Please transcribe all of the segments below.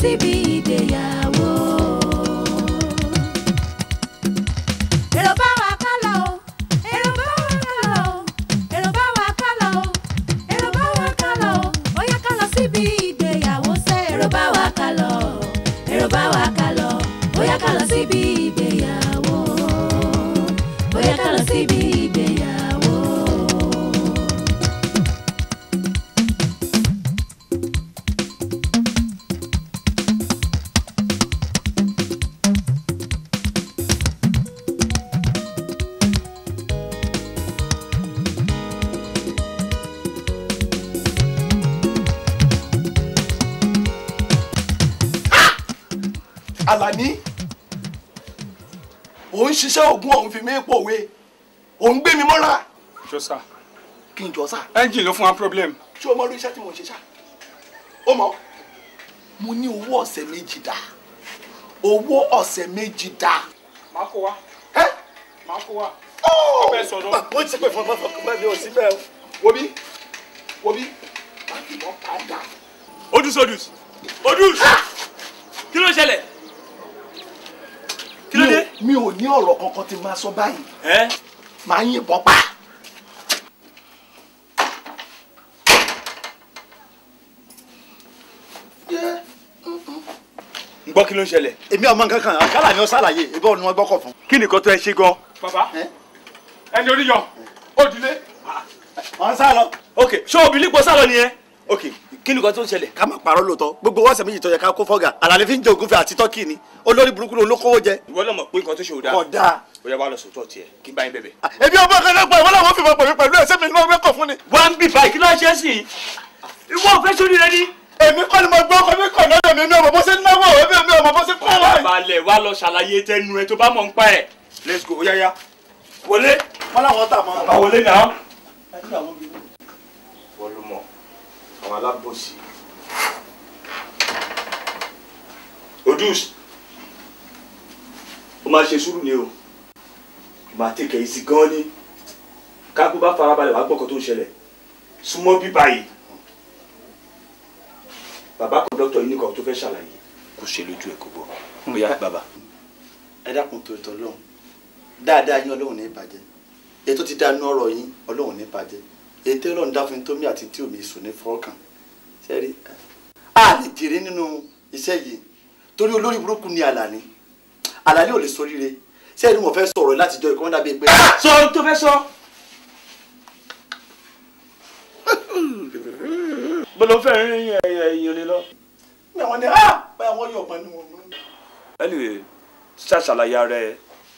síbi ìgbéyàwó. èrò bá wa ká lọ o èrò bá wa ká lọ o èrò bá wa ká lọ o èrò bá wa ká lọ o ó yá ká lọ síbi ìgbéyàwó sẹ́ èrò bá wa ká lọ èrò bá wa ká lọ ó yá ká lọ síbi ìgbéyàwó ó yá ká lọ síbi ìgbéyàwó. Àlàní ò ń ṣiṣẹ́ oògùn ọ̀hún fi mí pòwe ò ń gbé mi mọ́ra jọ sá kí n jọ sá ẹ́ńjìn ló fún wa problem. ṣé o mọ orí iṣẹ́ tí mo ń ṣe ṣá ó mọ mo ní owó ọ̀sẹ̀ méjì dá owó ọ̀sẹ̀ méjì dá. máa kó wa ẹ́ máa kó wa. ó bẹ́ẹ̀ sọ̀rọ̀. mo ti pè fún ọmọ ọkùnrin bẹ́ẹ̀ mi ò sí bẹ́ẹ̀ o wo bí wo bí má fi mọ́ padà. odus odus odus kí ló ṣẹlẹ̀ kí ló dé. mi ò ní ọ̀rọ̀ kankan tí máa sọ báyìí ẹ máa yìnbọn pa. ń gbọ́ kí ló ń ṣẹlẹ̀. èmi ọmọ nǹkan kan àkàlà ni ó ṣàlàyé ìbọn ni wọ́n gbọ́kọ̀ fún. kí nìkan tó ẹ ṣe gan. bàbá Ẹ́? ẹni orí yọ ó dilé. wọ́n sá lọ. ok ṣé obìnrin pọ̀ sálọ nìyẹn. ok kí nìkan tó ń ṣẹlẹ̀. ká má parọ́ lóòótọ́ gbogbo wọ́ọ̀sẹ̀ méjì tó yẹ ká kó fọ́gà àlàlẹ́ fi ń jẹ ògúnfẹ̀ àti tọ́kì ni olórí burúkú ló kówó jẹ. ìwọ náà mọ̀ pé nǹkan tó ṣe ò dáa. kódà. ó yẹ wá lọ sòótọ́ tiẹ̀ kí n bá yín bẹ̀bẹ̀. èmi ọmọ kan náà pa ìwọ làwọn fi mọ pẹ̀lú pẹ̀lú ẹsẹ̀ mi ni wọ́n gbẹ́kọ̀ fún ni. wá ń bì báyìí kí ló ń ṣe é sí i. ìwọ ò fẹ́ sórí rẹ ní. èmi kọ́ ni mo gbọ́ ọkọ mi kọ̀ náà mi mi ọmọ bó ṣe ń náwó èmi mi ọmọ bó ṣe kọ́ láì. balẹ̀ wá lọ ṣàlàyé tẹnu ẹ tó bá mọ̀ ń pa ẹ̀. let's go ó yá yá. wọlé. wọ́n làwọn tà mọ́. bá wọlé náà. wọ́n ló mọ̀ àwọn alábòsí. odus ó máa ṣe sùúrù ni o ó máa tẹ̀kẹ̀ yìí sí gan ni kákú bá farabalẹ̀ wàá gbọ́kọ̀ tó ń ṣẹlẹ̀ súnmọ́ bí báyìí bàbá kọ̀dọ́tọ̀ yìí nìkan tó fẹ́ ṣàlàyé kò ṣe lójú ẹ̀ kó gbọ́ ó yá bàbá. ẹ dákun tó tọ́ lọ́hùn dáadáa yín ọlọ́run ní bàjẹ́ ètò ti dánú ọ̀rọ̀ yín ọlọ́run ní bàjẹ́ ètò ọlọ́run dá fún yín tómi àti tí omi sùn ní fọ́ọ̀kàn sẹ́rí a lè jèrè nínú iṣẹ́ yìí torí olórí burúkú ni àlàní àlàní ò lè soríire sẹ́rí mo fẹ́ sọ̀rọ̀ láti jọ ìkọ́mọ́dà bíi pé sọ ohun tó fẹ́ sọ. bọ́lá fẹ́ rin ẹ̀yìn lé lọ. mi àwọn ni ah báyà wọ́n yọ̀ ọ̀gbọ́n ni wọ́n mú. anyway ṣàṣàlàyé ara ẹ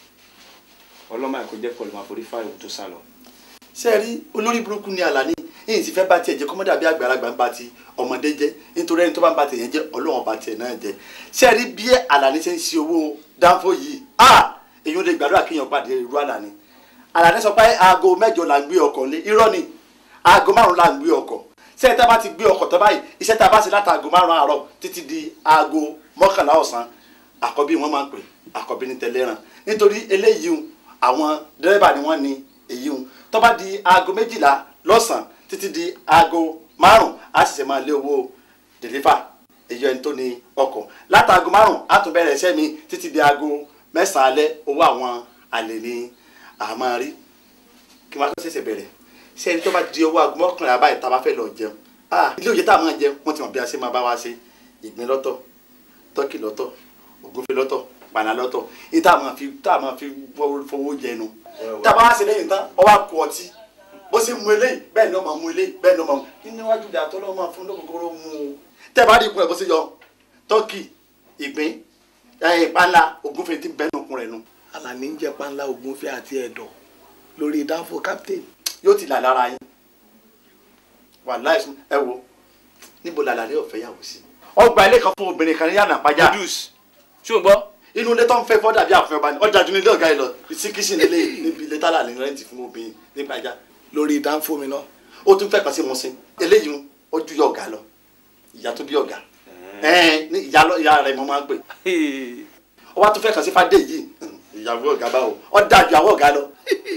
ọlọ́mọ àìkú jẹ́ pọ̀lú máa forí fáìlì tó sá lọ. sẹ́rí olórí burúkú ni àlàní yìí sì fẹ́ bá tiẹ̀ jẹ́ kọ́mọ́dà bíi àgbàlagbà ń bá ti ọmọdé jẹ́ nítorí ẹni tó bá ń bá tiẹ̀ jẹ́ ọlọ́wọ́n bá tiẹ̀ náà jẹ́ sẹ́rí bí àlàní ṣe ń ṣe owó dánfó yìí ah èyí ò lè gbàdúrà kéèyàn pàdé irú àlàní àlàní sọ pé aago mẹ́jọ là ń gbé ọkọ̀ lé irọ́ ni aago márùn là ń gbé ọkọ̀ sẹ́yìn tá a bá ti gbé ọkọ̀ tó báyìí iṣẹ́ tá a bá ṣe láti aago márùn àárọ̀ títí di aago mọ́kànlá ọ̀sán àkọ́bí wọn máa ń pè àkọ́bí ní tẹlẹ́ràn nítorí eléyìí hùn àwọn dẹ́rẹ́bà ni wọ́n ní èyí hùn tó bá di aago méjìlá lọ́sàn-án títí di aago márùn á sì ṣe máa lé owó dèlífà èyí ẹni tó ní ọkọ̀ láti aago márùn á tún bẹ̀rẹ̀ iṣẹ́ mi títí di aago mẹ́sàn-án alẹ́ owó àwọn àlè ní àmọ́ rí kí wọ́n á tó ṣẹ̀ṣẹ̀ bẹ̀rẹ̀ ṣé ẹni tó bá di owó aago mọ́kànlá báyìí tá a bá fẹ́ lọ jẹun ah ilé òye tá a máa jẹun wọ́n ti mọ̀ bí a ṣe máa bá wa ṣe ìgbín lọ́tọ̀ tọ́kì lọ́tọ̀ ògúnfe lọ́tọ̀ pàná lọ́tọ̀ ní tá a máa fi tá a máa fi fowó jẹnu tá a bá wá ṣe lẹ́yìn tán ọ wá kú ọtí bó ṣe mu eléyìí bẹ́ẹ̀ ni ó máa mu eléyìí bẹ́ẹ̀ ni ó máa mu nínú iwájú ìdá tó lọ́wọ́ máa fún lókòkòrò mu o tẹ́ bá rí ikùn ẹ̀ bó ṣe yọ tọ́kì ìgbín ìpàlà ògúnfe ti bẹ́ẹ̀ nùkún rẹ̀ nu Àlàní ń jẹ panla ògúnfẹ̀ àti ẹ̀dọ̀ lórí dánfó captain yóò ti là lára yín wàláhì sún ẹ wo níbo làlàlẹ́ ọ̀fẹ́ yàwó sí. ọgbà ilé kan fún obìnrin kan ní yànnà pàjá odus ṣé o gbọ́. inú ilé tó ń fẹ́ fọ́dà bí àfihàn ọba ni ọjà ju nílé ọ̀gá yìí lọ sí kìsìn nílé níbi ilé tálà ní rẹ́ǹtì fún obìnrin ní pàjá. lórí dánfó mi náà ó tún fẹ́ kàn sí musin eléyìí ó ju yọ ọ̀gá lọ ìyá tó bí ọ̀gá ẹ̀ẹ́n ní ìyá lọ- ìyá rẹ̀ mo máa ń pè ó wá tún fẹ́ kàn sí fadé yìí ìyàwó ọ̀gá báwo ó dáa ju àwọn ọ̀gá lọ.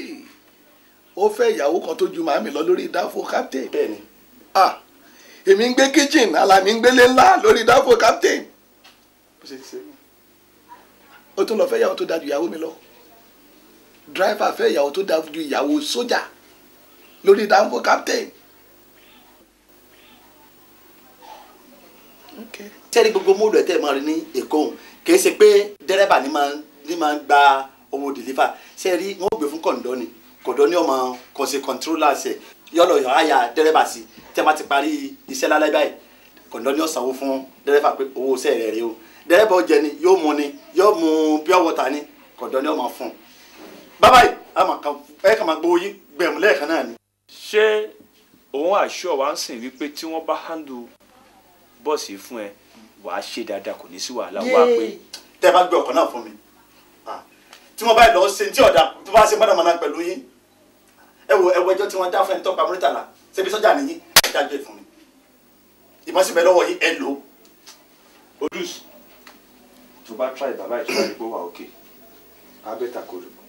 ó fẹ́ ìyàwó kan tó ju màmí lọ lórí dánfó captain bẹ́ẹ̀ ni ah èmi ń gbé kitchen Àlàní ń gbélé ńlá lórí dánfó captain ṣe ṣe ó tún lọ fẹ́ ìyàwó tó dáa ju ìyàwó mi lọ dírẹ́fà fẹ́ ìyàwó tó dáa ju ìyàwó sójà lórí dánfó captain. Okay. sẹ́ni gbogbo móòdù ẹ̀ tẹ́ ẹ máa rí ní èkó òun kìí ṣe pé dẹ́rẹ́bà ni máa ní máa ń gba owó dìlífà sẹ́ni wọ́n gbé fún kọ̀ǹdọ́ ni kọ̀ǹdọ́ ni ọmọ kò ṣe kọ̀ǹtírólà ṣe yọ̀lọ̀ yọ̀ àyà dẹ́rẹ́bà sí tẹ́ bá ti parí iṣẹ́ lálẹ́ báyìí kọ̀ǹdọ́ ni ó sanwó fún dẹ́rẹ́bà pé owó iṣẹ́ rẹ̀ rèé o dẹ́rẹ́bà ó jẹ ni yóò mu ni yóò mu pure water ni kọ̀ǹdọ́ ni ó máa fún un bàbá yìí a máa kàn ẹ kàn máa gbowó yín gbẹ̀mú lẹ́ẹ̀kan náà ni. ṣé òun àṣọ wa ń sìn wípé tí wọ́n bá handle bọ́ọ̀sì fún ẹ wàá ṣe dáadáa kò ní sí wàhálà wá pé tẹ́ bá gbé ọkọ̀ náà fún mi Ah, tí wọ́n bá lọ ṣe tí ọ̀dà tó bá ṣe mọ́nàmọ́ná pẹ̀lú yín ẹ wo ẹ wo ẹjọ́ tí wọ́n dá fún ẹni tó pa mọ́rítàlá ṣebí sọ́jà nìyí ẹ dájú ẹ fún mi ìbọn sì bẹ lọ́wọ́ yín ẹ lò ó. odus tó bá try bàbá ìtura ìgbó wa òkè abẹ́ta kò rí.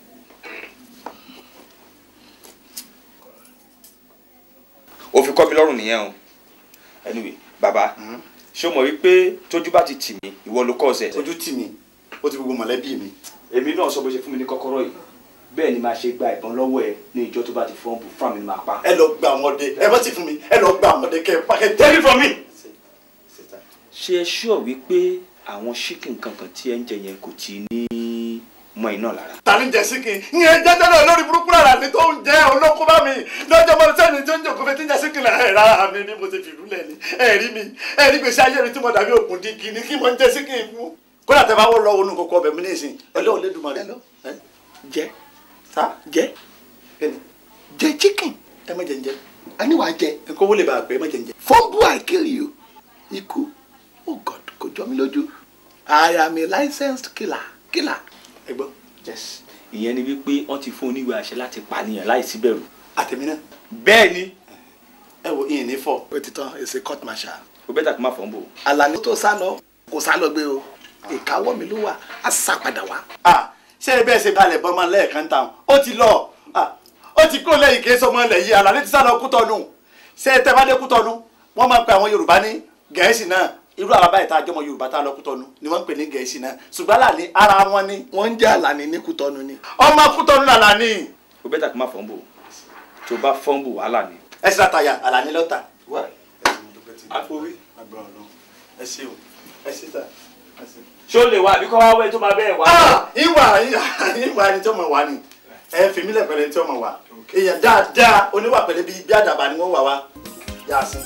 ó fi kọ́ mi lọ́rùn nìyẹn o anyway bàbá ṣé o mọ̀ wípé tójú bá ti tì mí ìwọ ló kọ́ ọ̀sẹ̀. ojú tì mí ó ti gbogbo mọ̀lẹ́bí mi. èmi náà sọ bó ṣe fún mi ní kọ́kọ́rọ́ yìí bẹ́ẹ̀ ni máa ṣe gba ìbọn lọ́wọ́ ẹ ní ìjọ tó bá ti fọ́n bù fún mi ni máa pa. ẹ lọ gba àwọn ọdẹ ẹ bá ti fún mi ẹ lọ gba àwọn ọdẹ kẹ ẹ pàkẹ tẹ́lẹ̀ fún mi. ṣé ẹ ṣúọ̀ wípé àwọn ṣíkìn kankan tí ẹ ń jẹ yẹn kò tí ní mọ́ iná lára. ta ni jẹ síkìn ìyẹn jẹ tẹ́lẹ̀ olórí burúkú rárá ni tó ń jẹ olóko bá mi lọ́jọ́ mọ́ sẹ́ni tó ń jòkó fẹ́ tí ń jẹ síkìn là ẹ̀ rárá mi ni mo ti fìlú lẹ̀ ni ẹ̀ rí mi ẹ̀ rí gbèsè ayé mi tí mo dàbí òkun dígí ni kí mo ń jẹ síkìn fún. kódà tẹ bá wọ lọ wọnú kókó ọbẹ̀ mi ní ìsìn ọlọ́run lè dùnmọ̀ rẹ̀ lọ. jẹ sá jẹ kẹ́ni jẹ chicken ẹ má jẹ ń jẹ a ní wàá jẹ nǹkan owó lè bá a pẹ́ ẹ má jẹ ń jẹ. fumble I kill you ikú oh God kò jọ mí lójú I am a licensed killer killer. ẹ gbọ́ yes ìyẹn ni wípé wọ́n ti fún oníwèé àṣẹ láti pànìyàn láìsí bẹ̀rù. àtẹ̀mí náà bẹ́ẹ̀ ni ẹ wo ìyìn ní fọ. ó ti tán èsì court martial. o bẹ́ẹ̀ tàkì má fọ́n bò. Àlàní tó sá lọ kò sá lọ gbé o ìkáwọ́ mi ló wà á sá padà wá. Ah, ṣé ẹ bẹ́ẹ̀ ṣe balẹ̀ bọ́ máa lẹ́ẹ̀kan tán ó ti lọ Ah, ó ti kó lẹ́yìn kí sọmọ ilẹ̀ yìí Àlàní ti sá lọ Kútọ́nù ṣé ẹ tẹ́ bá dé Kútọ́nù wọ́n máa ń pe àwọn Yorùbá ní Gẹ̀ẹ́sì náà irú àwọn báyìí tá a jọmọ Yorùbá tá a lọ Kútọ́nù ni wọ́n ń pè ní Gẹ̀ẹ́sì náà ṣùgbọ́n Àlàní ara wọn ni wọ́n ń jẹ́ Àlàní ní Kútọ́nù ni. ọmọ Kútọ́nù Àlàní o bẹ́ẹ̀ tàkì má fọ́n bò tó bá fọ́n bò wàhálà ni. ẹ ṣe àtàyà Àlàní lọ́tà. àpòwé. ẹ ṣe o ẹ ṣe tà ẹ ṣe. ṣé o lè wá àbí kọ́ wá wẹ́ tó máa bẹ́ẹ̀ wá. Ah, ìwà ìwà ẹni tí ó mọ̀ wá ni ẹ fi mílẹ̀ pẹ̀lẹ́ tí ó mọ̀ wá èèyàn dáadáa oníwà pẹ̀lẹ́ bíi bí àdàbà ni wọ́n wà wá yá sí.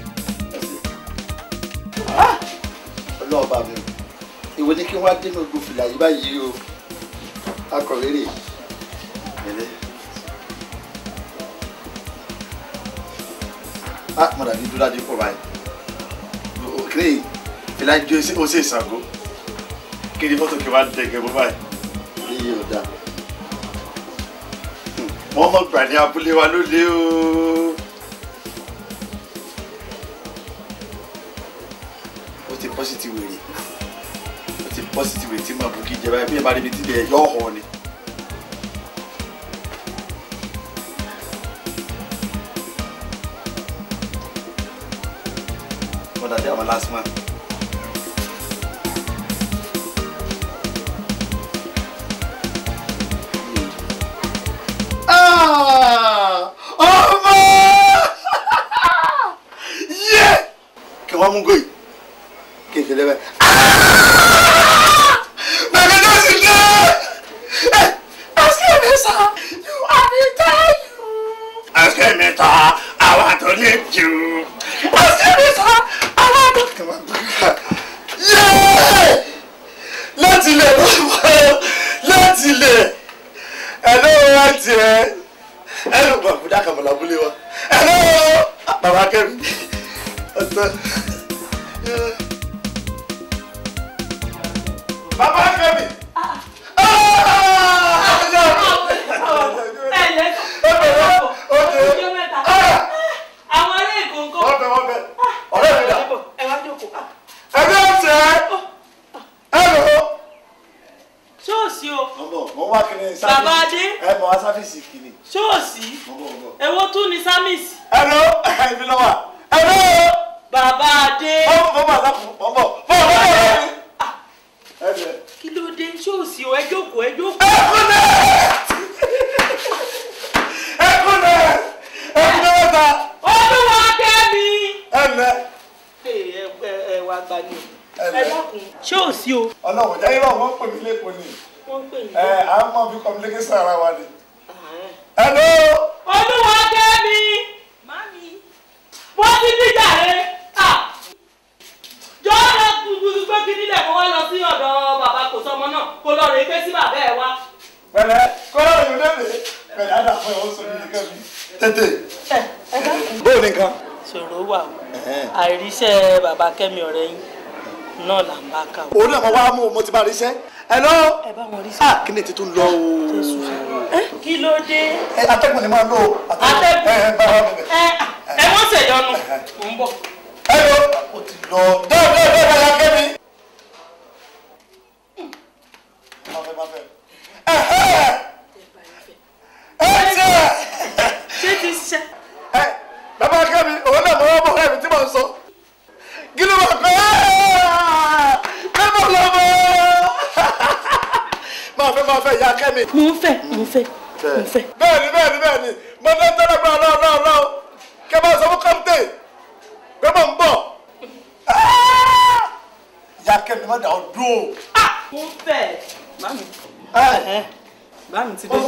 ọlọ́ọ̀bà mi ìwé ni kí wọ́n á dénú ogun fìlà yìí báyìí o akọ̀wé rè ẹ̀lẹ́. ah mọ̀dà ní dúró adé pọ̀ báyìí òkèrè fìlà jó ó sì Ṣàngó kí ni fọ́tò kí wọ́n á dẹ̀gẹ̀ bọ́ báyìí èyí ò dáa wọ́n mọ̀ gbà ní abúlé wa lóde o. ó ti pọ́sítì wèrè ó ti pọ́sítì wèrè tí màá bù kí jẹ báyìí bí ẹ bá rí ibi tí ilẹ̀ yọ̀ ọ̀ ni. wọ́n dàbí àwọn last man. Ah! ọmọ yẹ kí wọ́n mú gòyì kí n fi lẹ́bẹ̀. bàbá náà sì dé ẹsẹ̀ mi sá you are the guy you. ẹsẹ̀ mi ta àwa tó lè jù ẹsẹ̀ mi sá àwa tó. yẹ láti lè lọ́wọ́ láti lè ẹ̀lọ́ wa tiẹ̀ ẹ̀lọ́ bàbá fúdà kàmọ́lá abúlé wa ẹ̀lọ́ bàbá kẹ́mi ọ̀tọ̀ bàbá kẹ́mi. àwọn ará èkó ń kọ́. wọ́n bẹ wọ́n bẹ ọ̀rẹ́ mi dà ẹ wá jókòó. ẹ̀lọ́ tiẹ̀ ẹ̀lọ́. ṣóòsì o ọmọ wọn wá kiri sáfìsì Bàbá Adé. ẹ mọ wá sáfìsì kiri ṣóòsì ọmọ ọmọ. èwo tún ni sámìsì. ẹ̀lọ́ ẹ̀mí lọ́wọ́ ẹ̀lọ́ bàbá adé. ọmọ bàbá àtàkùn ọmọ bọ̀ bọ̀ bọ̀ wá gbá ní o Ẹ ẹ lẹ́. dákun ṣé ò sí o ọlọ́run jẹ́ irọ́ wọn pè mí lẹ́kọ̀ọ́ ni wọ́n ń pè mí. ẹ à ń mọ bí communication ara wa ni. hello. olúwa kẹ́mi wọ́n ti bí jàre jọ́ọ́ lọ gbùgbùgbù pé kí nílẹ̀ kó wá lọ sí ọ̀dọ̀ bàbá kò sọmọ náà kó lọ rèé pé sí bàbá ẹ̀ wá. pẹ̀lẹ́ kọ́lá yóò lélẹ̀ pẹ̀lẹ́ àdá fún ẹ̀ ó sọ ní nìkan mi. tètè. bóyá nìkan. ṣòro wà o àìríṣẹ́ bàbá kẹ́mi ọ̀rẹ́ yín náà là ń bá kà o. òun náà mo wá mú mo ti bá rí iṣẹ́. hello. ẹ bá wọn rí sí. ah kí ni ti tún lọ o. kí ló dé. ẹ atẹ́gùn ni máa ń lò ó. Atẹ́gùn. ẹ ẹ bá wa bẹ̀rẹ̀. ẹ ẹ wọ́n ṣèyọnu mò ń bọ̀. hello. o ti lọ. dọ́ọ̀ dọ́ọ̀ dọ́ọ̀ bá yà kẹ́mi. máa fẹ́ máa fẹ́. ẹ̀hẹ́. ẹ ṣe. ṣé ti ṣiṣẹ́. ẹ bàbá kẹ́mi òun náà mọ̀ wá mọ̀ ẹ̀mí tí mò ń sọ. kí ló máa pẹ́ mẹ́mọ̀ lọ́mọ. máa fẹ́ máa fẹ́ ìyá kẹ́mi. mò ń fẹ́ mò ń fẹ́ mò ń fẹ́. bẹ́ẹ̀ni bẹ́ẹ̀ni bẹ́ẹ̀ni mo ní tẹ́lẹ̀ gbọ́ ọlọ́run náà lọ́wọ́ kẹ́ máa sọ fún kọ́ńté pé mo ń bọ̀. ìyá kẹ́mi má dà ọ́ dúró. mò ń fẹ́. mami ẹ mami ti dé.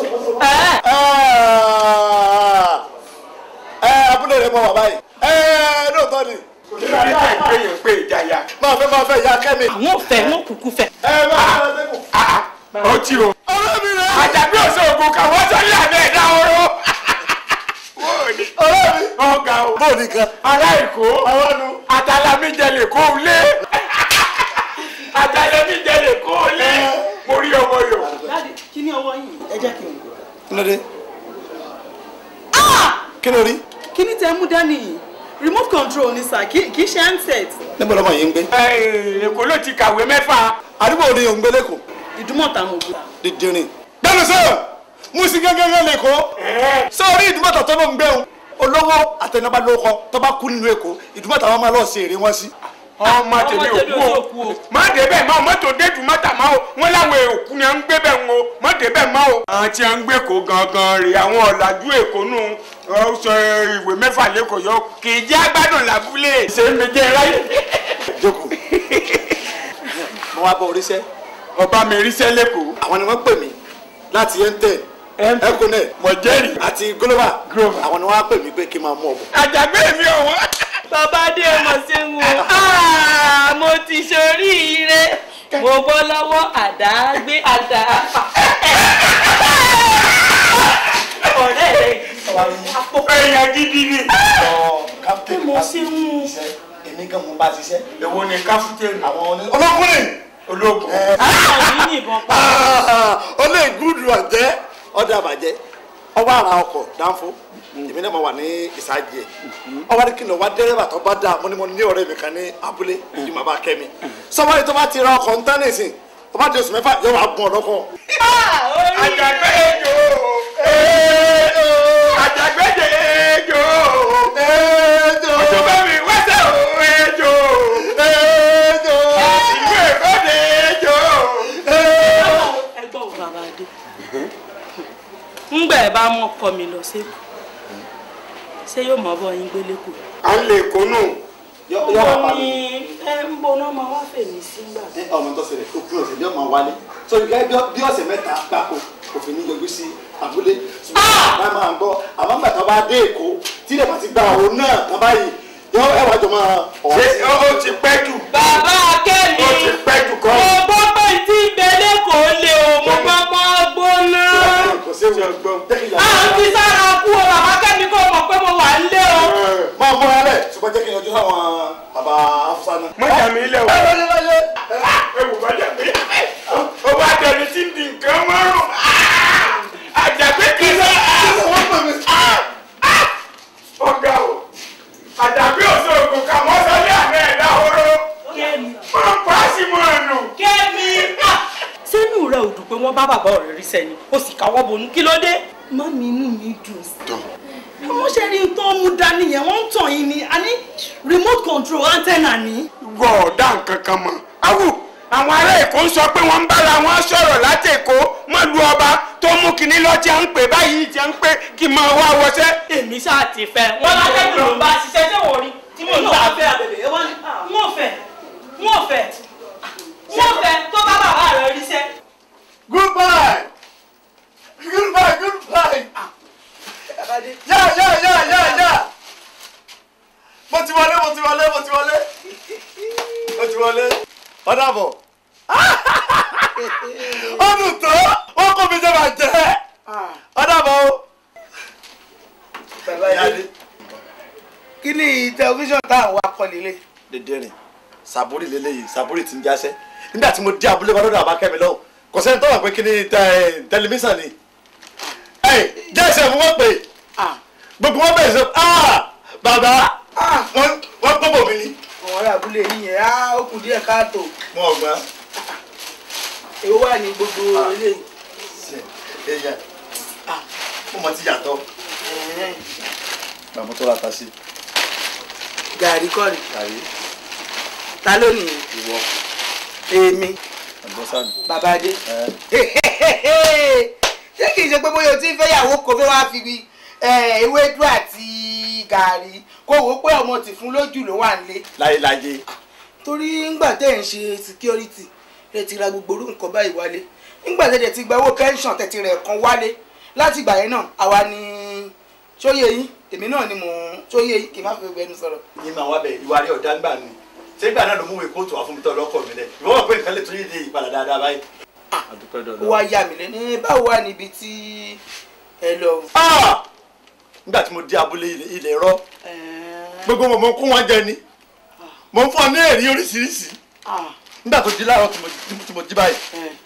ẹ abúlé rẹ mọ bàbá yìí ẹ lóòótọ́ ni. nígbà tí èèyàn pé ìjàyà. máa fẹ́ máa fẹ́ ìyá kẹ́mi. àwọn ò fẹ́ wọn kúkú fẹ́. ẹ máa fẹ́ sẹ́kù. ó ti o. ọ̀rẹ́ mi rẹ̀. àjàgbé òsè ògùn kan wọ́n sọ ní àná ẹ̀dá oró. wọ́n ní ọ̀rẹ́ mi. ọ̀gá o. bó o nìkan. ará èkó àwọn nu. àtàlámí jẹ lè kó o lé. àtàlámí jẹ lè kó o lé. mo rí ọmọ yòó. dáàdi kí ni ọwọ́ yìí ẹ jẹ́ kí n wò. kí ló dé. kí ló rí. kí ni tẹ mú dání yìí remote control ni sà kì í ṣe handset. níbo lọmọ yìí ń gbé. èkó ló ti kàwé mẹ́fà. àdúgbò ni òun gbé lẹ́kọ̀ọ́. ìdúmọ̀tà mo gbé. dídìrín. gbẹ́nu sọ̀rọ̀ musi gẹ́gẹ́ lẹ́kọ̀ọ́. sọ́ọ́rí ìdúmọ̀tà tó ló ń gbẹ̀hùn olówó àtẹnubá lóko tó bá kú nínú èkó ìdúmọ̀tà wọn máa lọ sí èrè wọn sí. ọmọ tèmi Ọmọ tèmi òkú ò o kú o. má débẹ̀ má o mọ́tò dédùn mọ́tà má o wọ́n láwọn òkú ni à ń gbé bẹ̀ ń o má débẹ̀ má o. àwọn tí a ń gbé kó gangan rè àwọn ọ̀làjú èkó nù ọ sọ ìwé mẹ́fà lẹ́kọ̀ọ́ yọ kì í jẹ́ agbádùn làbúlé. ṣé mi jẹ́ ráyè. jókòó. mo wá bọ oríṣẹ́. ọba mi ríṣẹ́ lẹ́kọ̀ọ́. àwọn ni wọ́n pè mí láti ntẹ̀ econet mọ̀ jẹ́rìí. àti global Global. àwọn ni wọ́n á pè mí pé kí n máa mú ọ̀bọ̀. àjàgbé mi ọ̀wọ́. bàbá dé ọmọ ṣéun o mo ti ṣoríire mo bọ́ lọ́wọ́ àdágbé àdá. ọ̀rẹ́ rẹ̀ àpò èèyàn gidi ni. captain mo ṣe ń mú. iṣẹ́ èmi gan mo bá ṣiṣẹ́. èwo ni káfíńtẹ́nì. àwọn oní- olókùnrin. ológun. àwọn yìí yìnbọn pa. ó lè gúdù àjẹ́ ọdẹ àbàjẹ́ ọwọ́ ara ọkọ̀ dánfó èmi náà mo wà ní ìsájì ẹ̀ ọwọ́ ní kí ni ọwọ́ dẹ́rẹ́bà tó bá dáa mo ní mo ní ọ̀rẹ́ mi kan ní abúlé ní màmá kẹ́mi sọ́wọ́n tó bá ti ra ọkọ̀ ń tán nìsín tó bá di oṣù mẹ́fà yóò wá gun ọ̀dọ́kọ̀. àjàgbé ejò. àjàgbé ejò. ojú bá mi wẹ́sẹ̀ o ejò. ìlú èkó de ejò. ẹgbọ́n ò bàbá dé. ńgbà ẹ bá mọ ọkọ mi lọ sí ṣé yóò mọ bọ yín gbélé kù. à ń lè kónú. ó ní ẹ ń bọ́ná máa wá fèmí sí gbà. ọmọ tó ṣẹlẹ̀ ó kúrò sílé ọmọ wálé so gẹ́gẹ́ bí- bí ọ̀sẹ̀ mẹ́ta gbáko kò fi ní yọjú sí abúlé ṣùgbọ́n àgbà máa ń gbọ́ àmọ́ nígbà tó bá dé èkó tí ilẹ̀ bá ti gba òun náà kan báyìí yọ ẹwà jọ máa ṣé ó ó ti pẹ́ jù. bàbá akẹ́mi ó ti pẹ́ jù kọ́. mo gbọ́ pé tí ìbẹ̀lẹ̀ kò lè o mo gbọ́ pọ́ gbóná. kò sí ewu jẹ́ kí à ń fi sára kú o bàbá akẹ́mi kò mọ̀ pé mo wà nílé o. máa mú ara rẹ̀ ṣùgbọ́n jẹ́ kí n yọjú sáwọn bàbá afusa náà. mọ́jà mi ilẹ̀ o. ẹ wọlé wọlé. ewu bàjẹ́ mi. ó wá dẹni tí ń di nǹkan mọ́rùn. àjàgbé kìí sọ. wọ́n pè mí. ọ̀gá o. àjàgbé òṣogbo kà wọ́n sọ ní àná ẹ̀dá oró. kẹ́mi wọ́n pa á sí mọ́ ẹnu. kẹ́mi. sínú rẹ ò dùn pé wọ́n bá bàbá ọ̀rẹ́ rí sẹ́ni ó sì káwọ́ bonú kí ló dé. mọ́mí inú mi dùn sí. wọ́n ṣe rí tó ń mú dání yẹn wọ́n ń tàn yín ni a ní remote control antenna ní. wọ ọ̀dà nǹkan kan mọ́. awù àwọn ará èkó ń sọ pé wọ́n ń bára wọn sọ̀rọ̀ láti èkó mọ́ lu ọba tó mú kinní lọ tí a ń pè báyìí tí a ń pè kí n máa wá wọṣẹ́. èmi ṣáà ti fẹ́. wọ́n lákẹ́kọ̀ọ́ ló ń bá ṣiṣẹ́ tí wọ́n rí tí mò ń gbà fẹ́ abẹ̀bẹ̀ ẹ wá ní. wọ́n fẹ́ mo ti wọlé mo ti wọlé mo ti wọlé ọ̀dà bọ̀ ọdún tó wọn kò fi ṣe máa jẹ ọ̀dà bọ̀ o. bàbá yẹn kí ni tẹlifíṣàn tá à ń wá kọ́ lílé. dédé rìn sàbúrì lélẹ́yìí sàbúrì ti ń jáṣẹ́ nígbà tí mo dé abúlé wa lọ́dọ̀ àbákẹ́mi lọ́wọ́ kò sẹ́ni tó wà pé kí ni tẹ- tẹlifíṣàn ni ẹ jẹ́ ìṣẹ́ fún wọn pé gbogbo wọn bẹ̀rẹ̀ sọ ah bàbá wọn wọn gbọ́bọ̀ mi ni. àwọn ará abúlé yìí yẹn á ó kù díẹ̀ káàtó wọn ò gbà. èwo wà ní gbogbo eléyìí. èèyàn ó mọ ti yàtọ̀ Ẹ̀hẹ́n. bàbá tó ra ta sí gàrí kọ́ ni kàrí ta ló nìyẹn ìwọ èmi àgbọ̀sán bàbá adé. ẹ ṣé kìí ṣe pé bóyá o ti ń fẹ́yàwó kó fẹ́ wá fi bi eh, ewédú àti gàrí kó wò ó pé ọmọ tì fún lójú ló wà nílé. láyé láyé torí ńgbà tẹ́ ẹ̀ ń ṣe security ẹ ti ra gbogbo orú nǹkan báyìí wálé ńgbà tẹ́ ẹ̀ ti gba owó pension tẹ̀tì rẹ̀ kan wálé láti ìgbà yẹn náà àwa ni sóyè yín èmi náà ni mò ń sóyè yín kì í má fi gbẹnu sọ̀rọ̀. ní màá wá bẹ ìwà rẹ ọ̀dá ńgbà ni ṣé ìgbà náà ló mú ìwé kóòtù wá fún mi tọ́ lọ́kọ̀ mi lẹ̀ ìwọ wọ̀ pé nǹkan lè tún yé ìpadà dáadáa báyìí. àdúpẹ́ ó dọ̀dọ̀. wá yà mí lẹ́nu báwo wà níbi tí ẹ lọ. Ah! nígbà tí mo dé abúlé ilẹ̀- ilẹ̀ rọ gbogbo mọ̀ mo ń kún wọn jẹ ni mo ń fún ọ ní èrè oríṣiríṣi nígbà tó di láàárọ̀ tí mo- tí mo jí báyìí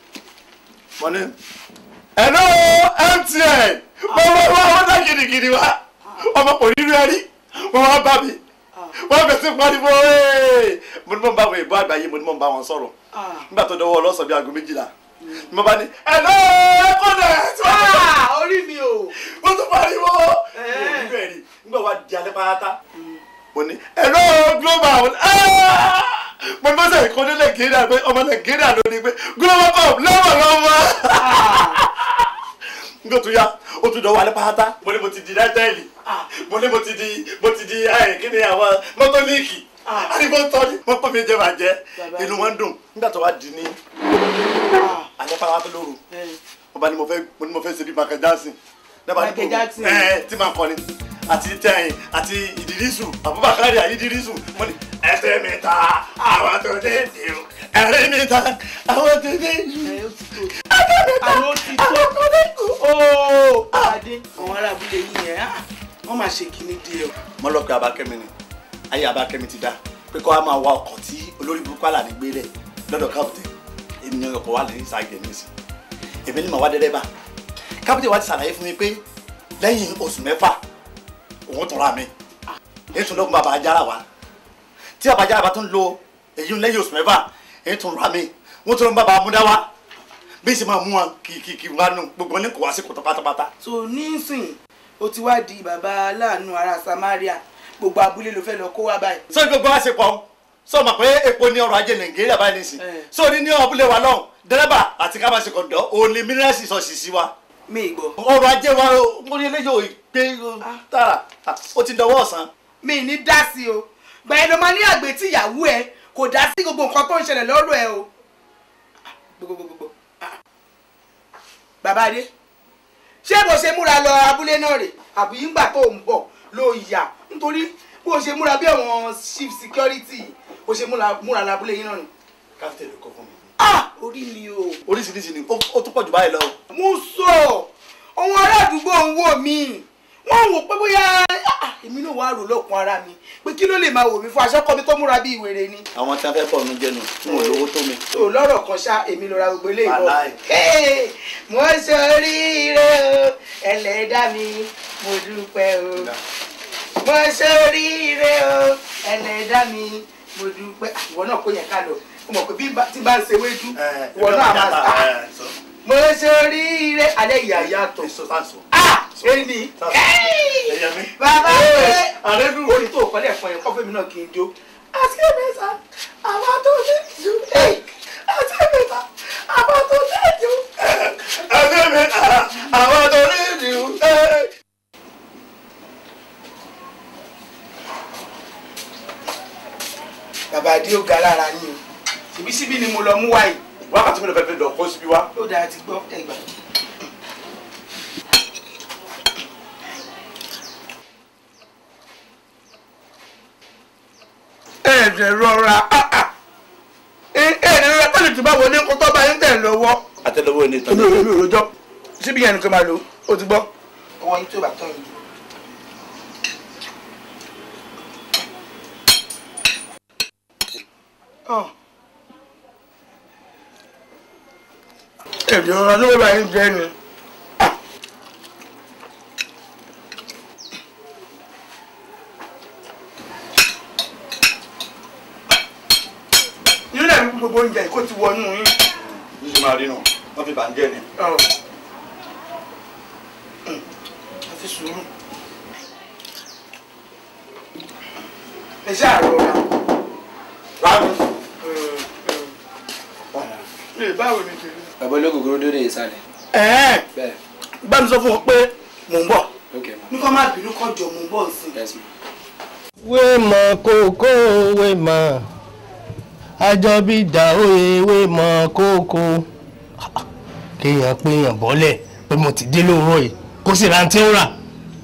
mo ní ẹ̀nà MTN mo wá wá wọ́n dá gidigidi wá ọmọ kò rí rẹ́rí wọ́n wá bá mi wọ́n bẹ̀ sí pariwo "Hey!" mo ní mo ń bá àwọn ìbò àgbáyé mo ní mo ń bá wọn sọ̀rọ̀ nígbà tó dọwọ́ ọlọ́sàn bíi aago méjìlá ni mo bá ní ẹ̀nà ẹ̀kọ́dẹ̀ tí wọ́n bá orí mi o. wọ́n tún pariwo ìlú ẹ̀rí nígbà wá di alẹ́ pátá mo ní ẹ̀rọ global ah! mo ní bọ́sẹ̀ ìkọ́ ní nàìjíríà pé ọmọ nàìjíríà ló ní pé global cup lọ́wọ́lọ́wọ́ nígbà tó yá ó tún dọ̀wọ́ alẹ́ pátá mo ní mo ti di náítẹ́ẹ̀lì mo ní mo ti di mo ti di ẹ̀ kí ni àwọn mọ́tọ́líìkì àdìgbò tọ́ni mo pọ̀ mi jẹ́ bàjẹ́ inú wọn dùn nígbà tó wá di ní alẹ́ pátá lóru mo bá ní mo fẹ́ mo ní mo fẹ́ ṣe bí Michael Jackson dábàá ní Michael kò- Jackson. ẹ ẹ tí màá kọrin àti tẹyìn àti ìdírísù Abubakar ìdírísù mo ní ẹsẹ̀ mi ta àwọn tó dé dé o ẹ̀rín mi ta àwọn tó dé dé o àwọn ti tó ooo adé àwọn ará abúlé yìí yẹn ah, wọ́n máa ṣe kíní díẹ̀ o. mo lọ pé Abákẹ́mi ni ayé Abákẹ́mi ti dá pé kó a máa wa ọkọ̀ tí olórí burúkú àlàní gbé lẹ̀ lọ́dọ̀ kápútẹ̀ ènìyàn ọkọ̀ wà lẹ́yìn sáà gẹ̀ẹ́nìsì èmi ni màá wá dẹ́rẹ́bà kápútẹ̀ wa ti ṣàlàyé fún mi pé lẹ́yìn oṣù mẹ́fà òun tọ́ra mi èyí tún lọ́kùn bàbá ajára wa tí bàbá ajára bá tún lo èyí lẹ́yìn oṣù mẹ́fà èyí tún ra mi wọ́n tún lọ́ bàbá amúdá wa bí sì máa mú wọn kìkìkì wá nù gbogbo ní kò wá sí kòtò pátápátá so nísìn o ti wá di bàbá aláàánú ará Samaria gbogbo abúlé ló fẹ́ lọ kó wá báyìí. sọ gbogbo wa ṣe pọ̀ sọ ma pé epo ní ọrọ̀ ajé nàìjíríà báyìí nìsín Eh. sọ ní ní abúlé wa lọ́hùn dẹ́rẹ́bà àti ká máa ṣe kọ̀ǹdọ́ òun ni mínírààsì sọ sì sí wa mi gbọ́. ọrọ̀ ajé wa mo ní eléyìí ò gbé tààrà ó ti dọwọ́ ọ̀sán. mi ní dá sí o gbẹ̀yìn ló máa ní àgbẹ̀ tí ìyàwó ẹ kò dá sí gbogbo nǹkan tó ń ṣẹlẹ̀ lọ́rọ̀ ẹ o. gbogbogbò bàbá adé ṣé bó ṣe múra lọ abúlé náà rè àbí ńgbà tó ń bọ̀ ló yà nítorí bó ṣe múra bí àwọn chief security bó ṣe múra múra lọ abúlé yín náà nù. káfíńtì ló kọ fún mi. ah orí mi o. oríṣiríṣi ni ó ó tún pọ̀ jù báyìí lọ. mo sọ àwọn ará àdúgbò ń wò mí wọ́n wò pé bóyá ah, èmi náà wàá rò lọ́kùn ara mi pé kí ló lè máa wò mí fún aṣọ́kọ mi tó múra bí ìwèrè ni. àwọn tí wọn fẹ́ bọ̀ ọ̀nù jẹnu fún olówó tó mi. tó lọ́rọ̀ kan ṣá èmi lọ ra gbogbo ilé ìbọn. Wàláì. Hey, mo ṣoríire o ẹlẹ́dàá mi mo dúpẹ́ o mo ṣoríire o ẹlẹ́dàá mi mo dúpẹ́ Ah, ìwọ náà kó yẹn ká lọ mo mọ̀ pé bí bá- tí bá ń ṣe wédú ìwọ náà máa sá mo ṣoríire alẹ́ ìyá yàtọ̀ èso sáǹsọ. ah èyí ẹyẹ mi. bàbá rẹ àrẹ́dùn. orí tó kọ́lẹ̀ fún ẹ kọ́fẹ́ mi náà kì í jó. àti ẹ̀mẹ́ta àwọn tó ní ìjú. àti ẹ̀mẹ́ta àwọn tó ní ìjú. ẹgbẹ́ mi àwọn tó rí ìdìbò. bàbá adé ó ga lára yín o ṣèbí síbí ni mo lọ mú wáyé. wákàtí mi lọ fẹ́ fẹ́ lọ kó síbí wá. ó dáa ti gbọ́ ẹgbà. ẹ̀sẹ̀ rọra ẹ ẹ ní rẹ tẹ́lẹ̀ tí bá wọlé kó tó bá yín tẹ̀ lọ́wọ́ àtẹ́lẹwọ́ ní ìtàn èmi ò èmi ò rojọ́ síbi yẹn nìkan máa lò ó ti gbọ́. ọwọ́ yín tí ò bá tán yìí. èdè ọ̀rọ̀ ló bá yín jẹ́ ni. nílẹ̀ mi gbogbo oúnjẹ kó ti wọnú yín. ní ṣe máa rí nù wọ́n fi bàǹjẹ́ ni. àti sùúrù. ẹ ṣe àrọ̀ra. rámi. lè báwo ni tèmi. bàbá olóògùn dóde ìsàlẹ̀. ẹ̀ẹ́n bẹ́ẹ̀ bá mi sọ fún wọn pé mò ń bọ̀ ok ma ní kó má bínú kó jọ mò ń bọ̀ sí i. yes ma. wéèmọ̀ kókó wéèmọ̀ àjọbí dà òye wéèmọ̀ kókó kéèyàn péyàn bọ́lẹ̀ pé mo ti dé lóòrọ̀ yìí kó sì rántí ń rà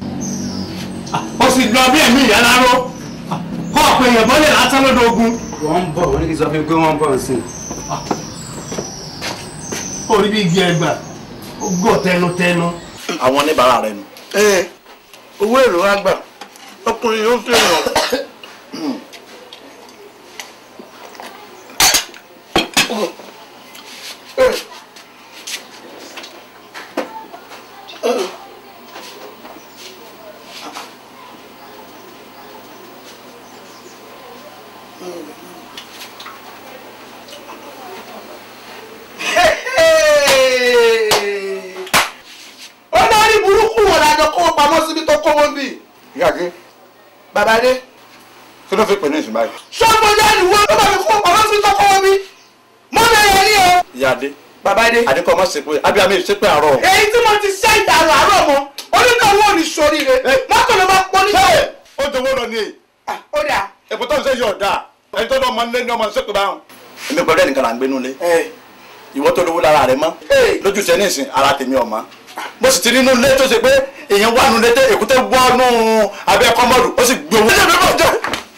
ó sì lọ bí ẹ̀mí ìyá láró kó péyàn bọ́lẹ̀ lásán lọ́dọ̀ ogun. wọ́n ń bọ̀ wọ́n ní kí n sọ fún mi pé wọ́n ń bọ̀ sí i. orí bí igi ẹgbà ó gọ̀ tẹnutẹnu. àwọn oníbàárà rẹ nù. ẹ owó èrò wa gbà ọkùnrin yóò fi hàn. ó dárí burúkú wọn lájọ kówó pamọ́ síbi tó kówó ń bì. ìyá kí bàbá dé. kí ló fi pè ní ìsìn báyìí. sọ́kò jáde wo ló bá mi kówó pamọ́ síbi tó kówó ń bì. mọ́ mi yẹn ní o. ìyá dé bàbá dé. àdínkù ọmọ ṣe pé abiyamọ yìí ṣe pé àárọ̀. èyí tí mo ti ṣe ìdàrú àárọ̀ mọ́ oníkàwọ́ ò ní sórí rẹ̀ mọ́tò ló bá pọ́ níṣẹ́. ó jọ̀wọ́ lọ ní èyí ó dà. èpò tó ń ṣe yọ̀ ọ̀dà ẹni tó lọ́ ọmọ nílé ní ọmọ ṣe pé báwọn. èmi pẹ̀lú ẹnìkan là ń gbénú lé ìwọ tó lówó lára rẹ mọ́ lójú tẹ ní ìsìn ara tèmi ọ̀ma mo sì ti nínú ilé tó ṣe pé èèyàn wà nínú ilé tẹ èkúté wọnú abẹ́ kọ́mọ́dù ó sì gbowó. ilé mi bọ̀ jẹ́.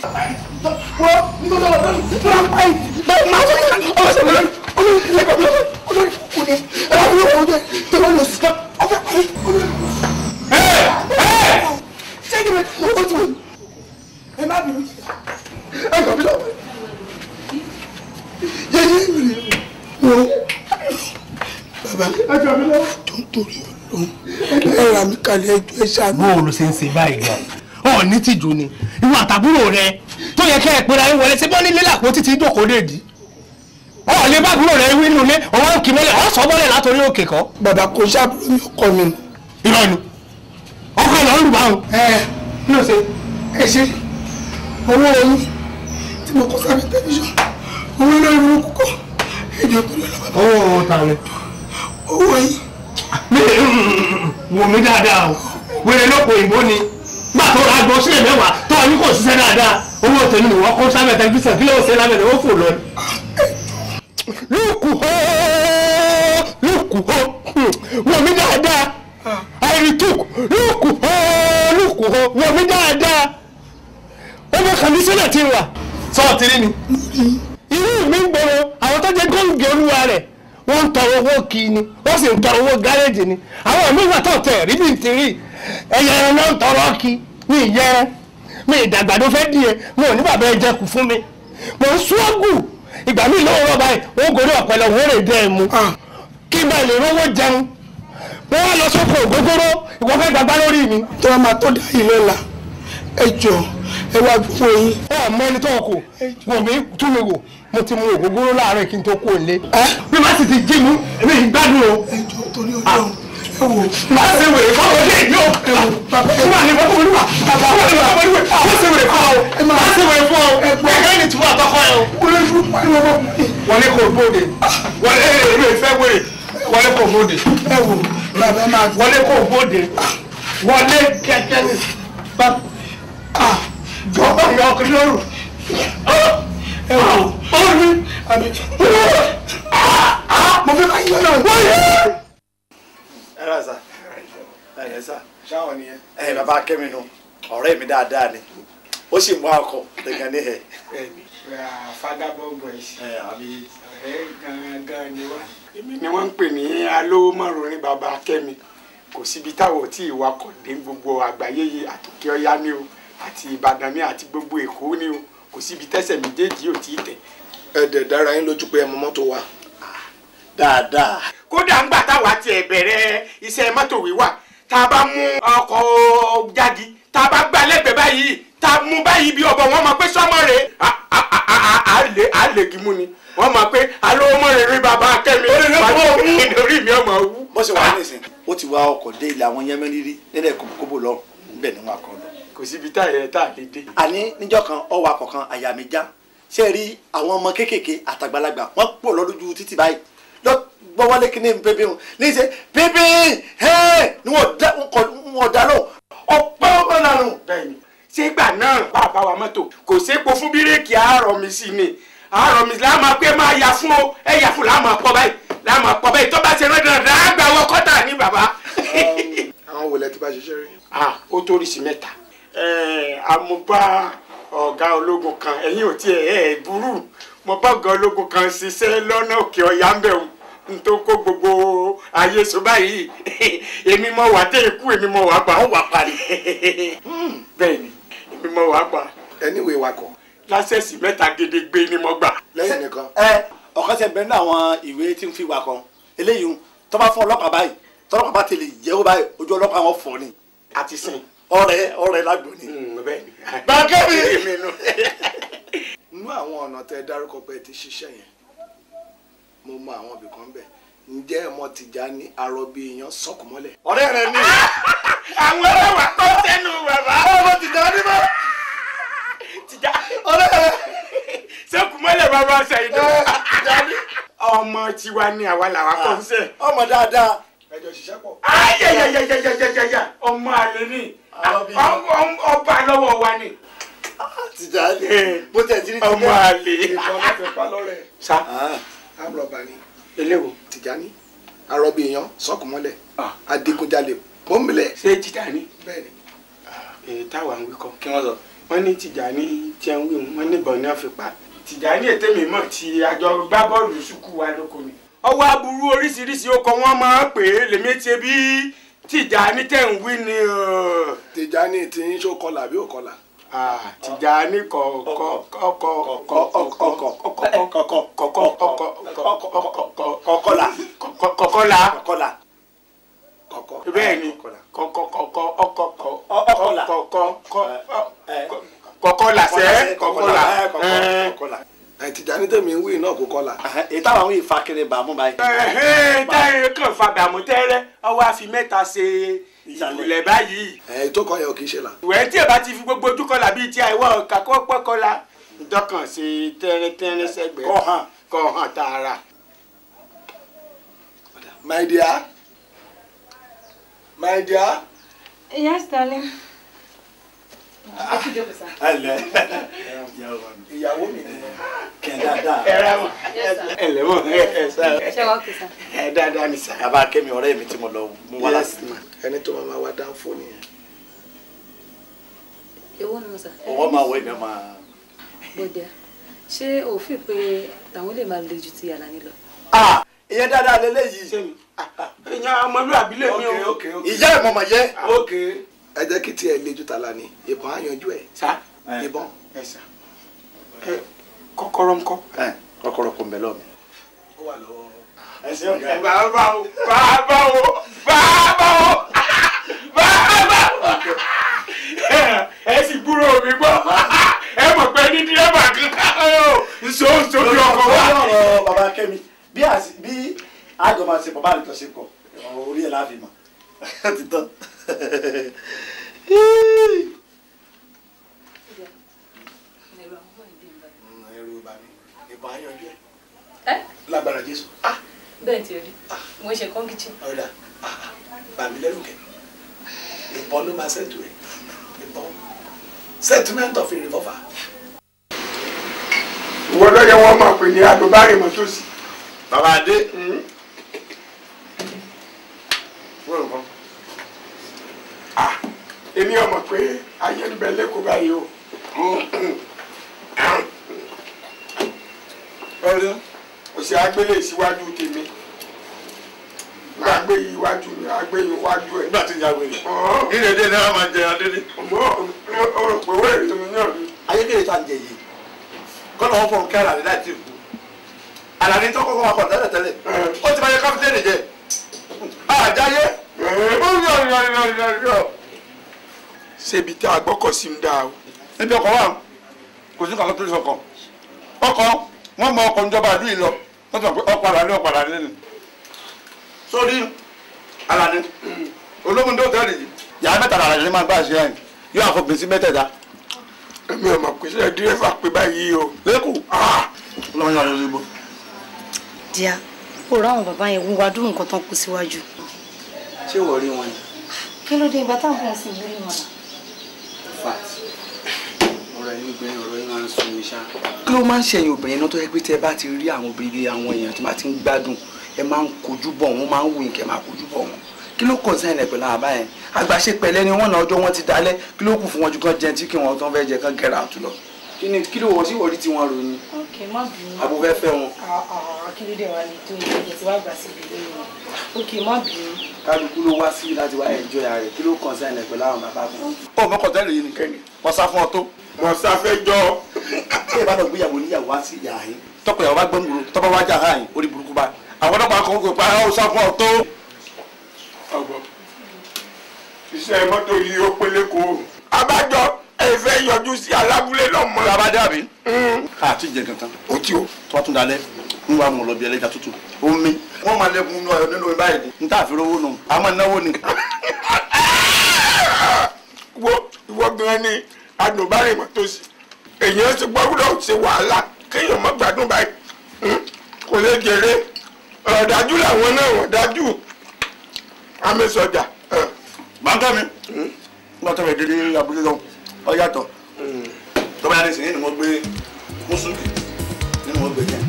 ẹ ra mi kalẹ̀ ẹjọ́ ẹ ṣàánú. bó o ló ṣe ń ṣe báyìí gan ọ ní tìjú ni ìwọ àtàbúrò rẹ tó yẹ kẹ́ ẹ pera ẹ wọlé ṣé bọ́ nílé làpò títí dòkó lè dì ọ lè bá àbúrò rẹ wí nínú ilé ọwọ́ ń kì mọ́lẹ̀ ọ sọ bọ́lẹ̀ látòrí òkè kọ́. bàbá kò ṣàbùrù mi ọkọ mi nù. irọ́ ni ọkọ ẹ̀ lọ́ọ́ lù báwọn. ẹ kí ló ṣe. ẹ ṣe owó oyún tí mo kọ sábẹ́ tẹlifíṣàn owó iná ìlú kúkọ ẹjọ́ tó lọ lọ bàbá owó ta ni. owó yìí mi wò mí dáadáa o wèrè lóko ìbò ni gbà tó ra gbọ́ sílẹ̀ mẹ́wàá tó ọ ní kò ṣiṣẹ́ dáadáa owó tèmi ni wọ́n kó sábẹ́ tẹlifíṣàn kí ló ṣe lábẹ́ rẹ̀ ó fò lọ ni. lùkù hó lùkù hó wò mí dáadáa àìrìtùkù lùkù hó lùkù hó wò mí dáadáa ọmọ kàmísínà ti wà sọ́ọ̀tì rí ni irú mi ń gbòòrò àwọn tó jẹ́ gómìnà olúwa rẹ̀ wọ́n ń tọrọ owó kí ni wọ́n sì ń tọrọ owó gáréèjì ni àwọn míì wà tó tẹ̀ rí bí n ti rí ẹ̀yẹ ẹran náà ń tọrọ kí mi ìyẹ mi ìdàgbàdo fẹ́ di ẹ mi ò ní bàbá ẹ jẹ kù fún mi mo ń ṣọ́ọ̀gù ìgbà míì lọ́wọ́ rọ̀ báyìí wọ́n gòrí ọ̀pẹ̀lẹ̀ wọ́n rè dẹ́ ẹ mu kí bá lè rówó jẹun wọ́n wá lọ sóko ògógóró ìwọ fẹ́ gbàgbá lórí mi. tó a máa tó dá yìí lọ́la ẹ jọ ẹ wá gbogbo yín. ọmọ ẹni tó kù wò mí tún mi wò mo ti mu ògógóró láàárọ̀ kí n tó kú òlé. bí má sì ti jí mu èmi ì gbádùn o. ẹ jọ torí Ọlọ́run ẹ wò. má ṣe wèrè fún ọmọdé yìí o. fún wa ní bọ́ fún olúwa bàbá fún olúwa fún olúwa má ṣe wèrè fún ọ má ṣe wèrè fún ọ ẹgbẹ́ ní tiwọn àtọkọ ẹ o. wọlé kò bóde wọlé èmi ì fẹ́ wèrè wọlé kò bóde. ẹ wò bàbá máa gbọ́. wọlé kò bóde wọlé kẹ̀kẹ́ ní. jọba ìyá ọkùnrin lọ́rùn ẹ wò ọ̀run àmì mo fẹ́ ká yí lọ́nà. ẹ rà sá ẹ yẹ sá ṣáwọn nìyẹn. ẹ bàbá kẹ́mi nu ọ̀rẹ́ mi dáadáa ni ó sì mú akọ lẹ́gàn ní ẹ̀. bẹ́ẹ̀ni fagabọ boys ẹ àbí ọ̀rẹ́ gangan ni wá. èmi ni wọ́n ń pè ní alówó márùn ní baba akẹ́mi kò síbi táwọn tí ìwà kọ̀ dé gbogbo àgbáyé yìí àtòkè ọ̀yá ni o àti ìbàdàn ni àti gbogbo èkó ni o kò síbi tẹ́sẹ̀ méjèèjì ò tí ì tẹ̀. ẹ dẹ̀ dára yín lójú pé ẹ mọ mọ́tò wa. dáadáa. kódà ńgbà táwa tiẹ̀ bẹ̀rẹ̀ iṣẹ́ mọ́tò wíwà tá a bá mú ọkọ̀ jáde tá a bá gbá lẹ́gbẹ̀ẹ́ báyìí tá a mú báyìí bí ọ̀bọ̀ wọn máa pé sọ́mọ rẹ̀ á lè á lè gímú ni wọ́n máa pé alówó mọ́ rẹ̀ rí bàbá akẹ́mi lórí mi ọmọ wú. bó ṣe wà nísìn ó ti wá ọkọ̀ dé ilé àwọn yẹmẹ́ rírí nílẹ̀ kóbó lọ níbẹ̀ ni wọn kọ lọ. kò síbi tá ẹ̀ tá a lè dé. àní níjọ́ kan ọwọ́ akọ̀ kan àyà mi já ṣé rí àwọn ọmọ kéékèèké àtàgbàlagbà wọ́n pọ̀ lọ lójú títì báyìí lọ gbọ́ wọlé kíní pépé wọn ní ṣe pépé ẹ̀ ni wọ́n dá lọ ọ̀pẹ́ ọmọ nànú. bẹ́ẹ̀ni sígbà náà bàbá wa mọ́tò kò sépo fún bíréèkì àárọ̀ mi sí ni àárọ̀ mi láà máa pé máa yà fún o ẹ yà fún láà máa pọ̀ báyìí láà máa pọ̀ báyìí tó bá ṣe rán dandan á gbà wọ kọ́tà ní bàbá. àwọn wòlẹ̀ tí bá ṣiṣẹ́ rí. ah ó tó oríṣi mẹ́ta àmúbá ọ̀gá ológun kan ẹ̀yìn ò tiẹ̀ ẹ̀ burú mo bá ọ̀gá ológun kan ṣiṣẹ́ lọ́nà òkè ọ̀yá ń bẹ̀ n tó kó gbogbo ayé so báyìí èmi mọ wà dé ikú èmi mọ wà pa. ó wà parí. bẹ́ẹ̀ni èmi mọ wà pa. ẹni ìwé wakọ̀. lásẹ̀sì mẹ́ta gédégbé ni mo gbà. lẹ́yìn nìkan. ẹ ọ̀kan ṣe bẹ̀rẹ̀ ní àwọn ìwé tí ń fi wà kan eléyìí tó bá fún ọlọ́pàá báyìí tọ́lọ́pàá bá tẹ̀lé jẹ́wọ́ báyìí ojú ọlọ́pàá wọn fọ́ ni. àti sìn. ọ̀rẹ́ ọ̀rẹ́ lágbo ni. bẹ́ẹ̀ni. bàkẹ́mi. nínú àwọn ọ̀nà tẹ dárúkọ pé ẹ ti ṣiṣẹ́ yẹn mo mọ àwọn ibì kan bẹ̀ ǹjẹ́ ẹ mọ Tìjání arọbí èèyàn sọkùmọ́lẹ̀. ọ̀rẹ́ rẹ ní. àwọn ẹlẹ́wà tó sẹ́nu bàbá. ọmọ Tìjání mọ́. tìjà. ọ̀rẹ́ rẹ. sọkùmọ́lẹ̀ bàbá sẹ́yìn tó. Tìjání. ọmọ tiwa ni àwa làwa kọ́ ń sẹ́. ọmọ dáadáa. ẹjọ ṣiṣẹ́ pọ̀. ayẹyẹyẹyẹyẹyẹ ọmọ àlè ni ọba lọ́wọ́ wa ni. Tìjání bó tẹ̀ sí ní ọmọ àlè. ìfọ̀n láti pa lọ́rẹ̀. sa amúlọ̀bà ni eléwo. Tìjání arọbí èèyàn sọkùmọ́lẹ̀ adigunjalè pọ́nbílẹ̀. ṣé Tìjání. bẹ́ẹ̀ni. èyí táwa ń wí kọ́. kí wọ́n sọ. wọ́n ní Tìjání tí ń wí wọ́n ní ìbọn náà fi pa. Tìjání ètè mi mọ̀ tí àjọ gbá bọ́ọ̀lù sùkú wa lóko ni. ọwọ́ aburú oríṣiríṣi ọkọ̀ wọn máa ń pè é lèmi ti bí Tìjání tẹ̀ ń wí ni. Tìjání tí ń ṣó kọlà bí ò kọlà. Tìjání kọ kọ kọ kọ kọ kọkọlà kọkọlà kọkọlà bẹ́ẹ̀ ni kọkọkọkọ ọkọlà kọkọlà sẹ kọkọlà kọkọlà. Tìjání tẹ̀mí ń wí náà kó kọlà. èyí táwọn àwọn ìfa kiri bàmú báyìí. táyé kan fa bàmú tẹ́rẹ́ ọwọ́ àfi mẹ́ta ṣe ìbùlẹ̀ báyìí. ẹ̀ tó kọ yẹn ò kì í ṣe là. ìwẹ̀ tí ẹ bá ti fi gbogbo ojú kọlà bíi ti àìwọ̀ kakọ́ pọ́kọlà dọ́kàn ṣe tẹ́rẹ́tẹ́rẹ́ sẹ́gbẹ̀ẹ́ kọ́ hàn kọ́ hàn tààrà. my dear my dear. Yes, darling. ẹ lẹ ìyàwó mi ni. kẹ dáadáa. ẹ rà mọ ẹ lẹ mọ ẹ sá Ṣé wàá kìí sá? ẹ dáadáa ní sá. bàbá kẹ́mi ọ̀rẹ́ mi tí mo lọ mú wá láti. ẹni tó máa ma wá dáhùn fóònù yẹn. Èwo ni mo sà? ọwọ́ máa wọ ẹ̀mí máa. Bọ̀dẹ̀, ṣé òfin pé tàwọn lè máa le ju ti Àlàní lọ? ah ìyẹn dáadáa lélẹ́yìí. sẹ́mi ìyá ọmọlúwàbí lè mí o. ok ok ìyá ẹ̀ mọ̀mọ̀ yẹ. ok ẹ jẹ́ kí tiẹ̀ le ju tàlà ni ìbọn á yanjú ẹ̀ sá ìbọn. ẹ sá ẹ kọ́kọ́rọ́ ńkọ́. ẹ kọ́kọ́rọ́ kò ń bẹ lọ́ọ̀ mi. ó wà lọ́wọ́. ẹ ṣe ọ̀gá. bàbá o bàbá o bàbá o bàbá o ẹ sì gbúrò mi gbọ́ ẹ mọ̀ pé ní dírẹ́bà kan nso nso bí ọkọ̀ wa. lórí ọ̀rọ̀ bàbá kẹ́mi bí àsì bí àjọ máa ṣe pọ̀ bá àlùtọ̀ ṣe pọ̀ orí ẹ̀ láàfin mọ̀ ti tán. ẹrù bà mí ìbọn á yanjú ẹ̀ Ẹ́ lágbára Jésù. bẹ́ẹ̀ ti rí. Mo ṣe kán kìchìn. ọ̀dà bà mí lẹ́rù kẹ́ ìbọn ló máa ṣètò ẹ̀ ìbọn settlement of a revolver. ìwọ ló yẹ wọn máa pè ní agbóbárì mọ́tòsí. bàbá adé. wọ́n rò kán. èmi ọmọ pé ayé ń bẹ lẹ́kọ̀ọ́ báyìí o ọ̀rẹ́ òsì agbélé síwájú tèmi máa gbé yìí iwájú mi máa gbé yìí iwájú ẹ̀. nígbà tí ìyá wèrè ilé dé náà máa jẹ adélé. ọmọ ọ̀rọ̀ pé wẹ́rẹ̀ tèmi náà ni. ayédèrè tá à ń jẹ yìí kọ́nà wọn fọ̀n kí àlàní láì tí ì kú àlàní tó kọ́kọ́ máa kọ̀ tẹ́lẹ̀ tẹ́lẹ̀ ó ti máa yẹ káfíńtẹ́nì jẹ àjáyé ó ń yọ yọ yọ yọ yọ. ṣébi tá a gbọ́kọ̀ sí ń dá o. níbi ọkọ̀ wa kò sí kankan tó lè sọkọ̀ ọkọ̀ wọ́n mọ ọkọ̀ níjọba àdúyìí lọ wọ́n ti mọ̀ pé ọkọ̀ àlàní ọkọ̀ àlàní ni. sórí àlàní ológun tó tẹ́lẹ̀ yìí yàrá mẹ́ta làlàní ni máa gbà ṣe ẹ̀yìn yóò àfọ̀gbìn sí mẹ́tẹ̀ẹ̀ta. èmi ò mọ̀ pé ṣe dírẹ́fà pé báyìí o. lẹ́kọ̀ọ́ lọ́wọ́ yàrá lórí ibò. díà kó ráwọn bàbá yẹn wúwa dúró nǹkan tán kú síwájú. ṣé wọ́n rí wọn ni. kí ló dé ìgbà táwọn bọ̀ sí ìlú ìwọ̀n náà. fat ọ̀rọ̀ ẹ̀yin obìnrin ọ̀rọ̀ yín máa ń sun mi ṣá. kí ló máa ń ṣẹ̀yìn obìnrin náà tó yẹ pé tẹ́ bá ti rí àwọn obìnrin bíi àwọn èèyàn tó bá ti ń gbádùn ẹ máa ń kojú bọ̀ wọ́n máa ń wù kẹ́ máa kojú bọ̀ wọ́n kí ló kọ̀ sẹ́yìn pẹ̀lú àbá yẹn àgbàṣe pẹ̀lẹ́ ni wọ́n náà ọjọ́ wọn ti dalẹ̀ kí ló kù fún wọn ju kán jẹun tí kí wọn tán fẹ́ jẹ kán gẹ̀rẹ́ àtú lọ. kí ni kí ló wọ sí ìwọlí tí wọ́n rò ní. ok má bínú. àbò fẹ́ fẹ́ wọn. akíndé wa ni tó ìgbẹ́jẹ̀ tí wàá gbà síbi lórí wọn ok má bínú. kálukú ló wá sí láti wá ẹjọ́ ya rẹ̀ kí ló kàn sẹ́yìn pẹ̀lú àwọn bàbá wọn. ó mọ kọ̀tẹ́lì yìí nìkẹ́ni wọ́n sá fún ọ tó. mo sáfẹ́ jọ. bí ìbá lọ gbéyàwó níyàwó wá sí ìyá yín tọkọ ìyàwó bá gbọ́n gbòòrò tọ́pọ̀ wá jà hàn yín orí burúkú bá àwọn ọlọ́pàá kan kò pa ó sá fún ọ tó. ọgbọ́n iṣẹ́ mọ́tò yìí ó pélé kó o. abájọ ẹ fẹ́ yọjú sí alábúlé náà mọ́. bàbá dàbí. àti jẹ kankan. o ti o. tó bá tún dalẹ̀ ń wá mọ̀ lọ bí ẹlẹ́ja tútù. omi. wọ́n máa lẹ́kùn nínú ọ̀yọ́ nínú báyìí ni. n tà fi rówó nù. a máa náwó ni. wo ìwọ gan ni adùnbárìn mọ́tò sí. èèyàn ti gbọ́dọ̀ ṣe wàhálà kéèyàn má gbádùn báyìí. kò lè jèrè ọ̀dájú làwọn náà wọ́n dájú. amẹ́sọjà. bàńkà mi. nígbà tó bẹ̀ délé abúlé lọ ọ yàtọ̀. tọ́ba yàrá ìsìn ni mo gbé mùsùlùmí nínú mo gbé yẹn.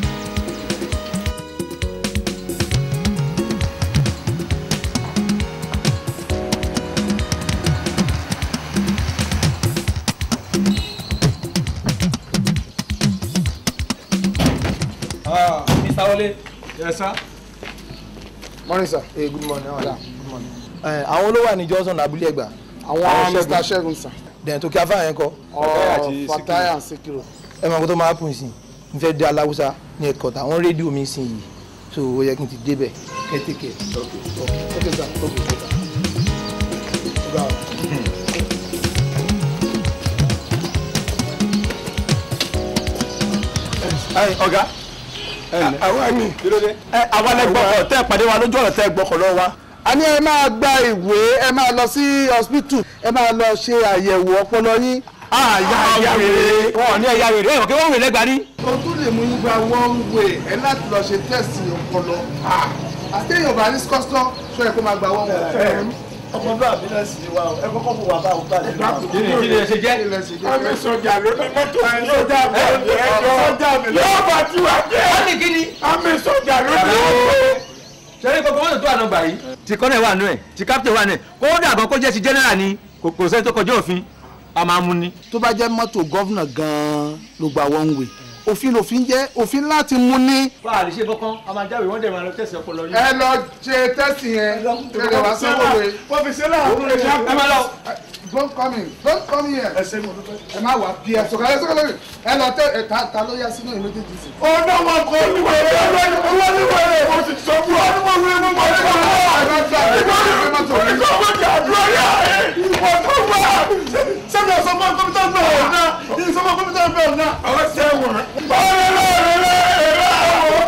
Ah, Mr. Wole. Yes, sir. Morning, sir. Hey, good morning. How are you? Good morning. Ẹ, àwọn olówó wà ní Johnson abúlé ẹgbà. Àwọn Mr. Ṣẹ́gun, sir. dẹ̀ tó kí afá yẹn kọ́. Ọ̀ Fatai and Sikiru. ẹ máa kó tó máa pùn sí i n fẹ́ dé aláwùsá ní ẹ̀kọ́ tà wọ́n rédíò mi sí yìí so ó yẹ kí n ti débẹ̀ kẹ́tẹ́kẹ́. Okay, sir. Okay, okay, sir. Ọ̀gá o. Ẹ, ọ̀gá àwa ni. kí ló dé. ẹ àwa lẹ gbọ́kọ̀ tẹ́ ẹ pàdé wa lójú ọ̀rọ̀ tẹ́ ẹ gbọ́kọ̀ lọ́wọ́ wa. a ní ẹ máa gba ìwé ẹ máa lọ sí hospital ẹ máa lọ ṣe àyẹ̀wò ọpọlọ yín. àyà àyà wèrè. wọn ò ní ẹ̀yà rẹ̀ ẹ̀wọ̀n kí wọ́n wèrè lẹ́gbàá rí. o tún lè mú yín gba one way ẹ láti lọ ṣe test ọpọlọ. àtẹ̀yìn ọba ní skọ́sọ́ ṣọ́ ẹ kó máa gba one way. ọmọdé àbílẹ̀ sí wa ẹ kọ́kọ́ fún wa bá òkú àti ìgbà. kí ni kí ni ẹ ṣe jẹ́. amẹ́sọjà ló ní mọ́tò yìí. sọjà bẹ́ẹ̀ jẹ́ yóò bá tí wàá jẹ́. wọ́n ní kí ni. amẹ́sọjà ló ní. sẹ́rí gbogbo mọ́tò tó wà nọ́mbà yìí. ti kọ́nẹ̀ wà nù ẹ̀ ti captain wà nù ẹ̀ kódà gan kó jẹ́ ti general ni kò kò sẹ́ni tó kọjá òfin a máa mú ni. tó bá jẹ́ mọ́tò gọ́vnà gan-an ló gba one way òfin lòfin jẹ́ òfin láti mú ní. bá a lè ṣe kankan a máa jáwèé wọ́n dẹ̀ máa lọ tẹ̀sí ọpọlọ yín. ẹ lọ ṣe tẹ́sì yẹn kẹlẹ wá sanwó we. wọ́n fi sílẹ̀ àwọn ọ̀rẹ́ ṣá. ẹ máa lọ. don't come in don't come here. ẹ ṣe mo dúpẹ́. ẹ má wà bí ẹ sọ̀kalẹ̀ sọ̀kalẹ̀ ẹ lọ tẹ ẹ ta ta ló yá sínú ìlú méjèèjì sí. ọ̀nà wọn kò olúwèrè olúwèrè mo ti sọ fún ọ. olúwèrè mo mọ̀ ní ọ̀nà. ẹ bá gbà ẹ bá gbà mọ́tò. ìkọ́ mo jà àdúrà yà ẹ̀ ìwọ tó wà. sẹ́mi ọ̀sán fún kọ́mítà bẹ̀ ọ̀nà ìsọ́mọ kọ́mítà bẹ̀ ọ̀nà. ọ̀sẹ̀ wọn. ọ̀rẹ́ lọ́ọ̀rẹ́ lọ́ọ̀rẹ́ àwọ̀.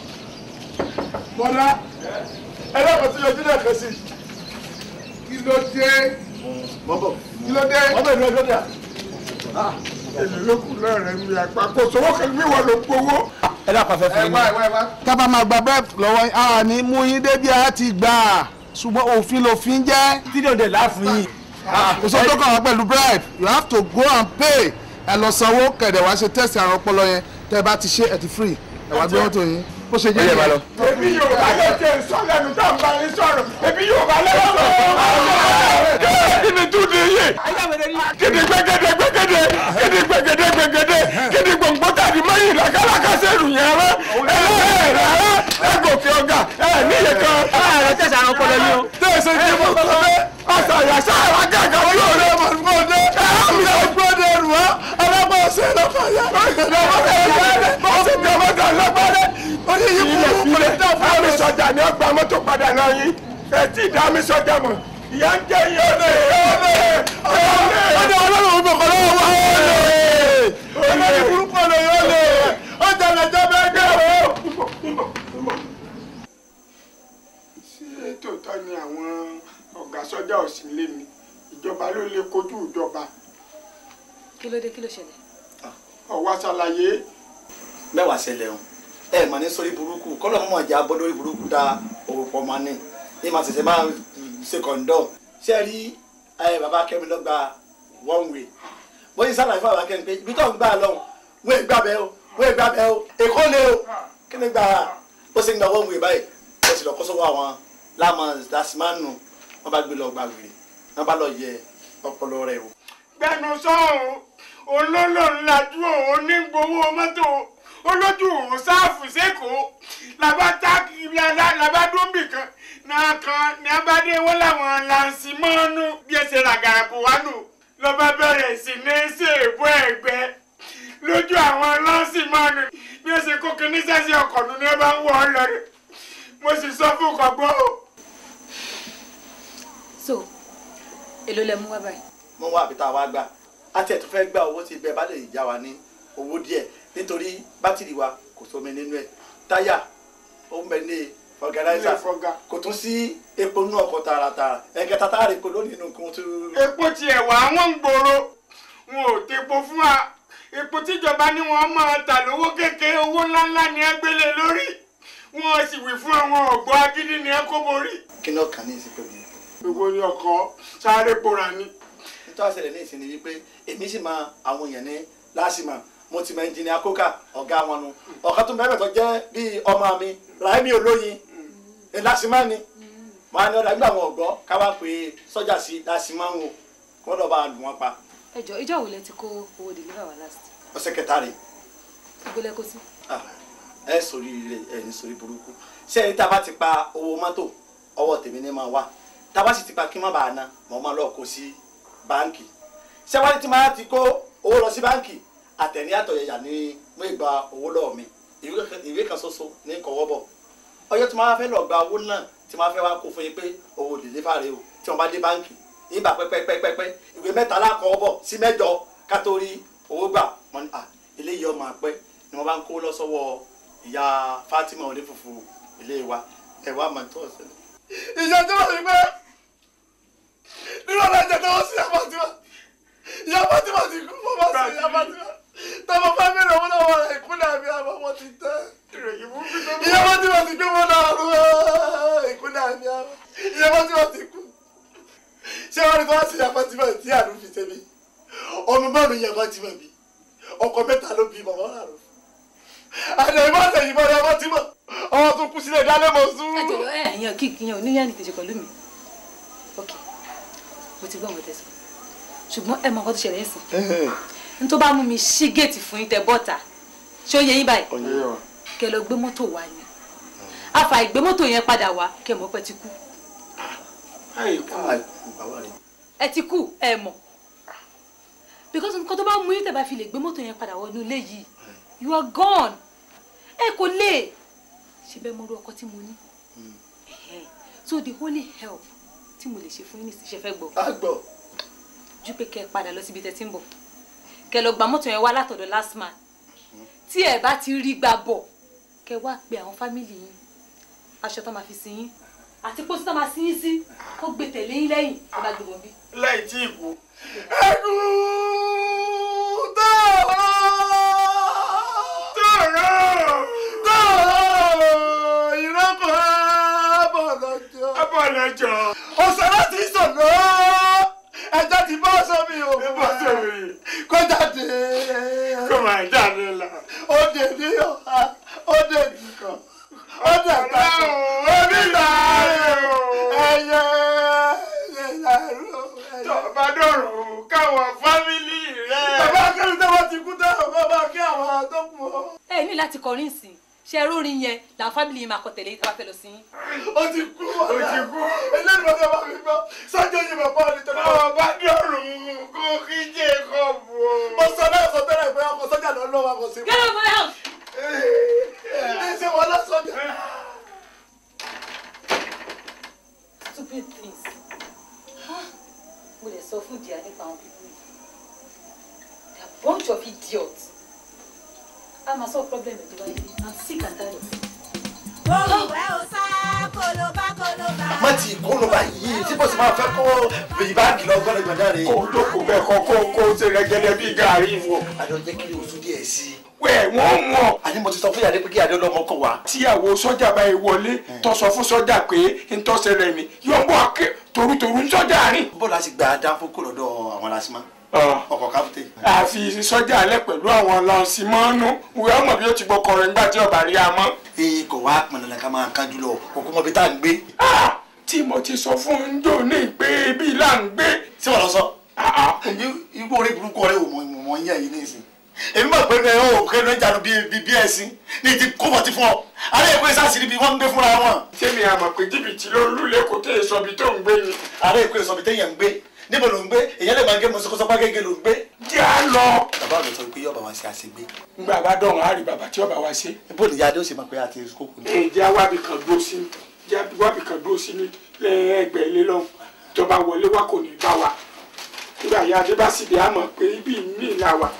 bọ́lá ẹ lọ́kọ̀ tí yọjú náà kẹ́sì. kí ló dé bọ́bọ̀ kí ló dé. bọ́bọ̀ ìlú ọjọ́ dà. èmi ló kù lọ́rẹ̀ mi àgbà kò sówó kan bí wọ́n ló gbowó. ẹ dákun afẹ́ ẹ fún mi. wá ẹ wá ẹ wá. tábà máa gba bẹ́ẹ̀ lọ́wọ́ yín a ní mú yín débi a ti gbà á ṣùgbọ́n òfin lòfin jẹ́. fídíò dẹ̀ láàfin yìí. kò sọ tó kàn wá pẹ̀lú bribe you have to go and pay ẹ lọ sanwó kẹ̀dẹ̀ wá ṣe test àrùn ọpọlọ yẹn tẹ́ ẹ bá ti ṣe ẹ ti free ẹ wá gbé mọ́tò yín bó ṣe jẹ́ Ó yẹ máa lọ. nìyẹn. ebi yorùbá ló ṣe sọ lẹ́nu tá n bá yín sọ̀rọ̀ ebi yorùbá ló ṣe sọ̀rọ̀ kí ni tún ní yé kí ni gbẹgẹdẹ gbẹgẹdẹ kí ni gbẹgẹdẹ gbẹgẹdẹ kí ni gbòǹgbò tàbí mọ́yìn làkàlàkà sẹ́rù yẹn rẹ ẹ ẹ rẹ ẹ gòkè ọ̀gá ẹ níyẹ kan. ẹ tẹ̀sán àwọn ọpọlọ yín o. tẹ̀sán kí mo kọ́ bẹ́ ọ̀sán àyàṣà àgàgà olóore mọ̀gbọ́dé ẹ̀rọ mọ̀gbọ́dé rù wá ọlọ́pàá ọ̀sẹ̀ lọ́pàá yá ọ̀sẹ̀ tí ọmọ kan lọ́gbọ́dé oníyí kúrú kúrẹ́ dámi sọjà ni ọgbà mọ́tò padà náà yín ẹ̀ tí dámi sọjà mọ̀ ìyá ń jẹ́ iye ọ̀lẹ́ ọ̀lẹ́ ọ̀lẹ́ ọlọ́run gbọ̀ngàn lọ́wọ́ wá ọ̀lẹ́ ọ̀lẹ́ burúkú ọ̀lẹ́ ọ̀lẹ́ ọjà lẹ́jọ́ bẹ́ẹ̀ gbé o ṣé tòótọ́ ni àwọn ọ̀gá sọ́jà ò sí lé mi ìjọba ló lè kojú ìjọba kí ló dé kí ló ṣẹlẹ̀. ọ̀wá ṣàlàyé. mẹ́wàá ṣẹlẹ̀ o ẹ mà ní sórí burúkú kọ́lọ́ mọ̀ jẹ́ abọ́ lórí burúkú dá owó pọ̀ mọ́ ní ní màá ṣẹ̀ṣẹ̀ máa ṣe kọ̀ǹdọ̀ ṣé ẹ rí ẹ bàbá kẹ́mi lọ́gba one way bóyá sálàyé fún bàbá kẹ́mi pé ibi tó ń gbà lọ́hùn wọ́n ègbà bẹ́ẹ̀ o wọ́n ègbà bẹ́ẹ̀ o èkó lé o kí ni gbà ó sì ń gba one way báyìí ó sì lọ kó sọ́wọ́ àwọn láàmú dasimánu wọ́n bá gbé lọ gba wèrè wọ́n bá lọ yẹ ọpọlọ rẹ̀ o. gbẹnu sọ́hún olólò ńlájú òun ní gbowó mọ́tò olójú òun sáàfù sẹ́kọ̀ọ́ làbá táàkì làbá dúnbì kan náà kan ní abádé wọn làwọn làǹsì mọ́nú bí ẹsẹ̀ ràgàrà kò wá nù lọ́ba bẹ̀rẹ̀ sí ní ṣèbú ẹ̀gbẹ́ lójú àwọn làǹsì mọ́nú bí ẹsẹ̀ kó kíní sẹ́sẹ̀ ọkọ̀ nù ní ẹ bá ń wọ̀ ọ́ lọ́rẹ̀ mo sì sọ fún kọ̀gbọ́n o. so èló lẹ mú wá báyìí. mo wá àbí tá a wá gbà á tiẹ̀ tó fẹ́ gba owó tí bẹ́ẹ̀ bá lè já wa ní owó díẹ̀ nítorí bátìrì wa kò sómi nínú ẹ̀ táyà ó ń bẹ ní fọgànáìsà kò tún sí epo nínú ọkọ̀ tààràtààrà ẹ̀kẹta tá a rè kó lónìí nínú kún tó. epo tiẹ̀ wà wọ́n ń gbòòrò wọn ò tepo fún wa epo tíjọba ní wọn máa tà lówó kékeré owó ńláńlá ni ẹ gbélé lórí wọn sì wí fún àwọn ọ̀gbọ́n agídí ni ẹ kó borí. kí ni ọkàn ní ìsìnkú mi. gbogbo ní ọkọ sáré pora ni. nítorí àṣẹlẹ̀ ní ìsinmi wípé èmi sì máa àwọn èèyàn ní láṣìmọ̀ mo ti mọ ẹnjìnìá kókà ọ̀gá wọn nu ọ̀kan tó bẹ́ẹ̀ tó jẹ́ bíi ọmọ mi Ráìmí Olóyin láṣìmọ̀ ni màá ní ọ̀dà nígbà wọn ọ̀gbọ́ káwá pé sọ́jà sí láṣìmọ̀ wọn kó lọ́ọ́ bá a lù wọ́n pa ẹjọ ìjọ wo lẹ ti kó owó deliver wa last. ọ̀sẹ̀ kẹta rè ìgbélé kó sí. ẹ sórí rẹ ẹ ní sórí burúkú ṣé ẹni tá a bá ti pa owó mọ́tò ọwọ́ tèmi ní máa wà tá a bá sì ti pa kí n má bàa ná mọ̀ máa lọ kó sí báǹkì ṣé wọ́n ti máa ti kó owó lọ sí báǹkì àtẹ̀ní àtọ̀yẹ̀yà ni mo gba owó lọ́wọ́ mi ìwé kan ṣoṣo ní kọ́wọ́ bọ̀ ọjọ́ tí máa fẹ́ lọ gba owó náà tí máa fẹ́ wá kó fún yín pé owó deliver rẹ o tí wọ́n bá dé báǹkì ìgbà pẹ́pẹ́pẹ́pẹ́ ìwé mẹ́ta lákọ̀ọ́ bọ̀ sí mẹ́jọ ká tó rí owó gbà wọ́n ní à eléyìí ọmọ àpẹ́ ni wọ́n bá ń kó lọ sọ́wọ́ ìyá Fatima onífùfù ilé wa ẹ̀ wá máa tó ọ̀sẹ̀ lọ. ìyá tó wà ní pé nínú ọ̀la ìjà tó wọ́n sí ìyá Fatima ìyá Fatima ti kú mo bá sí ìyá Fatima tọmọ fámìlì owó náà wọ ìkúnlẹ̀ àbí àbọ̀ wọn ti tẹ́ ìyá Fatima ti gbé wọn náà rú ìkúnlẹ̀ àbí àbọ̀ ìyá Fatima ti kú ṣé wọn ní kí wọn sì yà Fatima tí àánú fi ṣe mí ọmọ bá mi yà Fatima bí ọkọ mẹ́ta ló bí bàbá rà rò àdé ìbá àtẹ ìbá rẹ Fatima ọmọ tó kú sílẹ̀ dálé mọ sùn. ẹ jọ̀wọ́ ẹ ẹyàn kí ìyẹn oníyàn ní tèṣe pẹ̀lú mi ok mo ti gbọ́ àwọn tẹ̀sán ṣùgbọ́n ẹ mọ nǹkan tó ṣẹlẹ̀ ń sìn n tó bá mú mi ṣí géètì fún yín tẹ bọ́ta ṣé ó yẹ yín báyìí kẹ lọ gbé mọ́tò wá ni àfà ìgbé mọ́tò yẹn padà wá kẹ mọ̀ pé ti kú ẹ ti kú ẹ mọ̀ because nǹkan tó bá mú yín tẹ̀ bá fi lè gbé mọ́tò yẹn padà wọnú ilé yìí you are gone ẹ kò lè ṣe bẹ́ẹ̀ mo rú ọkọ tí mo ní Ẹ̀hẹ́n. so the only help tí mo lè ṣe fún yín ní ìṣe fẹ́ gbọ́ àgbọ̀ ju pé kẹ́ ẹ padà lọ síbi tẹ́ ti ń bọ̀ kẹ́ ẹ lọ gba mọ́tò yẹn wá látọ̀dọ̀ last man tí ẹ bá ti rí gbà bọ̀ kẹ́ ẹ wá pe àwọn fámìlì yín aṣọ tó máa fi sin yín àti pósí tó máa sin yín sí kó gbé tẹ̀lé yín lẹ́yìn ẹ bá gbé wọn bí. lẹ́yìn tí ìkú. ẹkú tọ̀rọ̀ tọ̀rọ̀ tọ̀rọ̀ ìrọ́pọ̀ abọ̀lọ́jọ́ abọ̀lọ́jọ́ ọ̀sẹ̀ láti sọ̀nà ẹja ti bá aṣọ mi o bá aṣọ mi. kó jáde kó máa jáde la. ó dé ní ọ̀há ó dé nìkan ó dé àgbàdo ẹ ní láti kọrin sí i ṣe rórin yẹn làwọn fámìlì yìí máa kọ tẹ̀lé tá a bá fẹ́ lọ sí yín. ó ti kú ó ti kú eléyìí ló fẹ́ bá mi gbọ́ sọ́jọ́ yìí bàbá mi tẹ̀lé. àwọn bá dọ̀rùn kó kí jẹ́ kọ́ bù ó. mo sọ náà sọ tẹ́lẹ̀ pé ọkọ̀ sọ́jà lọ lọ́wọ́ àkọ́ sí. get out of my house. ẹ ṣe wọn lọ sọ́jà. stupid things. mo lè sọ fún ìdíyà nípa àwọn pípọ̀ yìí they are bunch of idiots. a máa sọ problem ẹ̀ tó bá yẹ i'm sick and tired of it. olùwẹ̀ ò sá kólóbá kólóbá. má ti kóno báyìí tí bó ti máa fẹ́ kó bèyí báàgì lọ gbọ́dọ̀ gbọ́dọ̀ rè. kó o jókòó bẹ́ẹ̀ kọ́ kó kó o ṣe rẹ́gẹ́dẹ́ bí gàárì wò. àjọ jẹ́ kí oṣù díẹ̀ sí i. wẹ́ẹ̀ wọ́n mọ̀. àní mo ti sọ fún yàrá pé kí adé ọlọ́mọ kọ̀ wá. tíyàwó sọ́jà báyìí wọlé tó sọ fún sọ́jà pé ntọ́sẹ̀rẹ̀ ni yóò bọ́ akẹ́ torutoru ń sọ́jà rìn. bó la sì gba dáńfó kó lọ́dọ̀ àwọn lásìmọ́ ọkọ̀ káfíńtì. àfi sọ́jà alẹ́ pẹ̀lú àwọn lọ́sìmọ́nù wíwá mọ̀ bí ó ti gbọ́kọ̀ rẹ̀ nígbà tí ọba rí a mọ́. èyí kò wá pọn dandan ká máa kájú lọ kókó mọ bí tá à ń gbé. tí mo ti sọ fún un jò ní pé ibi là ń gbé. tí wọ́n lọ sọ. igbó orí burúkú ọ̀rẹ́ wò mọ̀ mọ̀ ń yà yìí nísìn. èmi mọ̀ pé ẹ ò kẹ́nu ẹ̀ jáde bíi bíi ẹ̀sìn ní ti kó bọ̀ ti fún ọ. alẹ́ ìpè sásìrì bí wọ́n ń gbé fúnra wọn. tèmi àmọ̀ pé jìbìtì ló lulẹ̀ kó tẹ̀ sọ bí tó ń gbé ni. alẹ́ ìpè sọ bí téèyàn ń gbé níbo ló ń gbé èyàn lè máa gé mọ́sọ́kọ́sọ́ gẹ́gẹ́ ló ń gbé. jẹ́ à lọ. bàbá mi sọ pé yọ̀ọ̀bà wá sí àṣegbé. ngbà bá dọ̀rùn á rí bàbá tí ọba wá ṣe. bó ni yáadé ó sì máa pé àti kókò ní. ǹjẹ́ wábì kan dúró sí jẹ́ wábì kan dúró sí ní ẹgbẹ́ ilé lọ́hùn tó bá wọlé wá kò ní bá wa nígbà yá adé bá sì dé àmọ̀ pé ibi mi là wà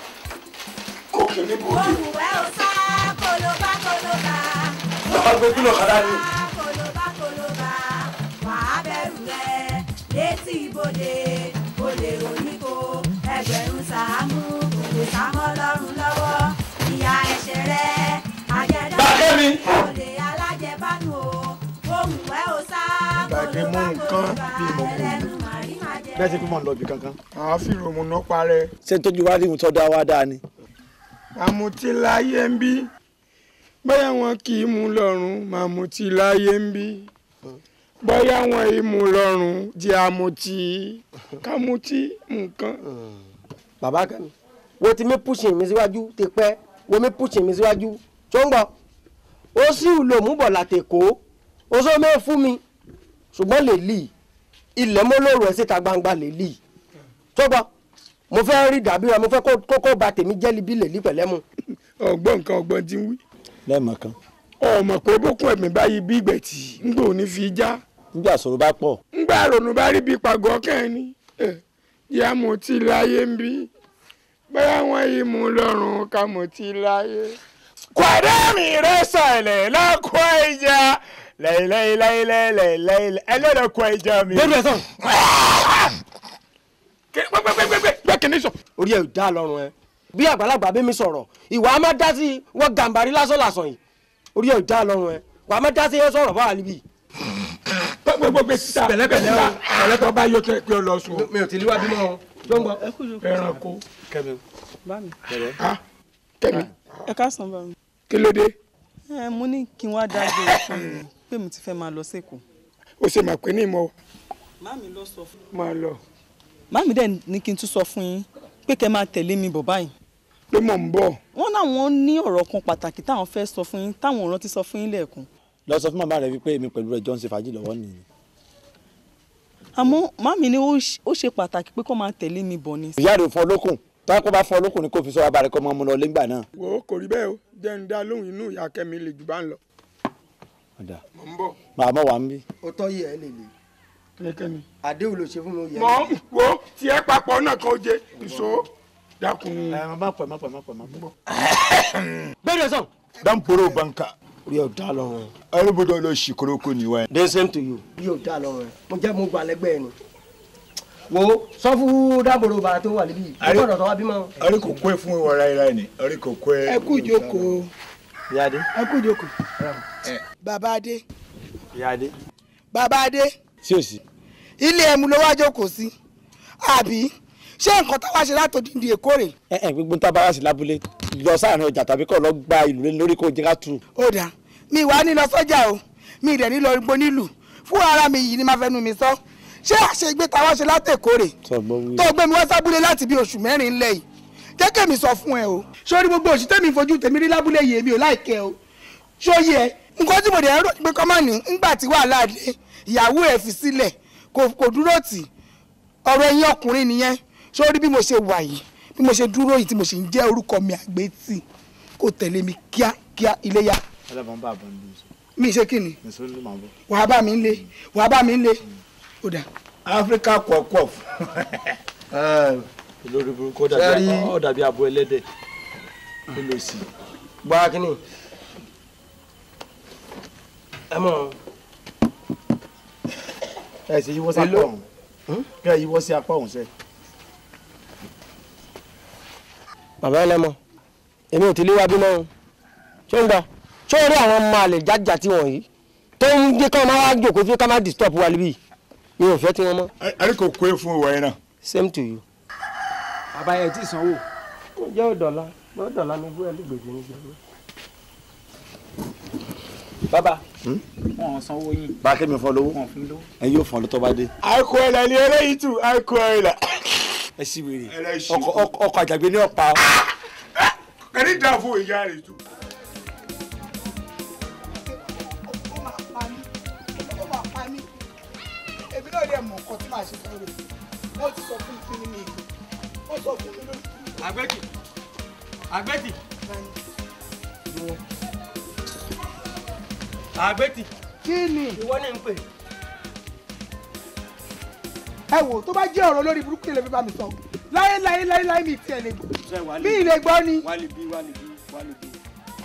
kò kì í ní bòde. olùwẹ̀ ò sá kólóbá kólóbá. bàbá gbé kúlọ̀ kàdá ni. kólóbá kólóbá. wàá bẹ̀rù rẹ̀ létí ibodè olè oníkó ẹgbẹ̀rún sàámú kò lè sámọ́ lọ́rùn lọ́wọ́ ìyá ẹ̀ṣẹ̀ rẹ̀ àjẹdá Bàkẹ́mi. olè alájẹbánu o olùwẹ̀ ò sá gbàgbé mú kólóbá nǹkan kólóbá bí mo kú ẹlẹ́nu màrí màjẹ́. bẹ́ẹ̀ ti fi mọ̀ ń lọ ibì kankan. àwọn fìrò mu ná parẹ́. ṣé tójú wá rí ohun tó dá wá dáa ni. àmùtí láyé ń bí bóyá wọn kì í mú lọ́rùn màmùtí láyé ń bí bóyá wọn ì mú lọ́rùn jẹ́ àmùtí kámùtí nǹkan. bàbá kan wo ti mi pushing mi síwájú ti pẹ́ wo mi pushing mi síwájú tó ń gbọ́ ó sì lò mú bọ̀ látẹ̀kọ́ ó sọ mẹ́ fún mi ṣùgbọ́n lè lì ilẹ̀ mọ́lòrò ẹ̀ síta gbangba lè lì tó gbọ́ mo fẹ́ rí dàbí rẹ mo fẹ́ kó- kókó ba tèmi jẹ́ libi lè lì pẹ̀lẹ́ mu. ọgbọ́n nǹkan ọgbọ́n ti ń wí. lẹ́ẹ̀mọ̀ kan. ọmọ pé bókun ẹ̀mí báyìí bí ìgbẹ̀tì ńgbà òní fi já nígbà sọ̀rọ̀ bá pọ̀. ńgbà ronú bá rí bí pàgọ́ kẹ́hìn ni yá mo ti láyé ń bí bóyá wọn yìí mú lọ́rùn ká mo ti láyé. kwàdánì rẹ sọ̀lẹ̀ lọ́kọ̀ ìjà lẹ́yìnlẹ́yìnlẹ́yìnlẹ́yìnlẹ́yìn ẹlẹ́dọ̀kọ̀ ìjà mi. bẹ́ẹ̀ sọ. gbẹ́gbẹ́gbẹ́ kìíní sọ. orí ẹ̀ ò dá lọ́rùn ẹ bí àgbàlagbà bí mi sọ̀rọ̀ ìwà á má dá sí wọ́n gàǹbarí lásán lásán yìí orí ẹ̀ ò dá lọ́rùn ẹ wà á má dá sí ẹ sọ̀rọ̀ báwa níbí. gbẹgbẹgbẹ síta pẹ̀lẹ́pẹ̀lẹ́ o. ẹlẹtọ bá yọ kẹ pé ọ lọ sùn. mi ò tí líwá bímọ o tó ń gbọ́. ẹranko. kẹmi. bá mi. kẹmi ẹ káàsán bá mi. kí ló dé. ẹ mo ní kí n wá dágbére fún mi pé mi ti fẹ́ máa lọ sẹ́kọ̀ọ́. o ṣe mà pé ní ìmọ̀ Màmí ló sọ fún mi. máa lọ. Màmí dẹ̀ ní kí n tún sọ fún yín pé kẹ́ máa tẹ̀lé mi bọ̀ báyìí. pé mò ń bọ̀. wọ́n náwọn ní ọ̀rọ̀ kan pàtàkì táwọn fẹ́ sọ fún yín táwọn ò rántí sọ fún yín lẹ́ẹ̀kan. lọ sọ fún màmá rẹ wípé èmi pẹ̀lú rẹ jọ ń ṣe fàájì lọ́wọ́ nìyí. àmọ́ màmí ni ó ṣ- ó ṣe pàtàkì pé kó máa tẹ̀lé mi bọ̀ ni. ìyá rẹ fún ọlọ́kùn tó kó bá fún ọlọ́kùn ni kò fi sọ abalẹ̀ kọ́ mọ́ mu lọ lẹ́gbà náà. wo kò rí bẹ́ẹ̀ o jẹ́ ń dá lóhùn inú ìyá kẹ́mi lè jù bá ń lọ. ọ̀dà mò ń bọ̀. màá mọ̀ wá ń bí. ó tọ́ yìí ẹ lè lè kẹ́kẹ́mi. àdéhùn ló ṣe fún mi ó yẹ. mọ wo tiẹ̀ papọ̀ náà kan ó jẹ ìṣó dákun. ẹ má pẹ́ má pẹ́ má pẹ́ má pẹ́. bẹ́ẹ̀ sọ. dan poro banka orí ẹ̀ ò dá lọ́rùn ẹ. ẹrúbọdọ lọ sí koroko ni wa. the same to you. orí ẹ̀ ò dá lọ́rùn ẹ mo jẹ́ mo gba lẹ́gbẹ́ ẹ ni. wo sọ fún dábòrò bàrà tó wà níbí yìí ó gbọ́dọ̀ tó wá bímọ. ọrí kò kó ẹ fún ìwọ ra ira ni ọrí kò kó ẹ. ẹ kú ìjókòó Ìyáde. ẹ kú ìjókòó. bàbá adé Ìyáde. bàbá adé sí òsì. ilé ẹmu ló wá jókòó sí àbí ṣé nǹkan táwa ṣe látòdìndì èkó rè ẹ ẹ gbogbo tá a bá wá sí lábúlé lọ sáàrin ọjà tàbí kọ́ lọ gba ìlú lé lórí kó jẹ́ ká tu. ó dà mi ìwà ní lọ sọ́jà o mi ìdẹ̀ ní lọ gbó nílùú fún ara mi yìí ni máa fẹnu mi sọ ṣé àṣegbé táwa ṣe látèkó rè sọgbọ́n wí. tó gbé mi wá sábúlé láti bí oṣù mẹ́rin ńlẹ̀ yìí jẹ́ kẹ́mi sọ fún ẹ o sórí gbogbo òsì tẹ́mi fojú tèmi rí lábúlé yìí èmi ò láìkẹ́ o sóyè ẹ nǹkan tí mo dẹ̀ ń rò pé kọ́mọ́ ní ńgbà tí wàhálà dé ìyàwó ẹ̀ fi sílẹ̀ kò kò dúró tì ọ̀rọ̀ ẹ̀yin ọkùnrin nìyẹn sórí bí mo ṣe wà yìí bí mo ṣe dúró yìí tí mo ṣe ń jẹ́ orúkọ mi àgbétì kò tẹ̀lé mi kíákíá iléyà ẹlẹ́bọn bá àbọ̀ níbi ìṣó mi ṣe kí ni nìṣó ló máa bọ̀. wàá bá mi ń lé wàá bá mi ń lé ó dà. áfíríkà kọ̀ọ̀kọ̀ olórí burúkú ó dàbí Sẹ́rí- ó dàbí abo ẹlẹ́dẹ̀ kí ló sì. gbọ́ kínní ẹ mọ̀ ẹ sì yíwọ́ sí apá Èló? ọ̀hún kí ẹ yíwọ́ sí apá ọ̀hún sẹ́. bàbá ẹlẹ́mọ èmi ò ti lé wa bímọ o ṣé ń gbọ́ ṣé o rí àwọn ọmọ àlè jájà tí wọ̀nyí tó ń jẹ́ ká máa wá jòkó fún ká máa disturb wa níbí mi ò fẹ́ tí wọ́n mọ́. ẹni kò kó e fún ìwọ yẹn náà. same to you. bàbá yẹn ti sanwó. jẹ́ òdọ̀lá jẹ́ òdọ̀lá mi fún ẹlẹ́gbẹ̀ẹ́ ní gbẹ̀gbẹ̀. bàbá wọn ò sanwó yín. bá a kẹ́mi fọ́ lówó wọn ò fún lówó. ẹ yóò fọ́n lọ́tọ́ bá dé. àìkú ẹ̀ lẹ́ni eléyìí tù àìkú ẹ̀ là. ẹ sì wèrè Ẹlẹ́ṣin. ọkọ̀ ọkọ̀ ọkọ̀ àjàgbé ní ọ̀pá. ẹni dà fún ìyá rẹ̀ tù. ó máa pa mí ó máa pa mí èmi náà dẹ̀ mọ̀ nǹkan tí màá ṣe fún rẹ̀ wọ́n ti sọ fún mi ní ìgbè wọ́n sọ fún mi lórí. àgbẹ̀tì àgbẹ̀tì àgbẹ̀tì. kí ni ìwọ ní ń pè. ẹ wò tó bá jẹ́ ọ̀rọ̀ lórí burúkú lè fi bá mi sọ láyé láyé láyé láyé mi tiẹ̀ lè gbọ́ mi ì lè gbọ́ ni. wà lè bí wà lè bí wà lè bí.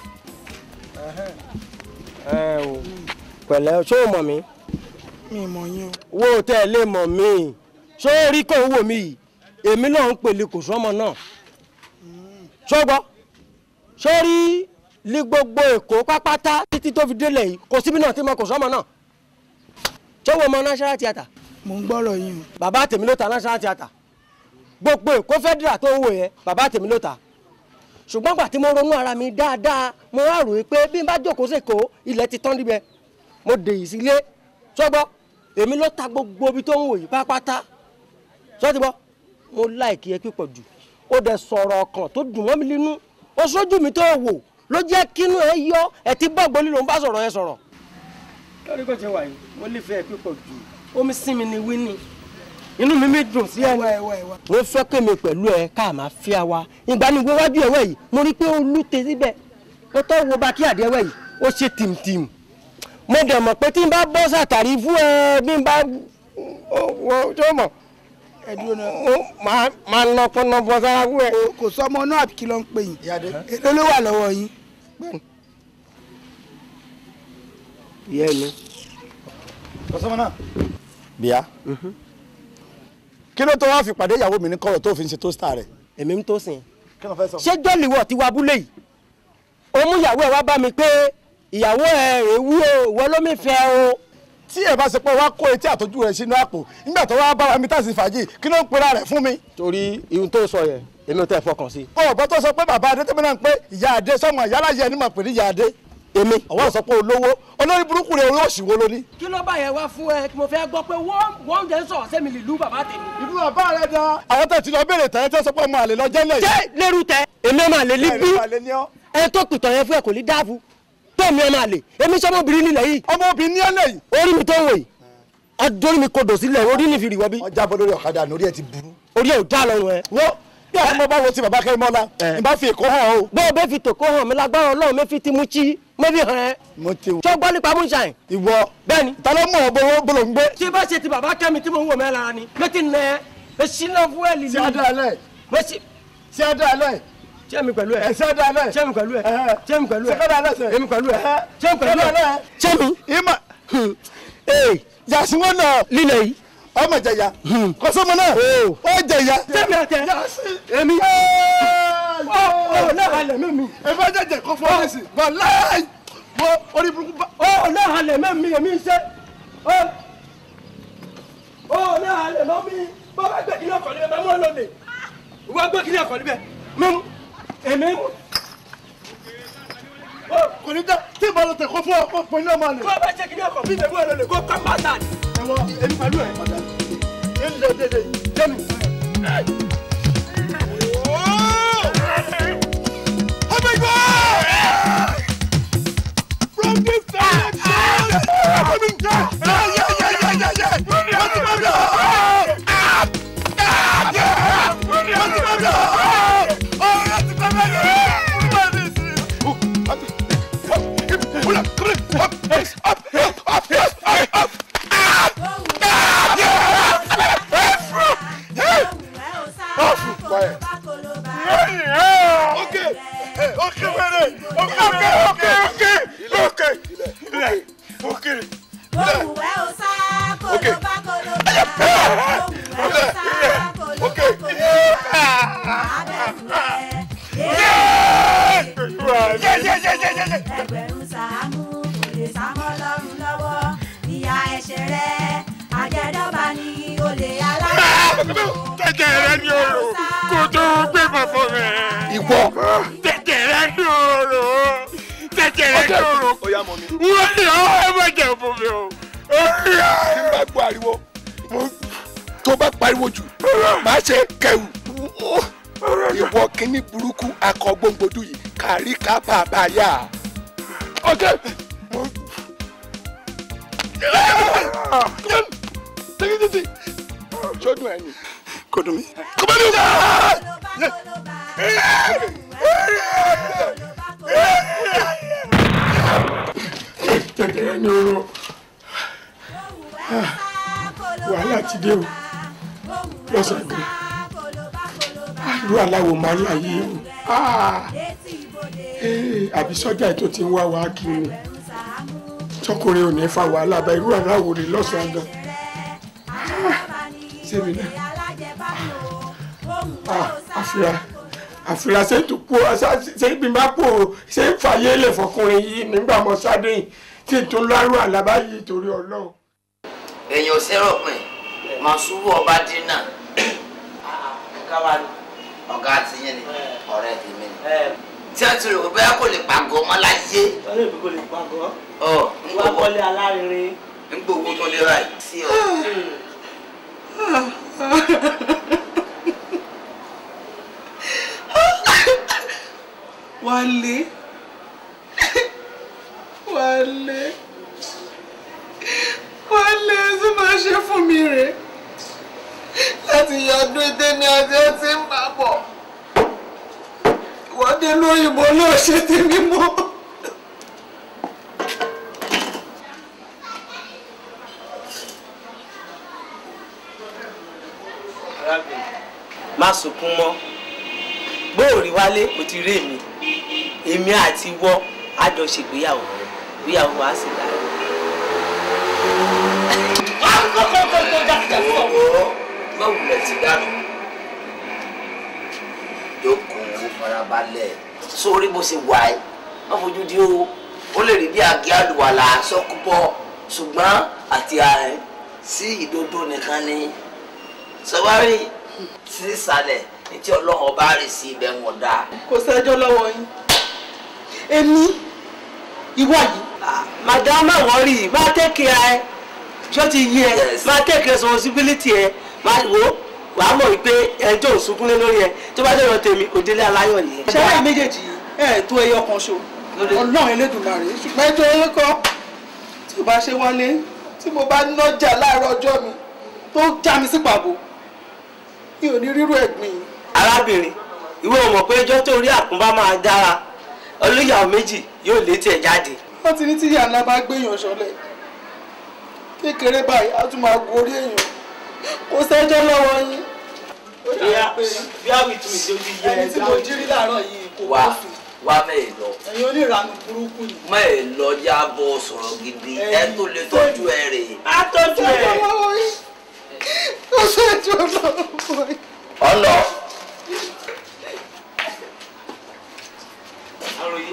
ẹ o pẹ̀lẹ́ ṣé o mọ̀ mí. mi mọ̀ yín wo tẹ́ ẹ lè mọ̀ mí ṣé o rí kò ń wò mí yìí èmi náà ń pèlè kò sọ́mọ náà ṣọ́gbọ́ ṣé o rí ní gbogbo èkó pápátá títí tó fi délẹ̀ yìí kò síbi náà tí mo kò sọ́mọ náà ṣé wo mọ national theatre. mo ń gbọ́rọ̀ yín o. bàbá tèmi ló ta national theatre gbogbo èkó federal tó ń wò yẹn bàbá tèmi ló ta ṣùgbọ́n gbà tí mo ronú ara mi dáadáa mo wá rò pé bí n bá jókòó sèkó ilẹ̀ ti tán níbẹ̀ mo dè yìí sílé ṣọ́gbọ́ èmi ló ta gbogbo ibi tó ń wò yìí pápátá ṣọ́tí bọ́ mo láìkí ẹ pípọ̀ jù ó dẹ̀ sọ̀rọ̀ ọkàn tó dùn mọ́ mi nínú ó sójú mi tó wò ló jẹ́ kínú ẹ yọ ẹ ti bọ́gbọ́n lílo ń bá sọ̀rọ̀ ẹ sọ̀rọ̀. lórí kò ṣe wà yìí mo nífẹ̀ẹ́ pípọ̀ jù omi sí mi ni wíní inú mi mi dùn sí ẹni. mo fẹ́ kémi pẹ̀lú ẹ ká máa fi àwa ìgbà ni wíwájú ẹ̀wẹ̀ yìí mo rí pé ó lùtẹ̀ síbẹ̀ ó tọ́ wo bá kí àdéhùn yìí ó ṣe tìmtìm mo dẹ̀ mọ̀ pé tí n bá bọ́ sàtàrí fún ẹ bí n bá wọ tó mọ̀ ẹdúró náà. máa ń nọpọ nọpọ sára fún ẹ. kò sọ ọmọ náà àbí kí ló ń pè yín. èló ló wà lọ́wọ́ yín. ìyá mi. kọ́sọ́mọ́ náà. bíyà kí ló tó wá fi pàdé ìyàwó mi ní kọ́rọ̀ tó fi ń ṣe tó star rẹ̀. èmi ń tó sìn. kí ló fẹ́ sọ. ṣé jọ́lìwọ̀ ti wá abúlé yìí ó mú ìyàwó ẹ wá bá mi pé ìyàwó ẹ èwú o ìwọ ló mi fẹ́ o. tí ẹ bá ṣe pé wá kó etí àtọ́jú rẹ̀ sínú àpò nígbà tó wá bá wa mi tàṣí fàájì kí ló ń pera rẹ̀ fún mi. torí ihun tó sọ yẹn èmi ò tẹ́ fọkàn sí. ọ̀bọ tó sọ pé bàbá adé tẹ́mi náà ń pé ìyá adé sọmọ ìyálà yẹ ni mà pè ní ìyá adé. èmi. ọwọ́ sọ pé olówó olórí burúkú rẹ̀ orí òsì wo ló ní. kí ló bá yẹn wá fún ẹ mo fẹ́ gbọ́ pé wọ́n wọ́n jẹ́ sọ̀rọ̀ sẹ́mi lìlú bàbá tèmi. ìlú bàbá rẹ dán. àwọn tẹ̀ tí lọ béèrè tẹ̀yẹ́ tẹ́ sọ pé ọmọ àlè lọ jẹ́ lẹ̀. ṣé lérú tẹ èmi ọmọ àlè ní bí ẹ tó pìtàn yẹn fún ẹ kò ní dáàbò tẹ̀mí ọmọ àlè èmi sọmọbìnrin nílẹ̀ yìí. ọmọbìnrin ní ẹlẹ́ yìí. orí mi tó ń wò yìí adórí mi kodò sílẹ̀ orí mi fi rìwọ́ bí. ọjà bọ́ lórí ọ̀kadà ní orí ẹ ti burú. orí ẹ ò dá lọ́rùn ẹ. wo bí àwọn ọmọ bá wo ti bàbá kẹ́rin mọ́lá n bá fi èkó hàn o. bó o bẹ fi tòkó hàn mi lágbára ọlọ́run mi fi ti mú chi mo fi hàn ẹ́. mo ti wò. tó gbọ́ nípa moonshine. ìwọ bẹ́ẹ̀ni. ta ló mọ̀ ọ́ bó bó ló ń gbé. tí bá ṣe ti bàbá kẹ́mi tí mo ń wò mẹ́ lára ni mi ti nà ẹ́ ẹ ṣínà fún ẹ lìlú. ṣé adé alẹ́ mo ṣe. ṣé adé alẹ́ ṣé mi pẹ̀lú ẹ. ẹ ṣé adé alẹ́ ṣé mi pẹ̀lú ẹ. ṣé mi pẹ̀lú ẹ. ṣé kọ́dà alẹ́ sẹ́. èmi pẹ̀lú ẹ. ṣé mi pẹ̀lú ẹ. ṣé mi. ìmọ̀ ee yàsíwọ́n náà lílẹ̀ yìí. ọmọ jẹya kọsọmọ náà ó jẹya. sẹ́mi àtẹ èmi. ọ ọ náà halẹ̀ mẹ́mi. ẹ bá jẹjẹ kó fọ́ ẹ sí bọ́ láì bọ́ orí burúkú bá. ọ náà halẹ̀ mẹ́mi èmi ṣe. ọ ọ náà halẹ̀ mẹ́mi bàbá gbé kíní ọkọ̀ níbẹ̀ mọ́ lóde wọ́n gbé kíní ọkọ̀ níbẹ̀ mímú èmi mú. kò ní dá tí ìbá lọ tẹ kó fún ọkọ pọ̀ ní ọmọ àlè. kó o bá jẹ́ kíní ọkọ̀ bí ìbẹ̀wò ẹ̀ lọ́lẹ̀ kó kọ́ pátá ni. ẹ̀wọ̀ èmi pẹ̀lú ẹ̀ padà ẹ̀ ń lé dédé. jẹ́mi. òkè. Òwúwẹ́ ó sá kólóbá kólóbá. Òwúwẹ́ ó sá kólóbá kólóbá. Ẹgbẹ̀rún sàámú kò lè sámọ́ lọ́rùn lọ́wọ́. Ìyá ẹ̀ṣẹ̀ rẹ̀ àjẹdọ́ba ni olè aláàbò. tẹ̀tẹ̀ rẹ ní oró kó tó gbé bàbá rẹ. ìwọ. tẹ̀tẹ̀ rẹ ní oró tẹ̀tẹ̀ rẹ ní oró. wọ́n ní ọ́ ẹ má jẹ́ fún mi o. tí n bá gbọ́ ariwo tó bá pariwo jù má ṣe kẹrù ìwọ kíní burúkú akọ gbòǹgbòdù yìí kárí ká bàbá yá. ọjọ́ tẹ́gídìtì sọ́dún ẹ̀ ni. kò dùn mí. kò bá dùn. tẹ̀tẹ̀ rẹ ní oró. wàhálà ti dé o lọ́sàn-án irú aláwo máa ń láyé o àbí sọ́jà ètò tí ń wá wá kiri tọkùnrin ò ní fa wàhálà bá irú aláwo rè lọ́sàn-án gan sẹ́mi náà àfìrà àfìrà ṣe tó kú ṣe bí n bá pò ṣe ń fàyè lè fọkùnrin yìí nígbà mọ sáde yìí tí n tó lárú àlábá yìí torí Ọlọ́run. èèyàn ò sẹ́rọ̀ pin màsúwò ọba dínà ọ̀gá ti yẹn ni ọ̀rẹ́ tèmi ni tí a ti rò pé bẹ́ẹ̀ kò lè pàgọ́ mọ́ láyé. ọlọ́run ìbí kò lè pàgọ́. ọ wá kọ́lé alárinrin. ń gbowó tó lé báyìí sí ọ. Wálé Wálé Wálé tí máa ṣe fún mi rè láti yọdún ìdẹ́ni àti ẹtí ń bá bọ̀ ìwọ́dé lóyìnbó ló ṣe tèmi mọ́. má sunkún mọ́ gbóòrí wálé kò ti rí èmi èmi àti wọ́ á jọ ṣègbéyàwó ìgbéyàwó wa sì dára. má wulẹ̀ ti dànù jókòó farabalẹ̀ sórí bó ṣe wà ẹ́ má fojú di o ó lè rí bí àgé àlùwàlà sọ́kúpọ̀ ṣùgbọ́n àti ààrẹ sí ìdodo nìkan ni sọwárí sí ìsàlẹ̀ ní tí ọlọ́run bá rì sí ibẹ̀ wọn dá. kò sẹ́jọ́ lọ́wọ́ yín èmi ìwọ yìí. madam má wọrí má take care ẹ ṣó ti yí ẹ má take responsibility ẹ má wo wàá mọ̀ wípé ẹjọ́ òsunkúnlé lórí ẹ tó bá dẹ̀rọ tèmi òdélé aláyọ̀ nìyẹn. ṣẹ́wá méjèèjì yìí ẹ̀ tó ẹyọ kan ṣo ọlọ́run elédùnmarè ṣùgbọ́n ẹjọ́ yín kọ́ tí o bá ṣe wálé tí mo bá nọ́jà láàárọ̀ ọjọ́ mi tó já mi sí pàbó mi ò ní rírú ẹ̀gbìn yìí. arábìnrin ìwé ò mọ̀ pé ẹjọ́ tó rí àkúnbá máa dára olóyàwó méjì yóò létí ẹ̀ jáde. wọ́n ti ní tí ìyá ńlá bá gbéyàn ṣọlẹ̀ kékeré báyìí á tún máa gorí èèyàn kò sẹ́jọ́ lọ́wọ́ yín. bí àwìn tún ìṣe ojú yẹ ẹni tí mo jí rí láàárọ̀ yìí kò wá kó sùn wá mẹ́ẹ̀ lọ ẹ̀yin oníranú burúkú yìí. mẹ́ẹ̀ lọ yá bọ́ sọ̀rọ̀ gidi ẹ tó lè tọ́jú ẹ rè. á tọ́jú ẹ. sẹ́jọ́ lọ́wọ́ yín kò sẹ́jọ́ lọ́wọ́ yín. ọ̀nà. àròyé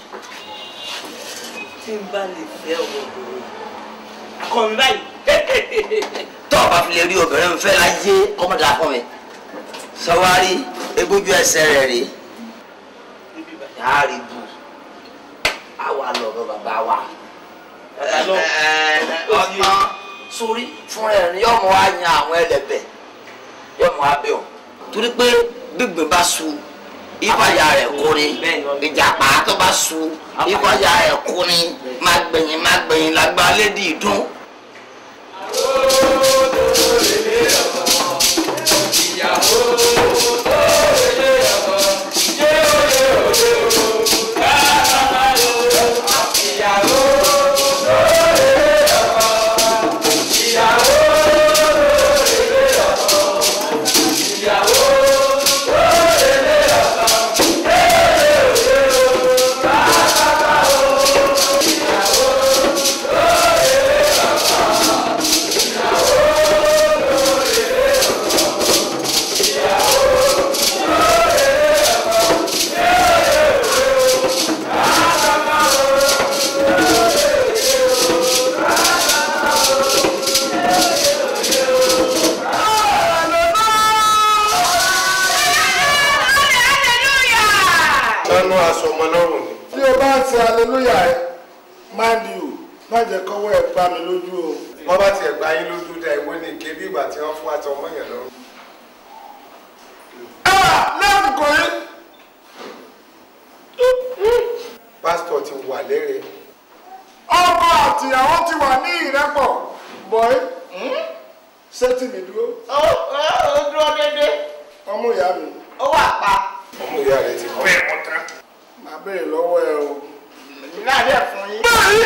tí n bá lè fẹ́ ọmọbìnrin akọ mi báyìí. tọ́ ọ bá fi lè rí obìnrin fẹ́ láyé ọmọdé akọ mi sọwárí egbójú ẹsẹ̀ rẹ̀ rè yàrá rí bu àwa lọ bọ bàbá wa ọ̀nà sórí fún ẹ̀ ní yọmọ wa yan àwọn ẹlẹ́bẹ̀ yọmọ wa bẹ̀ ọ́ torí pé gbígbìn bá su ìfàyà rẹ̀ kú ni ìjàpá tó bá su ìfàyà rẹ̀ kú ni má gbẹ̀yìn má gbẹ̀yìn lágbá lédi ìdún. Yeah. ṣe aleluya ẹ mind you má jẹ́ kọ́wọ́ ẹ̀ gbá mi lójú o. wọ́n bá tiẹ̀ gba yín lójú dá ìwé ní ike bí ìgbà tí wọ́n fún àti ọmọ yẹn lọ́rùn. lásìkò yìí. pásítọ̀ ti wà lẹ́rẹ̀ẹ́. ọkọ àtìyàwó ti wà ní ìrẹ́pọ̀ bọ́ẹ̀ ṣé tí mi dúró. ó ó dúró dédé. ọmọ ìyá mi. ó wà pa. ọmọ ìyá rẹ ti kọ́. bẹ́ẹ̀ mọ̀ tán. màá béèrè lọ́wọ́ ẹ o. èmi náà dẹ̀ fún yín. báyìí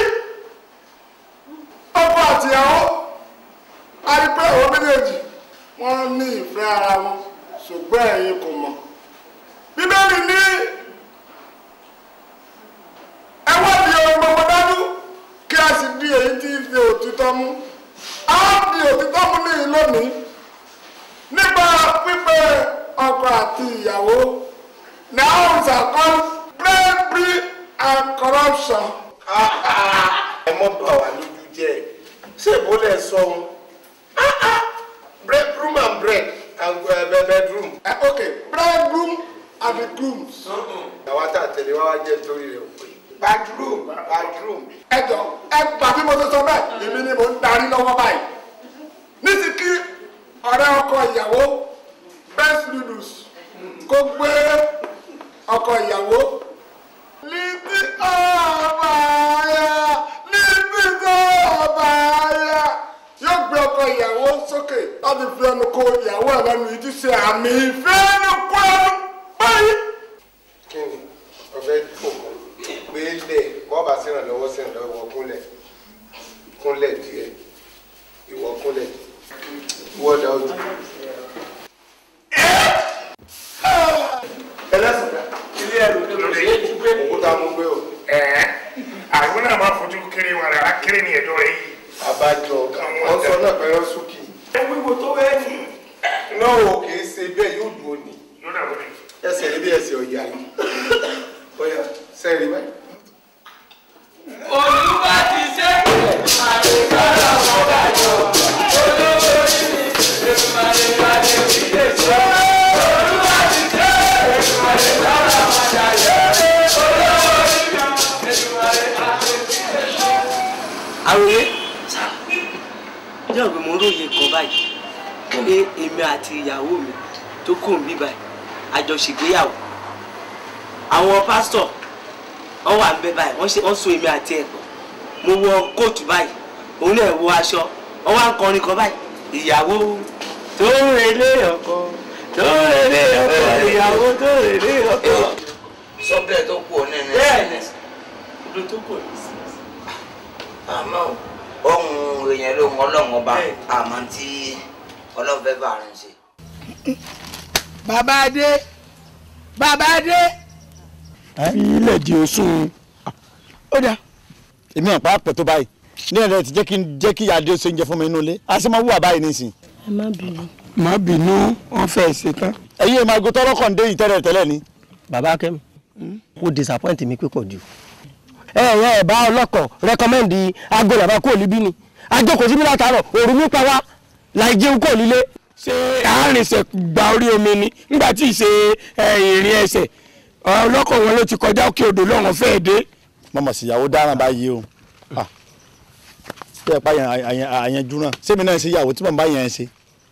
ọkọ àtìyàwó a rí pé àwọn méjèèjì wọ́n ní ìfẹ́ ara wọn ṣùgbọ́n ẹ̀yin kò mọ̀. bíbélì ní ẹ wádìí ohun gbogbo dájú kí a sì di èyí tí í fi òtítọ́ mú. a di òtítọ́ mú ní lónìí nípa pípé ọkọ àti ìyàwó now is a call bravery and corruption. ẹ mọ bá wa lójú jẹ ṣé ìbò lẹ sọ ohun bread room and bread and uh, bedroom. Uh, okay bread room and the grooms. àwa tá a tẹ̀lé wá wá jẹ́ nítorí rẹ̀ òpè. bedroom bedroom. ẹ jọ ẹ gbà bí mo ṣe sọ bẹ́ẹ̀ èmi ni mo ń darí lọ́wọ́ báyìí níṣì kí ọ̀rẹ́ ọkọ ìyàwó best noodles kó gbé ọkọ ìyàwó níbi ọba ayá níbi ọba ayá yóò gbé ọkọ ìyàwó sókè láti fi ẹnu kó ìyàwó ẹ̀ lẹ́nu yìí ti ṣe àmì ìfẹ́ ẹnu kó ẹnu báyìí. kí ni ọ̀fẹ́ fòkàn gbé lẹ̀ bọ́ọ̀bà sírànlọ́wọ́ sírànlọ́wọ́ kúnlẹ̀ kúnlẹ̀ díẹ̀ ìwọ kúnlẹ̀ ìwọ dá ojú. ẹlẹ́sìn ilé ẹ̀rù lórí òkúta mú gbé o. àwọn náà máa fojú kéré wọn rárá kéré ní ẹ̀dọ́ rẹ̀ yìí. àbájọ wọn sọ náà pẹ̀lú súkì. ẹ wíwo tó bẹ́ẹ̀ ni. náà o kì í ṣe bẹ́ẹ̀ yóò dùn òní. yóò dà wọlé. ẹsẹ̀ níbi ẹsẹ̀ ọ̀yà yìí. ọ̀yà sẹ́ẹ̀rì báyìí. olúwa ti ṣe àdékọ́lá wọn dájọ́ olówó ní ètùmọ̀lẹ́gbàdé ìdílé ṣe olúwa ti ṣe ètùmọ̀lẹ́gbàdé wọn dájọ́ olówó ní ètùmọ̀lẹ́gbàdé ìdílé ṣe. àròyé jẹ́ òpin mo róye kan báyìí pé èmi àti ìyàwó mi tó kù ń bí báyìí àjọṣègbéyàwó àwọn pásítọ̀ wọ́n wà ń bẹ báyìí wọ́n ṣe wọ́n so èmi àti ẹ̀ pọ̀ mo wọ kóòtù báyìí òun náà wọ aṣọ wọ́n wá ń kọrin kan báyìí ìyàwó tó ń relé ọkọ tó ń relé ọkọ ìyàwó tó ń relé ọkọ. sọ́bẹ̀ tó kù ọ̀nà ẹ̀ bẹ́ẹ̀ni ibi tó kù ní sí. àmọ́ ohun èèyàn ló ń ọlọ́run ọba àmọ́ tí ọlọ́run fẹ́ bá rìn ṣe. bàbá adé bàbá adé. fi ilẹ̀ di oṣù. ó dà èmi ò pa àpẹ tó báyìí ní ẹ̀rọ ti jẹ́ kí jẹ́ kí adé ṣe ń jẹ fún mi nínú ilé a sì máa wúwà báyìí nísìn. ẹ má bínú. má bínú wọn fẹ́ ṣe tán. ẹ̀yin èèmọ̀ àgọ́ tọrọ kàn dé yìí tẹ́lẹ̀ tẹ́lẹ̀ ni. bàbá akẹ́mi ó disappoint mi pípọ̀ jù. ẹ ẹ ẹ bá ọlọ́kọ̀ rẹkọmẹ́ndì aago làbá kúrò níbí ni ajókòó síbí látàárọ̀ òru nípa wa láì jẹun kò nílé. ṣé àárínṣẹ́ gba orí omi ni nígbà tí ì ṣe ìrìn ẹsẹ̀ ọlọ́kọ̀ wọn ló ti kọjá òkè odò lọ́wọ́n fẹ́ẹ́ dé. mọ̀mọ́ sí ìyàwó dáràn báyìí o bí ẹ pa àyànjú náà sẹ́mi náà ṣe ìyàwó tí mò ń bá yẹn ṣe.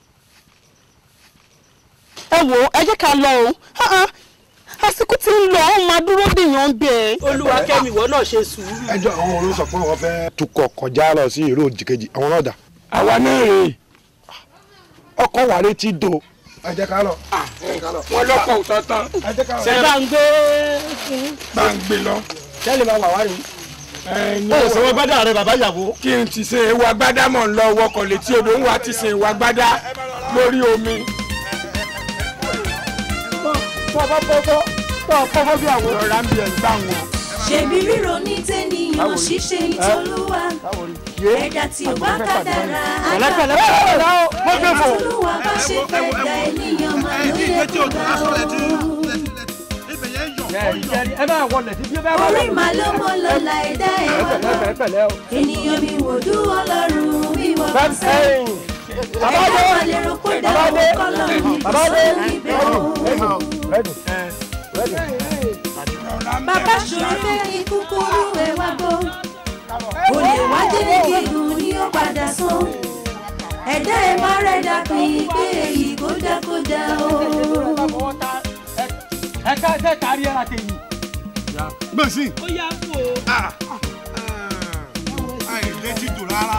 ẹ wo ẹ jẹ́ ká lọ o Ah, ah. àsìkò tí ń lọ ọ̀hún máa dúró dèèyàn bẹ́ẹ̀. olúwa kẹ́mi ìwọ náà ṣe sùúrù. ẹjọ́ àwọn olóò sọ pé wọ́n fẹ́ tukọ̀ kọjá lọ sí ìró òjìkejì àwọn náà dà. àwa náà rè é ọkọ̀ wà létí do. ẹ jẹ́ ká lọ. wọn lọkọ òtọ tán ṣe bá ń gbé. bá ń gbé lọ. tẹ́lẹ̀ máa wà wá rí. ó sọ wọn gbádà rẹ bàbá ìyàwó. kí n ti ṣe ewu agbádá mọ̀ ń lọ wọkọ̀ létí odò ń wá ti ṣe ewu agbádá lórí omi. tó o bá fọ́fọ́ tó o fọ́fọ́ bí àwọn. ọ̀rá ń bí ẹ̀ ń gbà wọn. ṣèbí ríro ní tẹ́nìyàn ṣíṣe ìtọ́lúwa ẹ̀dá tí ò bá kádàrá pẹ̀lẹ́pẹ̀lẹ́ pẹ̀lẹ́ o mo gbé fò. olúwa bá ṣe fẹ́ da ènìyàn máa ló yẹ kó gbà ó. ẹ máa wọlé tí bí ó bá wà orí màá ló mọ lọ́la ẹ̀dá ẹ̀ wá lọ pẹ̀lẹ́ o. ènìyàn mi wò dú ọlọ́run bí wọ́n bá Bẹ́ẹ̀- sẹ́ ẹ̀yìn. Bàbá ẹ̀dá dé. wà lérò kó dá Bàbá owó dé. kọ́lọ́ ní kò Bàbá dé. sóhun ibẹ̀ o. Ready. Ready. bàbá ṣòro fẹ́yìn kúkúrú ẹ̀ wá gbọ́ olè wájú gígùn ni ó padà sán ẹ̀dá ẹ̀ má rẹ̀ dà pín pé èyí kó dá kó dá o. ẹ ká ẹ kárí ẹ láti yìí. gbèsè. ó yá fò. àìlè ti dùn rárá.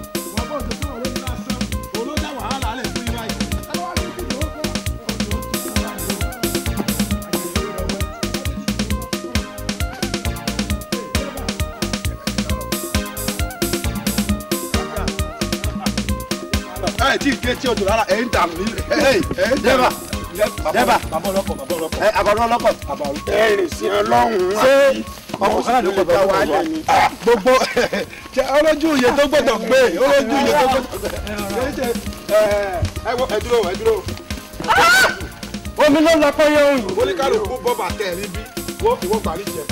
ẹ tí ì gé tí o dùn rárá ẹ ń dà mí. dẹ́bà dẹ́bà ẹ àbọ̀dún ọlọ́kọ̀. ẹ rìn sí ọlọ́run ṣé ọkọ̀ sára ló gbọdọ̀ wà lẹ́nu. gbogbo ṣe olójú iye tó gbọdọ̀ gbé olójú iye tó gbọdọ̀ gbé. ẹ wo ẹ dúró ẹ dúró. omi ló lọ pé yóò yìí. oníkàlùkù bọ́bà tẹ̀ níbí wo ìwọ parí jẹ.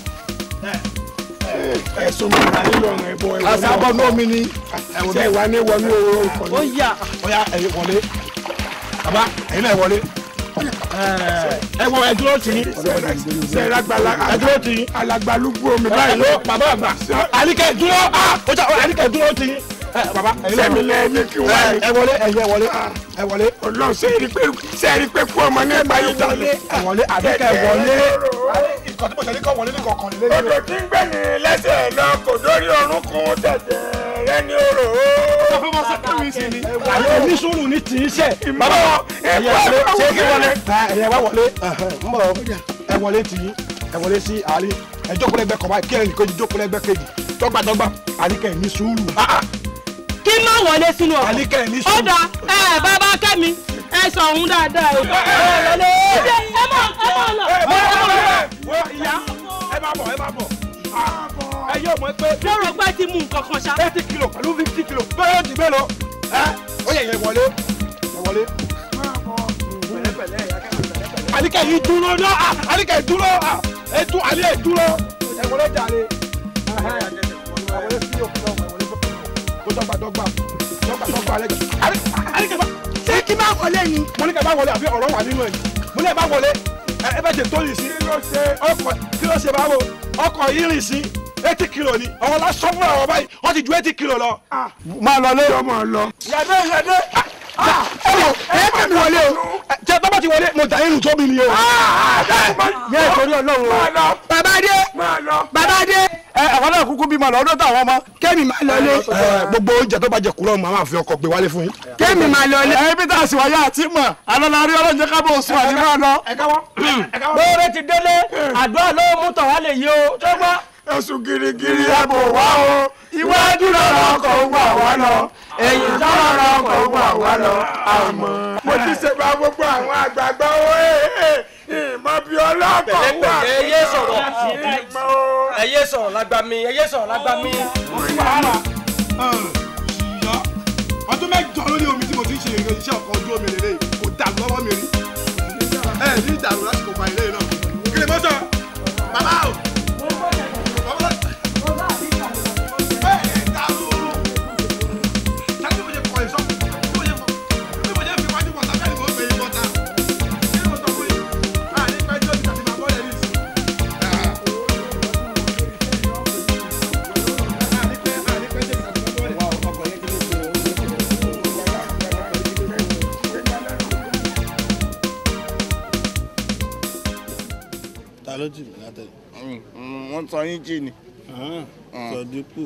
ẹ̀sùn mi ra nílò ọ̀rọ̀ ẹ̀bọ ẹ̀wọ̀n náà. àṣàbọ̀ náà mi ni. ṣé ìwà ní wọnú oró nǹkan ni. ó yà. ó yà ẹ̀yin wọlé. bàbá ẹ̀yin náà wọlé. ẹ wọ ẹ dúró tì í. ṣe lágbàlá ẹ dúró tì í. alagbalúgbú omi báyìí ló bàbá àgbà. àníkẹ́ dúró ó jà àníkẹ́ dúró tì í. bàbá ẹ̀yin náà sẹ́mi lẹ́yìn kí wọ́n á ẹ wọlé ẹ̀yin ẹ wọlé ẹ wọlé. ọlọ́run ṣe é rí pé ṣe é rí pé kú ọmọ ní ẹgbàá yìí dálé. ẹ wọlé àníkẹ́ wọlé. ìkọ̀ tí mo ṣe ní kọ́ wọlé ní kọ̀ọ̀kan nílé. odò tí ń gbẹ̀yìn lẹ́sẹ̀ lọ kò dórí orúnkún tẹ̀tẹ̀ rẹ ní orò. sọ fún wọn sẹ́kẹ́ mi sí ni. àyè ní sùúrù ní tì í sẹ̀. bàbá ẹ̀yẹ wọlé ṣé kí wọlé. ẹ̀yẹ wá wọlé ń bọ̀ ẹ wọlé tì í ẹ wọlé sí àárín ẹ jókòó lẹ́gbẹ̀ẹ́ kan báyìí kí ẹnì kejì jókòó lẹ́gbẹ̀ẹ́ kejì dọ́gbadọ́gba àníkẹ́ ní sùúrù. kí má wọlé sínú ọkọ̀. àníkẹ́ ní ó sùúrù. dà ẹ bàbá kẹ́mi ẹ sọ òun dáadáa o. ẹ wọlé ẹ mọ ẹ mọ lọ. wo ìyá ẹ máa bọ̀ ẹ máa bọ̀ ẹ yóò mọ̀ pé. lọ́rọ̀ pé ti mú nǹkan kan ṣá. eighty kilo pẹ̀lú fifty kilo bẹ́ẹ̀ yóò di mélòó ẹ ó yẹ yẹ wọlé ẹ wọlé. àníkẹ́ yìí dúró náà àníkẹ́ yìí dúró ẹ dún àní ẹ dúró ẹ wọlé jàre ẹ wọlé sí òkú náà ẹ wọlé kó dọ́gba dọ́gba dọ́gba dọ́gba alẹ́ àníkẹ́ bá ṣé kí bá wọlé ni. mo ní kẹ́ bá wọlé àbí ọ̀rọ̀ wà nínú ẹ̀ mo ní ẹ bá wọlé ẹ ẹ bẹ ṣe tó yìí sí. kí ló ṣe ọkọ̀ kí ló ṣe báwo ọkọ̀ yìí rìn sí eighty kilo ni àwọn lásán fún àwọn báyìí wọ́n ti ju eighty kilo lọ. máa lọ lé. ọmọ lọ. yàdé yàdé. ẹ wò ẹ kẹ́ mi wọlé o tẹ tọ́ bá ti wọlé mo dà irun tó mi ni o. ní ìtòrí ọlọ́run o. bàbá dé bàbá dé. ẹ àwọn náà kúkú bímọ lọ ọdún táwọn ọmọ kẹ́mi máa lọ lé. gbogbo oúnjẹ tó bá jẹ kúrò màá máa fi ọkọ̀ gbé wálé fún yín. kẹ́mi máa lọ lé. ẹ bí tá a sì wáyé àti mọ̀ alọ́lárí ọlọ́njẹ́ ká bó sùn àti máa lọ. ẹ káwọ́ ẹ káwọ́. bóore ti délé àdúrà ló mú tọ̀ wá lè yí o. tó gbọ́. ẹ̀sùn girigiri ẹ̀bù wá o iwájú lọ́rọ̀ ọkọ̀ wà wá lọ ẹ̀yìn lọ́rọ̀ ọkọ̀ wà wá lọ àmọ́. mo ti ṣe bá gbogbo àwọn àgbààgbà o ìmọ̀ bí ọlọ́kọ̀ wà. pẹ̀lẹ́pẹ̀lẹ́ ẹ yé sọ̀rọ̀ ẹ yé sọ̀rọ̀ lágbá mi ẹ yé sọ̀rọ̀ lágbá mi. ọdún mẹ́jọ lórí omi tí mo ti ń ṣe ìrìn iṣẹ́ ọkọ̀ ojú omi lélẹ̀ kò dàrú lọ́wọ́ mi rí ẹ ní ìdàrú lásìkò pa ilé náà kí ni mo sọ bàbá o. ta ló jì mí látẹ̀lé. wọ́n sọ yín jì ni. sọdípò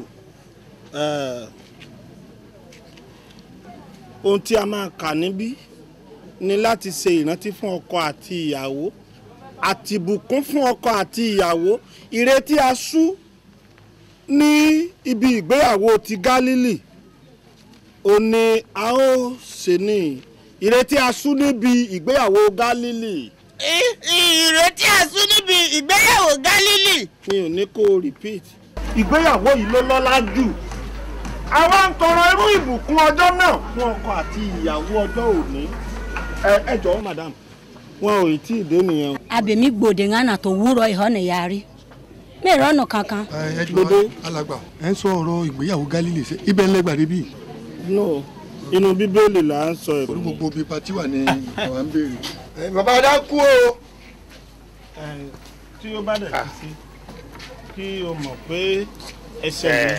ohun tí a máa kà níbí ni láti ṣe ìrántí fún ọkọ àti ìyàwó àti ìbùkún fún ọkọ àti ìyàwó ìrètí aṣú ní ibi ìgbéyàwó ti Gálílì ó ní a ó ṣe ní ìrètí aṣú níbi ìgbéyàwó Gálílì. ìrètí àsún níbi ìgbéyàwó Gálílì. mi ò ní kó o repeat. ìgbéyàwó yìí ló lọ́lá jù àwa ń tọrọ irú ìbùkún ọjọ́ náà fún ọkọ àti ìyàwó ọjọ́ òní. ẹ ẹ jọ̀wọ́ madam wọn ò tí ì dé nìyẹn. o. abèmí gbòde ńlá tó wúrọ ìhọ́nà yarí mẹ́rọ ọ̀nà kankan. ẹ jọ alàgbà ẹ ń sọ ọ̀rọ̀ ìgbéyàwó Gálílì ṣe ibẹ̀ ń lẹ́gbàá débi. no inú bíbélì là ń sọ ẹ̀. orí gbogbo bíi patí wà ní àwa ń béèrè. bàbá adá kú o. tí ó bá dẹ̀ ti sí kí o mọ̀ pé ẹsẹ̀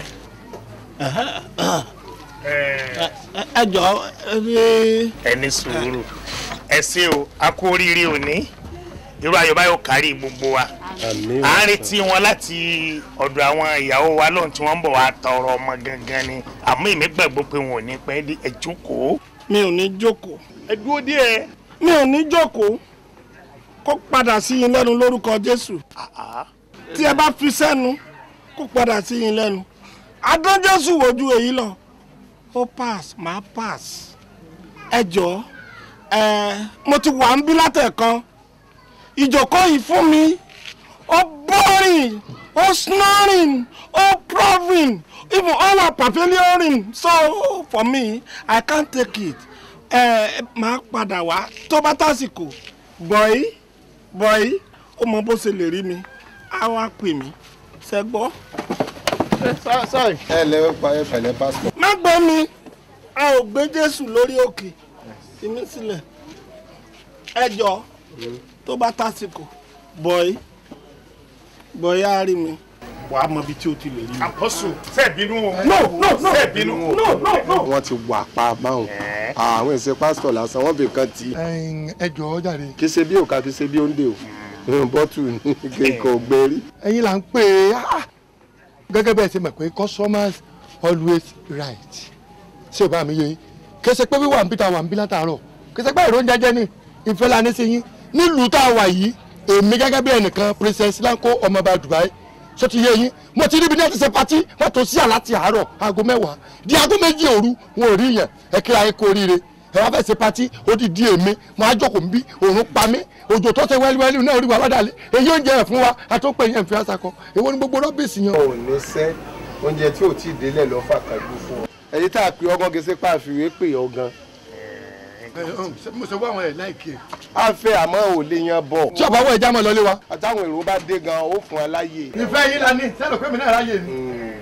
mi ẹ jọ ẹ ẹ ní sùúrù ẹ ṣé o a kú oríire òní irú ayọ̀ báyọ̀ kárí gbogbo wa à ń retí wọn láti ọ̀dọ̀ àwọn ìyàwó wa lóhùn tí wọ́n ń bọ̀ wá tọrọ ọmọ gangan ni àmọ́ èmi gbàgbọ́ pé wọn ò ní pẹ́ dé ẹ jókòó. mi ò ní jókòó. ẹ dúró díẹ̀. mi ò ní jókòó kó padà sí yín lẹ́nu lórúkọ jésù tí ẹ bá fi sẹ́nu kó padà sí yín lẹ́nu adán jésù wojú èyí lọ ó pass máa pass ẹ jọ ẹ mo ti wà ń bí látẹ̀kan ìjókòó yìí fún mi ó boring ó snoring ó proving even all our pavillioning so for me i can't take it ẹ máa padà wá tó bá tásìkò bọ̀yì bọ̀yì ó mọ bó ṣe lè rí mi á wá pè mí ṣe gbọ́. ẹ lẹ pa ẹ pẹ̀lẹ́ pásítọ̀. má gbọ́ mi a ò gbé jésù lórí òkè fi mí sílẹ̀ ẹ jọ tó bá tásìkò bọ̀yì bọ̀yì á rí mi wàá mọ ibi tí o ti lè rí mi. àpọ́sù ṣe bínú o. no no no ṣe bínú. no no no. wọ́n ti wà pa báwọn àwọn ìṣe pásítọ̀ lásán wọ́n fi kan tì í. ẹ jọ̀ọ́ jàre. kì í ṣe bí òkà kì í ṣe bí òǹdè o bọ́tù ní kéèkó gbérí. ẹ̀yin là ń pè é ah, gẹ́gẹ́ bẹ́ẹ̀ ṣe mọ̀ pé customers always right ṣé o bá mi yé yín kì í ṣe pé wíwà ń bí ta wà ń bí látàárọ̀ kì í ṣe pé èrò ń jẹjẹ ní ìfẹ́ la ní sí yín nílùú tá a wà yìí èmi gẹ́gẹ́ bí ẹnìkan princess lanko ọmọọba Dubai so ti yé yín mo ti ríbi ní ẹ ti ṣe patí wọn tó sí àláti àárọ̀ aago mẹ́wàá di aago méjì òru wọn ò rí yẹn ẹ kíra ẹ kú oríire ẹ wá fẹ́ ṣe patí ó di di èmi mo á jókòó nbí òun pa mí òjò tó ṣe wẹ́líwẹ́lí náà rí wa wádàlẹ̀ èyí oúnjẹ ẹ̀ fún wa àtọ́pẹ́ yẹn fi àṣà kan èwo ni gbogbo rọ́bìsì yẹn. ò ní sẹ́ oúnjẹ tí ò tí ì délẹ̀ lọ́ fàkàgbù fún ọ. ẹni tá a pè ọgán gẹ́sẹ́ pàfiwé pè ọ gan. mo ṣe wá àwọn ẹ̀ láìkí ẹ̀. a fẹ́ àmọ́ ò lè yan bọ̀. tí ọba wọ ẹja mọ lọlé wa. àtàwọn èrò bá dé gan ó fún ẹ láyè. ìfẹ́ yín la ní sẹ́nu pé mi náà ráyè ni.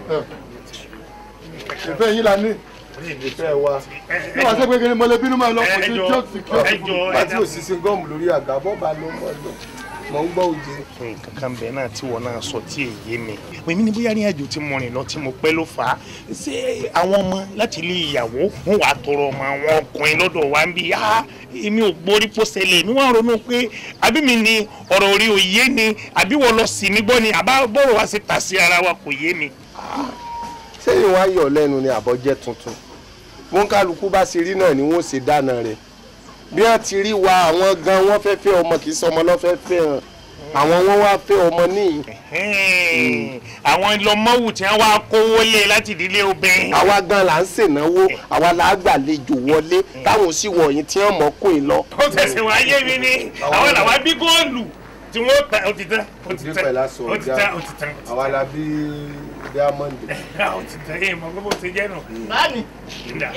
ìfẹ́ yín la ní. ìfẹ́ wa. ní wàá sẹ́gbẹ́ kí ni mo lè bínú máa lọ kò sí tí ó sì kí ó sì kú. pàtí òṣìṣẹ́ gọ́ọ̀mù lórí àga bọ́ bá ló mọ̀ lọ mọ̀ ń gbọ́ òjì. nǹkan kan bẹ́ẹ̀ náà tí wọ́n náà sọ tí èyí mi èmi ní bóyá ní àjò tí mo rìn lọ tí mo pẹ́ ló fà á ṣé àwọn ọmọ láti ilé ìyàwó wọn wàá tọrọ ọmọ àwọn ọkùnrin lọ́dọ̀ wa ń bí á èmi ò gbórí pósẹ̀lẹ̀ èmi wọ́n ronú pé àbí mi ni ọ̀rọ̀ orí òye ni àbí wọ́n lọ sí mi gbọ́ ni àbá bọ́rọ̀ wá sí ta sí ara wa kò yé mi. sẹ́yìn wá yọ̀ lẹ́nu ni àbọ̀jẹ́ tuntun wọn kálukú bá ṣe rí náà ni wọ́n ṣe dáná rẹ̀ bí wọ́n ti rí wa àwọn gan wọ́n fẹ́ fẹ́ ọmọ kì í sọ ọmọ lọ́fẹ́ fẹ́ hàn àwọn wọn wá fẹ́ ọmọ níyì. àwọn ìlọmọwù tí wọn wá kówó lé láti ìdílé obìnrin. àwa gan la ń ṣènáwó àwa la gbàlejò wọlé táwọn sì wọ̀nyí tí wọ́n mọ̀ kó yín lọ. ó tẹ̀sí wọn ayé mi ni àwọn làwọn bí góòlù tí wọ́n ta ó ti tán ó ti bí tán pẹ̀lú aṣọ ó ti ọjà tán ó ti tán. àwa la bí diamond. ó ti tán yé mọ gbogbo ti jẹ́ nù. báàmì Nda.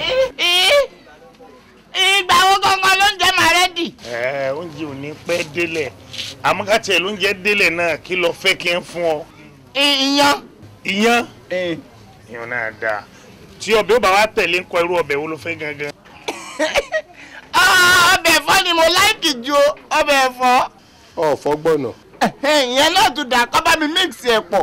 ìgbà wo gangan ló ń jẹ màrẹ́dì. ẹ oúnjẹ ò ní pẹ́ délẹ̀ àmọ́ ká tiẹ̀ lóúnjẹ délẹ̀ náà kí lọ fẹ́ kí n fún ọ. ìyan. ìyan ìyan náà dáa tí ọbẹ̀ ó bá wa tẹ̀lé ń kọ irú ọbẹ̀ wo ló fẹ́ gangan. ọbẹ̀ ẹ̀fọ́ ni mo láìkì ju ọbẹ̀ ẹ̀fọ́. ọ̀fọ́ gbọ̀nà. ìyẹn náà tún dà kọ́ bá mi mix ẹ̀ pọ̀.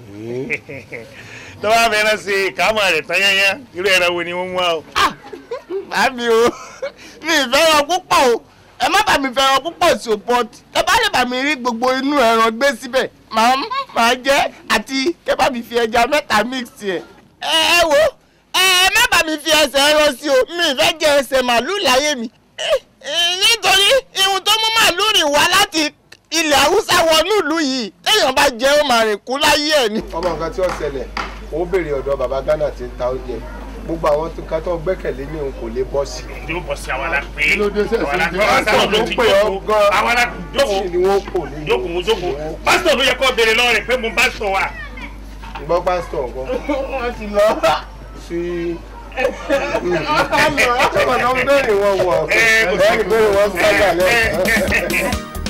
tọ́wọ́ fẹ́ràn ṣe ìkámọ̀ rẹ̀ tán yányá irú ẹ̀rọ wo ni wọ́n mú wa o. bàbí o mi ì fẹ́ràn púpọ̀ o ẹ má bà mí fẹ́ràn púpọ̀ sí o but ẹ bá lè bà mí rí gbogbo inú ẹran gbé síbẹ̀ màá màá jẹ́ àti kẹ́ bá mi fi ẹja mẹ́ta mix ẹ̀. ẹ ẹ wo ẹ ẹ má bà mí fi ẹsẹ̀ ẹran sí o mi ì fẹ́ jẹ ẹsẹ̀ màlúù láyé mi Eh, eh, nítorí ihun tó mú màlúù rìn wá láti ilẹ̀ haúsá wọnú ìlú yìí téèyàn bá jẹ́ ó máa rìn kú láyé ẹ̀ ni. ọmọ nǹkan tí ó ṣẹlẹ̀ ó béèrè ọ̀dọ̀ bàbá Ghana tí ń ta oúnjẹ gbogbo àwọn tó ká tó gbẹ́kẹ̀lé ní òun kò lè bọ́ sí. yóò bọ́ sí àwọn alápè. kí ló dé sẹ́sẹ́ àwọn ìdí alápè pásítọ̀ ló ń pè ọ́ gan. àwọn alápè jókòó sì ni wọ́n kò ní. jókòó jókòó pásítọ̀ ló yẹ kó béèrè lọ́wọ́ rẹ̀ pé mo pásítọ̀ wà. gbọ́ pásítọ̀ nǹkan. wọ́n ti lọ. sí ọmọ náà ń bẹ̀rẹ̀ wọn wọ̀ ẹ̀ ń bẹ̀rẹ̀ wọn sábà lẹ́yìn.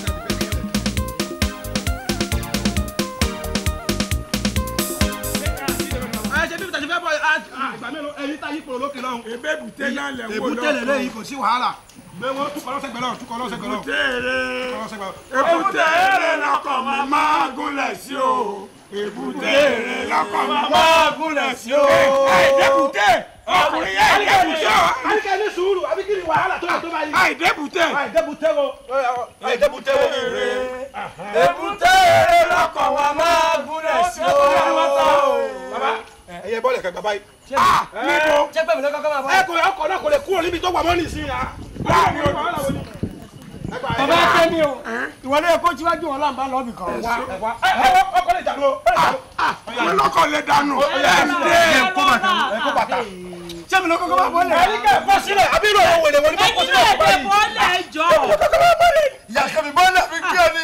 ẹ ṣe bí tàṣí fẹ́ bọ̀ ìgbà mélòó ẹyin tá yí pòrò lókè lọ́hùn. ebe èbúté náà lẹ̀ wò èbúté lè léyìí kò sí wàhálà gbé wọn tukọ̀ lọ́sẹ̀gbẹ̀ lọ tukọ̀ lọ́sẹ̀gbẹ̀ lọ. Èbúté èrè èbúté èrè lọkọ̀ mi máa gúnlẹ̀ sí o. Èbúté èrè lọkọ̀ mi máa gúnlẹ̀ sí o. àìdẹ́bùtẹ́ ọkùnrin yẹn àìdẹ́bùtẹ́ o. Àníkẹ́ ní sùúrù àbí kí ni wàhálà tó yẹ tó báyìí. àìdẹ́bùtẹ́. Àìdẹ́bùtẹ́ o. Àìdẹ́bùtẹ́ o. èbúté èrè lọkọ̀ wa máa gúnlẹ̀ sí o. baba ẹyẹ bọ́ọ̀lù ẹ̀ka bàbá yìí. níbo. jẹ́ pé mi lọ́kọ́ kọ́ máa bọ́. ẹ kò ọkọ̀ náà kò lè kúrò níbi tó wà mọ́ nìsín ya. láàrin ojú. bàbá kẹ́mi o ìwọ ló yẹ kó tíwájú wọn láǹbá lọ́ọ̀bì kan. ọkọ̀ lè dànù o. wọn lọkọ lè dànù. ẹ kó bàtà ẹ kó bàtà. ṣé mi lọ́kọ́ kọ́ máa bọ́ lẹ̀. Àníkẹ́ bọ́ sílẹ̀ àbí ìrò òun wèrè wọlé bọ́ ẹ̀yin sílẹ̀ náà báyìí. dé bọ́ọ̀lẹ̀ ẹjọ́. ìyá kẹ́mi bọ́ọ̀lù àfi kí ọ ní.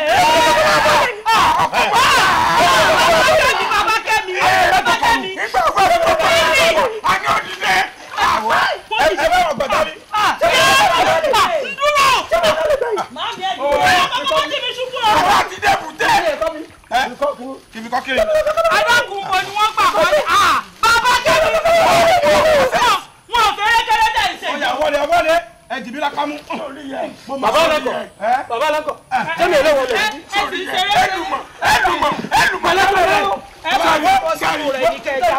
bàbá kẹ́mi bàbá kẹ́mi. àní òdìdẹ. ẹ bá wọn gbàgbá mi. dúró. màmí ẹ̀ dúró. bàbá kẹ́mi ṣubú o. bàbá ti dẹ́bùtẹ́. kìbí kọ́ kiri. adágún wo ni wọ́n gbà wọlé. bàbá kẹ́mi. wọn ò fẹ́rẹ́ kẹ́rẹ́ dẹ̀ ṣe. ọ̀yà wọlé wọlé ẹ jìbí la kámú. bàbá ọlọ́kọ̀ bàbá ọlọ́kọ̀ ṣé mi ò lè wọlé. ẹ sì ń ṣeré. ẹlùmọ̀ ẹlùmọ̀ ẹlùmọ̀ lẹ́kọ̀ọ́ ẹ bá wọ́n bọ́ sínú rẹ̀ ní kẹjà.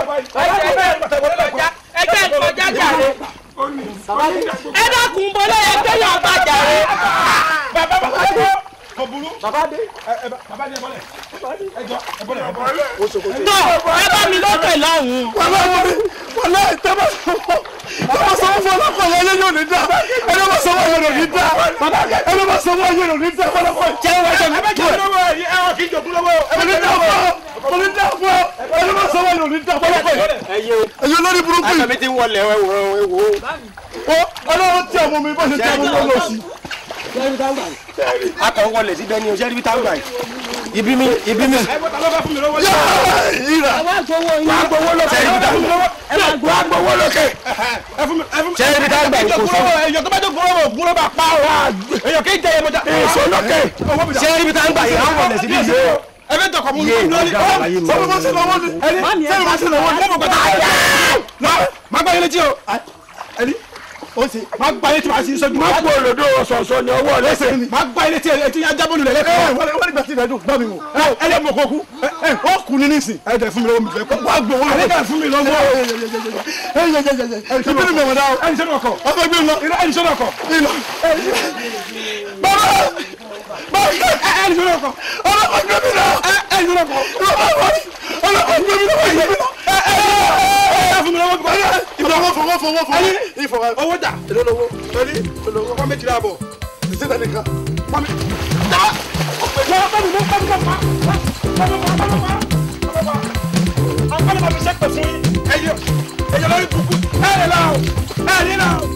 ẹ jẹ́ ìkọjá jàre. ẹ dákun bọ́lá ẹ gbẹ́yàn ọba jàre. bàbá bàbá dé. kò burú. bàbá dé. bàbá dé bọ́lẹ̀. ẹ jọ ẹ bọ́lẹ̀ ẹ bọ́lẹ̀. tó ẹ bá mi lókè lọ́hùn-ún. wàlá wọlé wàlá tẹ́bà sọ́wọ́ tẹ́bà sọ́wọ́ fún ọlọ́kọ̀ yẹn lé yóò ní dá ẹni bá sọ́wọ́ yẹn ò ní dá ẹni bá sọ́wọ́ yẹn ò ní dá ọlọ́kọ̀ yẹn. jẹ́ wọ́n jẹ́ mi. ẹ bá jẹ́ lọ́wọ́ yìí ẹ wọ́n kì í jogún lọ́wọ́. kò ní dá fún ọ kò ní dá fún ọ ẹni bá sọ́wọ́ yẹn ò ní dá ọlọ́kọ̀ yẹn. ẹyẹ o ẹyẹ olórí burúkú yìí. àtàmì ti ń wọlé ẹ wò ẹ wò. ó ọlọ́run tí ọmọ mi bá ṣe tí ọmọ mi lọ sí. akọ̀ ń wọlé síbẹ̀ ni o ṣe é rí bí táwọn gbà yìí. ibi mi ibi mi. ẹ bọ́ ta ló bá fún mi lọ́wọ́. yíra wàá gbowó yín. wàá gbowó lókè. ṣe é rí bí táwọn wàá gbowó lókè. ẹ fún mi ẹ fún mi. ṣe é rí bí táwọn gbà yìí kò sọ. èyàn tó bá jẹ́ gbọ́dọ̀ gbọ́dọ̀ bá pa ọ́ èyàn kì í jẹ́ èyàn mọ́jà. èso lókè. ṣe é rí bí táwọn gbà yìí wọ́n wọlé síbí yìí. ẹ bẹ tọkọ mú mi Yé, lórí. ọ̀gá àlàyé mi. sọ́mi bá ṣe lọ́wọ́ ni. ẹni sẹ́yìn bá ṣe lọ́wọ́ ni. mo mọ̀ gbọ́dọ̀. má gbá yẹn létí o. ẹni ó ṣe. má gbá yẹn tí wàá sí sọ́jú. má kú olódó ọ̀sọ̀ọ̀sọ̀ ni ọwọ́ lẹ́sẹ̀ ni. má gbá yẹn létí ẹ tí yẹn jábọ̀ lulẹ̀ ẹ lẹ́kọ̀ọ́. wọ́n wọ́n nígbà tí ìdájọ́ gbọ́ mi wò. ẹ lè mọ̀ kó kú. ẹ ó kú ní nísìn. ẹ dẹ̀ fún mi lọ́wọ́ mi fẹ́ kó. wàá gbowó ẹ dẹ̀ fún mi lọ́wọ́. ẹ yẹ yẹ yẹ yẹ ẹ kí ni mẹ̀mọ́ dá o. ẹni sọ́dọ̀ ọkọ̀. ọkọ gbé mi lọ. ẹni sọ́dọ̀ ọkọ̀. ìlọ. bàbá bàbá ẹni sọ́dọ̀ ọkọ̀. ọlọ́kọ̀ gbé mi lọ. ẹni sọ́dọ̀ ọkọ̀. ọlọ́kọ̀ gbé mi lọ. ẹ dẹ̀ fún mi lọ́wọ́ mi fẹ́. ìfọwọ́ fọwọ́ fọwọ́ fọwọ́. ìfọwọ́ owó dà. èlò lówó. ẹni ọkọ̀ méjìlá bọ̀. ìṣe tẹ̀ nìkan. Mami. Wọ́n bá mi mọ́ bá mi mọ́ pa. Bá mi mọ́ bá mi mọ́. Bá mi mọ́. Àwọn bá mi mọ́ mi ṣe pè fún yín. Ẹyẹ ẹyẹ lórí kúkú. Ẹ lè la o. Ẹ ní la o.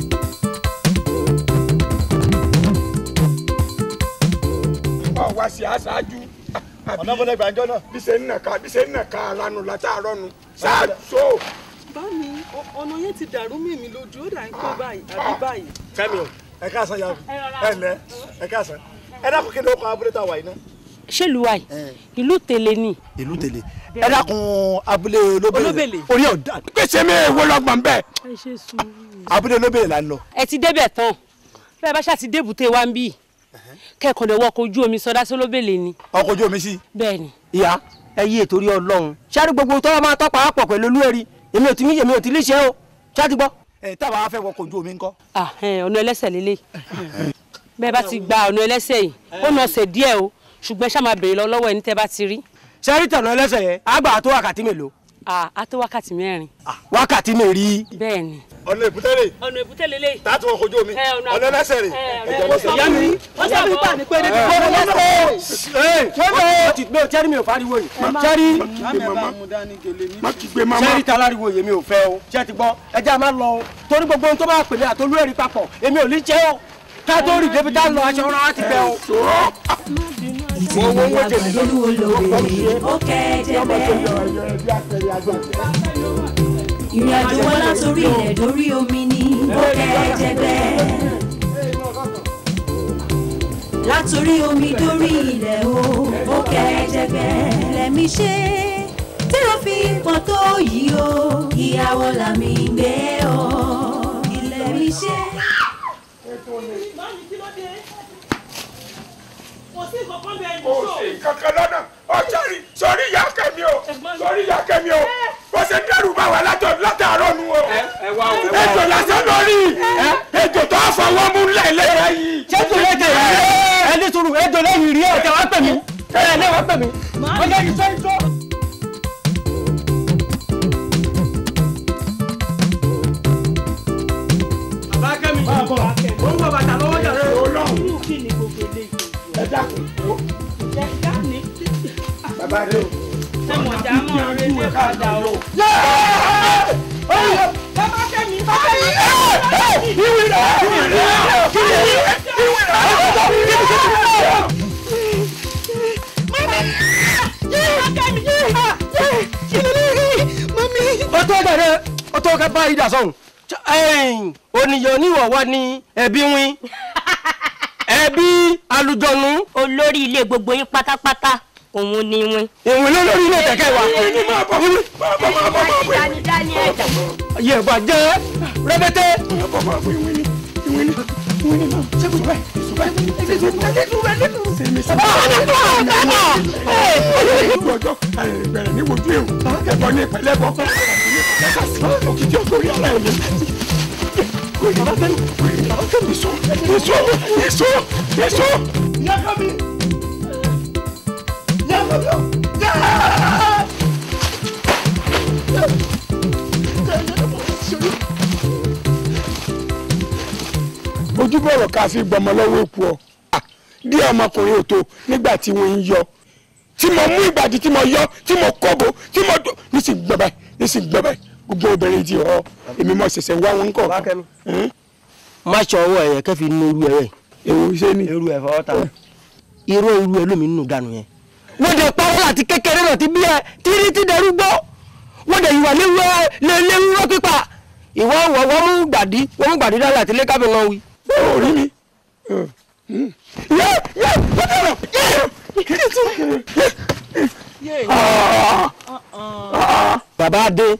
Ọ̀ wá sí aṣáájú. ọ̀nà bọ́lá ìgbàjọ́ náà. Bí ṣe ń nàka bí ṣe ń nàka lanu látàárọ̀ nu. Ṣáàṣó. bámi ọ̀nà yẹn ti dàrú mí mi lójú ó dà ń pẹ́ báyìí àbí báyìí. fẹ́mi o ẹ káàsán yàrá ẹ lẹ ẹ káàsán ẹ dákun kí ni ó kọ abúlé tá a wà yìí náà. ṣèlú wa yìí ìlú tèlé ni. ìlú tèlé ẹ dákun abúlé olóbèlè Olóbèlè. orí ọ̀dà pèsè mi èwo lọ́gbọ̀n bẹ́ẹ̀. ẹ ṣe sùúrù. abúlé olóbèlè là ń lọ. ẹ ti débẹ̀ tán bẹ́ẹ̀ bá ṣáà ti débùté wa ń bì kẹ́kọ̀ọ́ lè wọkọ̀ ojú omi sọdá sólóbèlè ni. ọkọ̀ ojú omi sí. bẹ́ẹ̀ ni. ìyá ẹ yí ètò orí ọlọ́run ṣáàrí gbogbo tọ́wọ́ máa tọ́pa àpọ̀ pẹ̀lú olúwẹ̀rí èmi ò ti mí èmi ò ti lè ṣe o ṣáàtì gbọ́. ẹ táwa wá fẹ́ wọkọ̀ ojú omi ńkọ́. Ah, ẹ, ọ̀nà ẹlẹ́sẹ̀ lélẹ̀ bẹ́ẹ̀ bá ti gba ọ̀nà ẹlẹ́sẹ̀ yìí ó nà ọ̀sẹ̀ díẹ̀ o ṣùgbọ́n ṣá máa béèrè lọ lọ́wọ́ ẹni tẹ́ bá ti rí. ṣáàrí tẹ̀nà ẹlẹ́sẹ̀ yẹn àgbà tó wákàtí mélòó. a tó wákàtí mẹ́rin. wákàtí mèrí. bẹ́ẹ̀ ni. ọ̀nà èbúté rè ọ̀nà èbúté lélẹ̀. tààtù ọkọ̀ ojú omi ọ̀nà ẹlẹ́sẹ̀ rè. ìyá mi wọ́n sọ fún ìgbà ní pé ní ẹ ẹ ti gbé sẹ́rí mi ò fariwo yìí sẹ́rí má kí gbé mama. sẹ́rí ta láriwo yìí mi ò fẹ́ o ṣé ti gbọ́ ẹjẹ́ a máa lọ o torí gbogbo ohun tó bá pèlè àtolú ẹ̀rí papọ̀ èmi ò ní jẹ́ o ká tó rí débi tá a lọ aṣọ ọ̀rọ̀ láti bẹ̀ o. ìtìlú àgbàlú olóore ó kẹ́ẹ̀dẹ́gbẹ́. ìrìn àjò wọn látòrí ilẹ̀ dórí omi ni ó kẹ́ẹ̀dẹ́gbẹ́. látòrí omi dórí ilẹ̀ o ó kẹ́ẹ̀dẹ́gbẹ́. lẹ́mí ṣe tí ó fi pọ̀ tó yìí o ìyàwó làmì gbé o. ilẹ̀ mi ṣe. kò sí kankan bẹ́ẹ̀ ní kò sí kankan lọ́nà ọ̀sẹ̀rì sọrí ìyá kẹ́mi o sọrí ìyá kẹ́mi o bó ṣe dẹ́rù bá wa látọ̀ látàárọ̀ nu o ejò lásán lórí ejò tó fọwọ́ mú lẹ́lẹ́ yìí. ṣé kò lè tẹ̀lé ẹ ní sùúrù ẹ jọ lẹ́yìn rí ẹ tẹ wá pè mí ẹ lẹ́ wá pè mí ọjọ́ yìí sọ ìṣó. bàbá kẹ́mi ó ń bọ̀ bàtà lọ́wọ́ jàre. kí ni gbogbo eléyìí. ẹ dákun wo ẹ dání. bàbá rẹ o. ẹ mọ̀ já mọ́ ọ̀rẹ́ ilé padà o. bàbá kẹ́mi bàbá kẹ́mi. ìwé rẹ̀ ìwé rẹ̀ kí ni ìwé rẹ̀ ó tó dẹ̀rẹ̀ ó tó ká bá ìdá sọ̀hún oníyàn oníwọ̀wọ́ ni ẹbí wín ẹbí alùjọ̀nù. olórí ilé gbogbo yín pátápátá òun ni wín. ìwìn ló lórí ilé kẹ̀kẹ́ wa. dání dání ẹ̀dá. ayé ẹ̀ bàjẹ́ rẹ́bẹ́tẹ́. ojú ọjọ́ bẹ̀rẹ̀ ní wojú ewu ẹ̀bọ̀ ní ìpẹ̀lẹ́ bọ̀ òkìtì ọ̀gbọ̀n orí ara ẹ̀yẹ. Èso èso èso èso. Ìyá kọ́mi. Ìyá kọ́mi o. ojúbọ̀rọ̀ ká fi gbọmọ lọ́wọ́ èkó ọ bí ọmọkùnrin ò tó nígbà tí wọ́n ń yọ tí mo mú ìgbàdí tí mo yọ tí mo kóbo tí mo dò ní sì gbọ́ báyìí ní sì gbọ́ báyìí gbogbo obìnrin ti họ èmi mọ̀ ṣẹ̀ṣẹ̀ wá wọn kọ̀. má ṣe ọwọ́ ẹ̀yẹ kẹ́ fi nu irú ẹ̀ rẹ̀. èwo ṣé ni. irú ẹ̀ fọwọ́ ta. irú irú ẹ̀ lómi nínú dànù yẹn. wọ́n dẹ̀ pa wọ́n àti kékeré náà ti bí ẹ tírí ti dẹrú gbọ́. wọ́n dẹ̀ ìwà léwúrọ́ pípa. ìwọ wọ̀ wọ́n mú gbàdí wọ́n mú gbàdí dálẹ̀ àti lẹ́kàbí náà wí. orí mi. yẹ yẹ bọ́dọ̀ bàbá adé.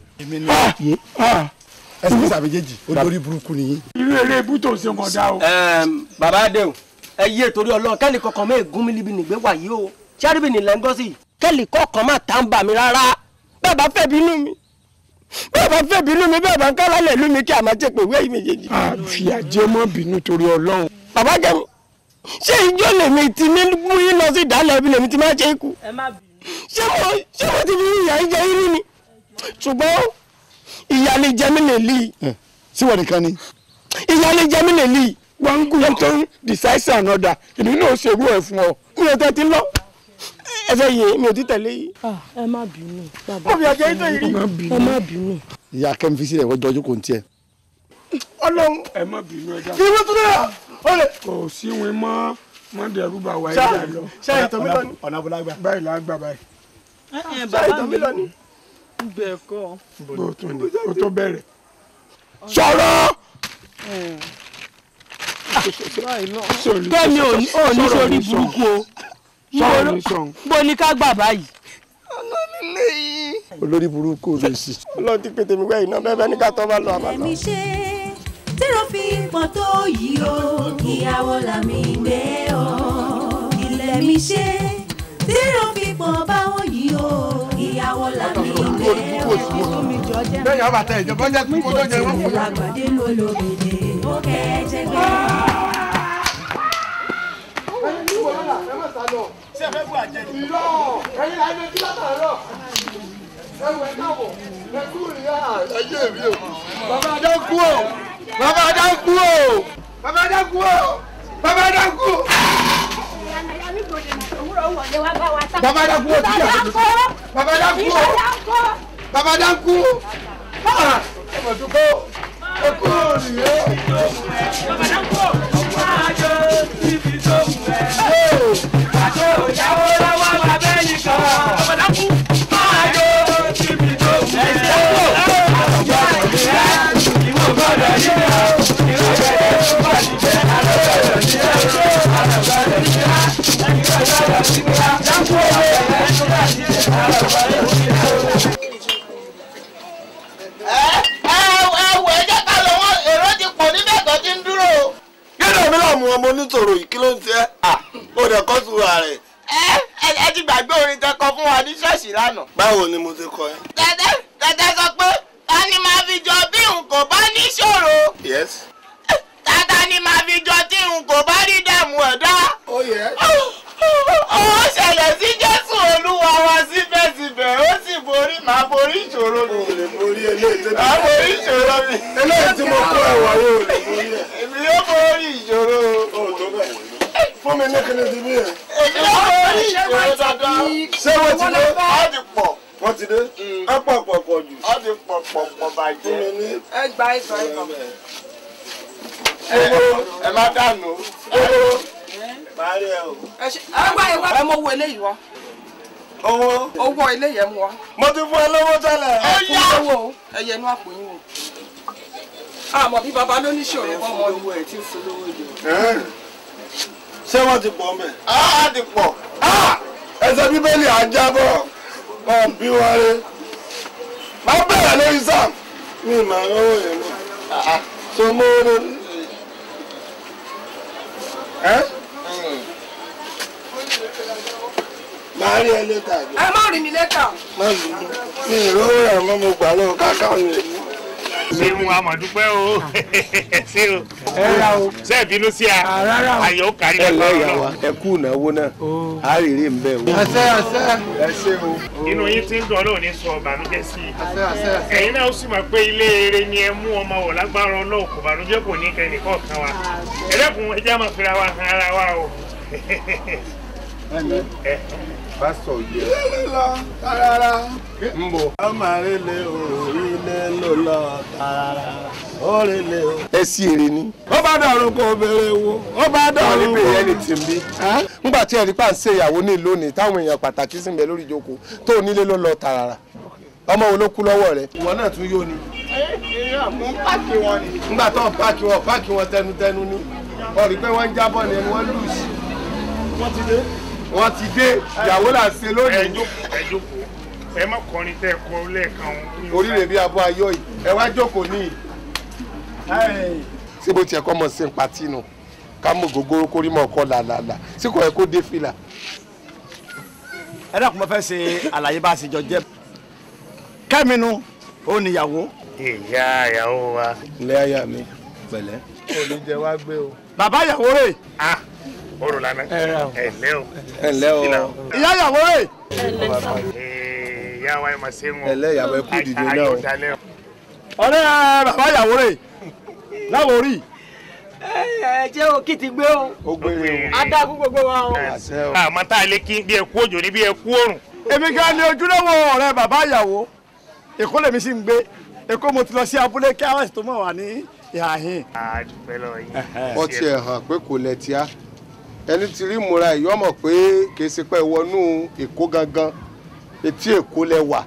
ẹsẹ̀ mi sàbẹ̀jẹ̀jì olórí burúkú nìyí. irú eré ibú tó ṣe kàn dá o. bàbá adé o ẹ yé torí ọlọ́run kẹ́lì kọ̀ọ̀kan mẹ́ ègún mi níbi nìgbé wà yìí o ṣáàrìbì nílẹ̀ ń gọ́ sí i kẹ́lì kọ̀ọ̀kan má tá ń bà mí rárá bẹ́ẹ̀ bá fẹ́ bínú mi bẹ́ẹ̀ bá fẹ́ bínú mi bẹ́ẹ̀ bá ń kálá lẹ̀ lú mi kí a máa jẹ́ pé ìwé yìí méjèèjì. àfìyà jẹ́ mọ́ bínú torí ọlọ́run. bàbá jẹun ṣé ìjọ lèmi ti ní mú yín lọ sí ìdálẹ̀ ibi lèmi ti máa ṣe é kú ẹ má bínú. ṣé mo ṣé mo ti fi ìyà ń jẹ yín ni ṣùgbọ́n ìyà lè jẹ mí lè lì í síwọ nìkan ni. ìyà lè jẹ mí lè lì í. wọ́n ń gùn tó ń decisive another èmi náà ṣerú ẹ̀ fún ọ. mi ò tẹ́ ti lọ ẹ fẹ́ yé mi ò ti tẹ̀lé yìí. ẹ má bínú bàbá. mo fi àjẹ́ yín tó yìí. ẹ má bínú. ìyá kẹ́mi fi sílẹ̀ wọ́n jọjú kò ń tiẹ̀. ọlọ́run ẹ má bínú ẹ kí ló tún dẹ̀ ọ lè. kò sí wọn mọ́ mọ́ dẹ̀rú bá wa Ṣá- ẹ̀yà lọ. ṣá ìtàn mi lọ ni. ọ̀nà abúlágbà. báyìí la gbà báyìí. ẹ ṣá ìtàn mi lọ ni. bẹ́ẹ̀ kọ́. bó tó ní kó tó bẹ̀rẹ̀. sọ̀rọ̀. kẹ́mi ò ní ò ní sórí burúkú o sọ̀rọ̀ ní sọ̀rọ̀. bó ní ká gbà báyìí. olórí burúkú ló sì. ọlọ́run ti pété mi wẹ́yìn náà bẹ́ẹ̀ bẹ́ẹ̀ ní ká tọ́ bá lọ àbá lọ. Ẹ̀mí ṣe tírò fi pọ̀ tó yìí o ìyàwó làmì gbé o. Ilẹ̀ mi ṣe tírò fi pọ̀ báwọn yìí o ìyàwó làmì gbé o. bẹ́ẹ̀ yàrá bàtà ìjọba jẹ́ kó tó jẹ wọ́n fún mi. Àgbàdé ló lóbìnrin ó kẹ́jẹ́ gbé. ṣé ẹ fẹ́ bú àjẹ ni. ìlọ ẹyin la ẹni kí látàárọ̀ ẹwù ẹ káàbọ̀ ẹ kú ìyá ẹyẹ mi o. bàbá adá kú o bàbá adá kú o bàbá adá kú o bàbá adá kú o. bàbá adá kú o tí a bàbá adá kú o bàbá adá kú o. Ah, ẹ mọ̀ tó kó ẹ kú òrìyé. ẹ ẹ wọ ẹ jẹ́ ká lọ wọn èrò ti pọ̀ níbẹ̀ tó ti ń dúró. kí ló mi láàmú ọmọ onítòrò yìí kí ló ń ṣe à ó dẹ kọ́ sùúrù báwo ni mo ti kọ ẹ. tẹ́tẹ́ tẹ́tẹ́ sọ pé ta ni màá fi jọ bí n kò bá níṣòro yes. tata ni màá fi jọ tí n kò bá rí dààmú ẹ̀dá. ó yẹ. ó ṣẹlẹ̀ sí jésù olúwa wa síbẹ̀síbẹ̀ ó sì borí màá borí ìṣòro mi. o lè borí eléyìí tó màá borí ìṣòro mi. eléyìí tí mo kó ẹwà yóò lè borí ẹ. èmi yóò borí ìṣòro. o tó bẹ́ẹ̀. fún mi ní kíni ti bí yẹn. èmi yóò borí ìṣòro dandan. ṣé wọ́n ti dé. ó ti pọ̀. wọ́n ti dé. á pọ̀ pọ̀ pọ̀ jù. ó ti pọ̀ pọ̀ pọ̀ bàjẹ́. fún mi ní. ẹ gba ìgbà ìgbà. ẹ má dànù. màá rí ẹ o. ẹ ṣe ẹ wá ẹ wá ẹ mọ owó eléyìí wá. owó. owó eléyìí ẹ mú wá. mo ti fún ẹ lówó tẹ́lẹ̀. ẹ fún owó o ẹ yẹ inú àpò yín o. àmọ́ bí baba ló ní ṣòro kọ́ mọ́ owó ẹ̀ tí ń fún lówó jù. ṣé wọ́n ti pọ̀ mẹ́. á ti pọ̀. ẹsẹ̀ bíbélì àjábọ̀ wọn bí wọn rí. máa bẹ̀rẹ̀ lórí sam. mi ì máa rówó yẹn mọ́. so mo rí. ẹ́ máa rí ẹ létà jù. ẹ má rí mi lẹ́tà. má lù ú. mi ì rówó rẹ̀ mọ́ mo gbà lọ́wọ́ káká mi. ṣéun amọ̀dúpẹ́ o ṣé o ẹ ra o. ṣé ẹ bínú sí a rárá o. ayọ̀ ó kárí Ẹ lẹ́kọ̀ọ́ lẹ́yà lọ. wa. ẹ kú ìnáwó náà á rèrè ń bẹ o. àṣẹ àṣẹ. ẹ ṣé o. inú yín ti ń dùn ọlọ́run ní sọ ọ̀bànújẹ́ sí i àṣẹ àṣẹ àṣẹ. ẹ̀yin náà ó sì mọ̀ pé ilé eré ni ẹ mú ọmọ wọ̀ lágbára ọlọ́run kò bànújẹ́ kò ní kẹ́ nìkan kan wa ẹlẹ́kùn ẹjẹ́ máa fira wa han ara wa o. pásítọ̀ yẹ. ilé lọ tarara. ń bọ̀. ọmọ àrèlè o ilé ló lọ tarara òrèlè o. ẹ sí èrè ni. ó bá dàrú kó béèrè wo ó bá àwọn dàrú níbi kó. ìyẹn ni tì ń bí. ńgbà tí ẹ̀rí pà ń ṣe ìyàwó ní lónìí táwọn èèyàn pàtàkì sì ń bẹ lórí ìjókòó tó onílé ló lọ tààrà ọmọ wo ló kú lọ́wọ́ rẹ̀. ìwọ náà tún yóò ni. mo ń pàkì wọn ni. ńgbà tó ń páàkì wọn páàkì wọn tẹnutẹnu ni ọ rí i pé wọ́n ń jábọ̀ ni ẹni wọ́n lù sí. wọ́n ti dé. wọ́n ti dé ìyàwó là ń ṣe ẹ lónìí. jókòó ẹ jókòó ẹ má kọrin tẹ́ ẹ kọ lẹ́ẹ̀kan o. oríire bí abọ́ ayọ̀ yìí ẹ wá jókòó ní. ṣé bó tiẹ̀ kọ́ mọ̀ sí pàtí nù ká mọ̀ gògóró kórí mọ̀ kọ́ làlàlà sí kò yẹ kó dé fìlà. ẹ dákun mo fẹ́ ṣe àlàyé bá a ṣe jọ jẹ́ kẹ́mínú ó níyàwó. ìyá ìyàwó wa. ilé ayà mi pẹ̀lẹ́. olùjẹ wa gbé o. bàbá ìyàwó rẹ̀. ah orò lana ẹ lẹ́ o. ẹ ǹlẹ́ o. ìyá ìyàwó rẹ̀. Ee, ìyá wa ẹ máa ṣe ń wọ. ẹ lẹ́ ìyàwó ẹ kú dìde náà o. ayọ̀ dalẹ́ o. ọ̀rẹ́ bàbá ìyàwó rẹ̀ láwọn orí. ẹ jẹ́ o kí ti gbé o. ó gbére o. adágún gbogbo wa o. àṣẹ o. àmọ́ tá a lè kí bí ẹ kú òjò ní bí ẹ kú òrùn. èmi gan ni ojúlówó ọ̀rẹ́ bàbá ìyàwó èkó lèmi sì ń gbé èkó mo ti lọ sí abúlé kí àwọn ètò mọ̀ wá ní ìhà yín. a dúpẹ́ lọ yín. ó tiẹ̀ hàn pé kò lẹ̀ tíá ẹni tí rí ìmúra yìí ọmọ pé kì í ṣe pé wọnú èkó gangan etí èkó lẹ wà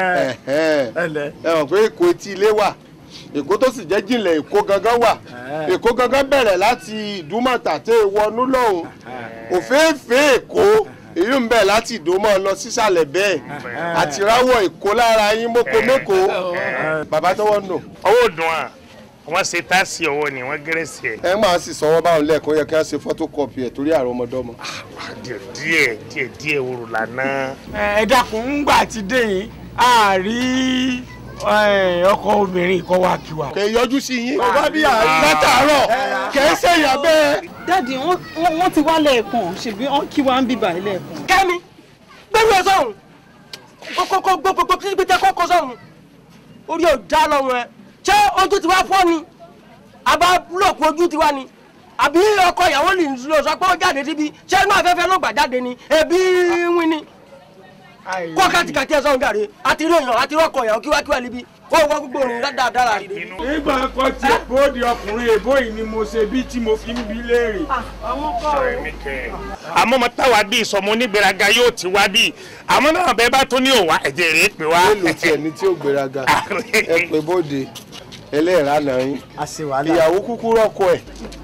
ẹ mọ̀ pé èkó etí ilé wà èkó tó sì jẹ́ jìnlẹ̀ èkó gangan wà èkó gangan bẹ̀rẹ̀ láti ìdúmọ̀tà tẹ́ ẹ wọnú lọ́hùn òféèfé èkó èyí ń bẹ̀ láti ìdómọ̀ lọ sísàlẹ̀ bẹ́ẹ̀ àti ráwọ̀ èkó lára yín mọ́kò mẹ́kò bàbá tọwọ́ nù. ọwọ́ dùn à wọ́n ṣe táàsì ọwọ́ ni wọ́n gẹ́rẹ́sì ẹ̀. ẹ máa sì sọwọ́ báwọn lẹ́ẹ̀kan yẹ kí wọ́n ṣe photocopy ẹ̀ torí àrùn ọmọdọ́mọ. díẹ̀ díẹ̀ díẹ̀ díẹ̀ orò lànà. ẹ dákun ńgbà tí dé yìí a rí ọkọ obìnrin kọ wá kí wa. kè é yọjú sí yín. bàbá bí àárín látàárọ̀ kè é ṣèyàn bẹ́ẹ̀. dáàdi wọ́n ti wá lẹ́ẹ̀kan ṣèbí wọ́n kí wá ń bíbà lẹ́ẹ̀kan. kẹ́mi gbẹ́rù ẹ sọ̀rùn kókó gbogbo kí pété kókó sọ̀rùn orí ò dá lọ́rùn ẹ ṣé ojú ti wá fọ́ ni àbá búlọ̀kù ojú ti wá ni àbí ọkọ ìyàwó lè lọ sọ pé ó jáde síbi ṣé inú afẹ́fẹ́ ló gbà jáde ni ẹbí wín ni kó kàtìkàtì ẹ sọ̀rùn jàre àti rí èèyàn àti rọ́kọ̀ ìyàwó kíwákíwá níbi ó wọ́n gbogbo òrùn dáadáa rí i. nígbà kan tí bóde ọkùnrin èbó yìí ni mo ṣe bí tí mo fi ń bi léèrè. àwọn kọ́ ọ. àmọ́ mo táwa bíi sọmọ onígbèraga yóò ti wá bíi àmọ́ náà bẹ́ẹ̀ bá tó ní òwá ẹ̀jẹ̀ rèé pè wá. mélòó tiẹ̀ ní tí ó gbéraga ẹ pé bóde ẹlẹ́ẹ̀rá náà yín ìyàwó kúkú rọ́kọ ẹ̀.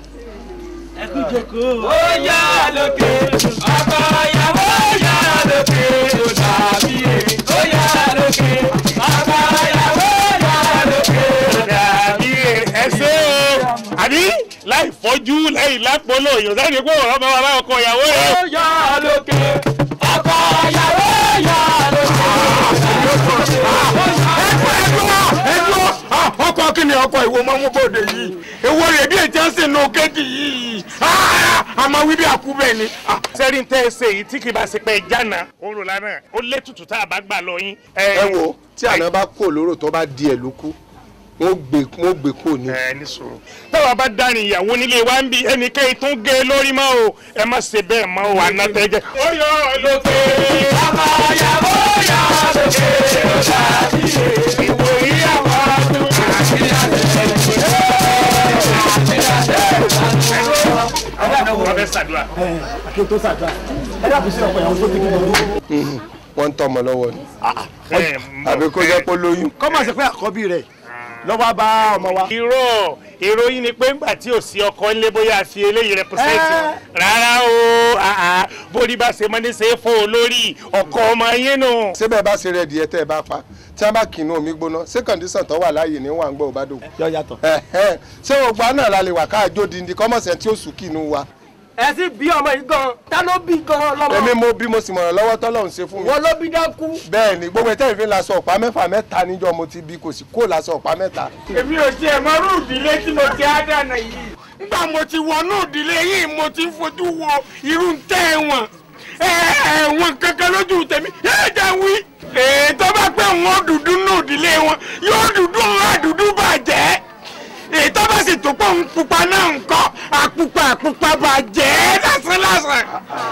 ẹ kú jókòó. ó yá lókè ọkọ ìyàwó yá lókè ó dàbí èrè ó yá lókè ọkọ ìyàwó yá lókè. dàbí ẹsẹ o àbí láì fọjú láì lápolo yorùbá ni pé ọ̀rọ̀ bá wà láwọn ọkọ ìyàwó rẹ. ó yá lókè ọkọ ìyàwó yá lókè. wo mọ́ mú bòde yìí èwo rẹ̀ bí ètí ẹ̀sìn nù kéèkì yìí àmọ́ wí bí àkú bẹ́ẹ̀ ni. sẹ́rí ń tẹ́ ẹ ṣe èyí tí kì í bá ṣe pé jánà orò lánàá ó lé tutù tá a bá gbà lọ yín. ẹ wo tí àná bá kó lóró tó bá di ẹ̀ ló kú wọ́n gbé wọ́n gbé kó ní. ẹ ní sòrò táwa bá dárin ìyàwó nílé wa ń bi ẹnikẹ́ni tó ń gé e lórí mọ́ o ẹ má ṣe bẹ́ẹ̀ mọ́ o àná tẹ́ jẹ́. ó yọ lókè ọmọ ìyàwó yà lókè ọjà bí ìwò ìyàwó ọdún àti àtẹ̀lẹ́sẹ̀. ọbẹ̀ ṣàdúrà. kí o tó ṣàdúrà ẹ dàbí sí ọkọ ìyàwó tó ti kí lójú. wọ́n ń tọmọ lọ́wọ́ ni àbí kó jẹ́ pé lóyún. kọ́mọ̀ sí pé àkọ́bí rẹ̀ lọ́wọ́ bá ọmọ wa. irọ́ ìròyìn ni pé ńgbà tí ò sí ọkọ ńlé bóyá fi eléyìí rẹpẹsẹ̀tì rárá o àá bórí bá ṣe mọ́ni ṣe é fún olórí ọkọ ọmọ yín nù. síbẹ̀ bá ṣe rẹ̀ díẹ̀ tẹ́ ẹ bá pa tí wọ́n bá kìnnú omi gbóná ṣé kọ̀ǹdíṣàn tó wà láàyè ní wà ń gbọ́ òbádò. yọ yàtọ̀. ṣé gbogbo àná la lè wà káàjó dindi kọ́mọ̀sẹ̀ tí ó sùn kìnnú wa. ẹ sì bí ọmọ yìí gan ta ló bí gan lọmọ. èmi mo bí mo sì mọ̀ràn lọ́wọ́ tọ́lọ́run ṣe fún mi. wọn ló bí dákú. bẹ́ẹ̀ ni gbogbo ẹ̀tẹ́ ìfín lasọ ọ̀pá mẹ́fà mẹ́ta níjọ́ mo ti bí kò sí kó lasọ ọ̀pá mẹ́ta. èmi ò tiẹ̀ mọ irú ìdílé tí mo ti á dànà yìí nígbà mo ti wọnú ìdílé yìí mo ti ń fojú wo irú ń tẹ́ ẹ̀wọ̀n ẹ̀wọ̀n kankan lójú tèmi yóò jẹ́ wí. ètò bá pẹ́ wọn dúdú nù ìdílé wọn yóò dúdú wọn àdúdú bàjẹ́ ètò bá sì tó pọ̀ ń pupa náà ń kọ́ àpupa àpupa bàjẹ́ lásán lásán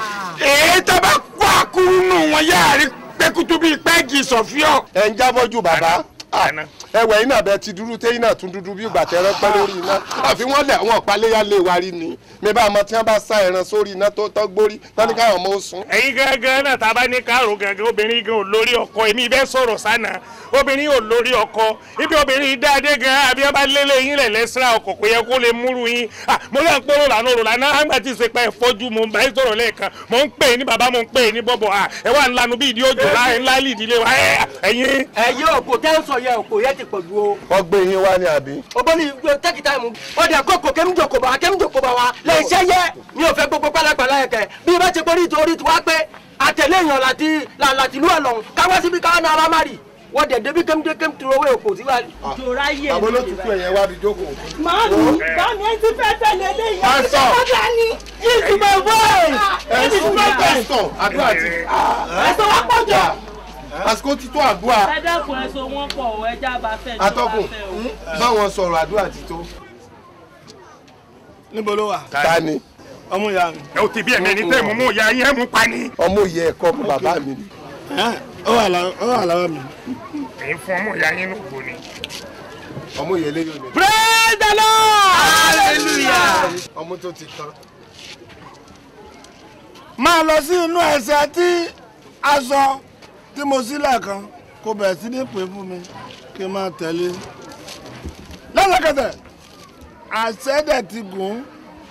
ètò bá kó àkúrú nù wọn yáàrí pẹ́kútú bíi pẹ́ẹ́gì sọ̀fíọ́. ẹ ń jábọ́ ju bàbá ẹwẹ iná bẹ ti dúdú téyín náà tún dúdú bí ìgbà tẹrẹ pẹ lórí iná àfi wọn lẹ àwọn ọpaléyà lè wa rí ni mi bá ọmọ tí wọn bá sá ẹran sórí iná tó tọ́ gbórí tọ́ni káwọn ọmọ ó sùn. ẹ̀yin gangan náà tá a bá ní káàró gangan obìnrin gan ò lórí ọkọ èmi bẹ́ẹ̀ sọ̀rọ̀ sánà obìnrin ò lórí ọkọ ibi obìnrin dáadé gan àbí ọba lélẹ̀ yín lẹ̀ lẹ́sìrà ọkọ̀ kò yẹ kó lè múru yín mo lè ń pọ́nrọ̀ lànà òrò lànà àgbà tí ìsèpá ẹ̀ fọ́jú mo ń bá yín sọ̀rọ̀ lẹ́ẹ̀kan mo ń pè é ní bàbá mo ń pè é ní bọ́bọ̀ ẹ wà ń lanu bí ìdí òjò láì ńlá ìdílé wa ẹ̀yin. ẹ̀yin òkò tẹ́ ń sọ yẹ òkò yẹ ti pọ̀ ju o. wọ́n gbé yín wá ní àbí. obìnrin yìí tẹ́kì táìmù ó dẹ̀ kó kò kémú jòkó bá kémú jòkó bá wa lè ṣe yẹ mi ò fẹ́ gbogbo pálapàla yẹ kẹ bí bá ti borí torí tiwa pé àtẹ̀lé èèyàn láti láti lú ọ̀lọ́run káwá síbi káwá náà alámárì wọ́n dẹ̀ débi kémúdé kémú tó owó èkó tí wà. jòrá yé àbó ló tutù ẹ̀yẹ wá bí jókòó. Màámi, bámi ẹ ti fẹ́ tẹ̀lé léyìn. Pásítọ̀. Bàbá ni, yìí ti mọ̀ bọ́ọ̀. ẹ sùn ní pásítọ̀ àdúrà ti. Ẹ̀sọ́ wá pọ̀ jọ. àsìkò ti tó àdúrà Ẹ dẹ́kun ẹ̀sọ́ wọn pọ̀ o, ẹja bá fẹ́ ní atọ́kùn báwọn sọ̀rọ̀ àdúrà ti tó. níbo ló wà. ta ni. ọmú ìyá mi. ẹ ò ti bí ẹ̀mí ẹni tẹ́ mú mú ìyá yín ẹ̀ mú pa ni. ọmọ òye ẹ̀kọ́ ọmọ bàbá mi ni. ó wà lá- ó wà lọ́wọ́ mi. èyí fún ọmọ ìyá yín lóko ni. ọmọ òye lé yóò praise the lord. hallelujah. ọmọ tó ti tán. máa lọ sí inú ẹsẹ̀ tí aṣọ tí mo sílẹ̀ kan kò bẹ̀rẹ̀ sí ní pè fún mi kí n máa tẹ̀lé. lọ́sọ̀kẹsẹ̀ àṣẹ́dẹ̀ ti gùn.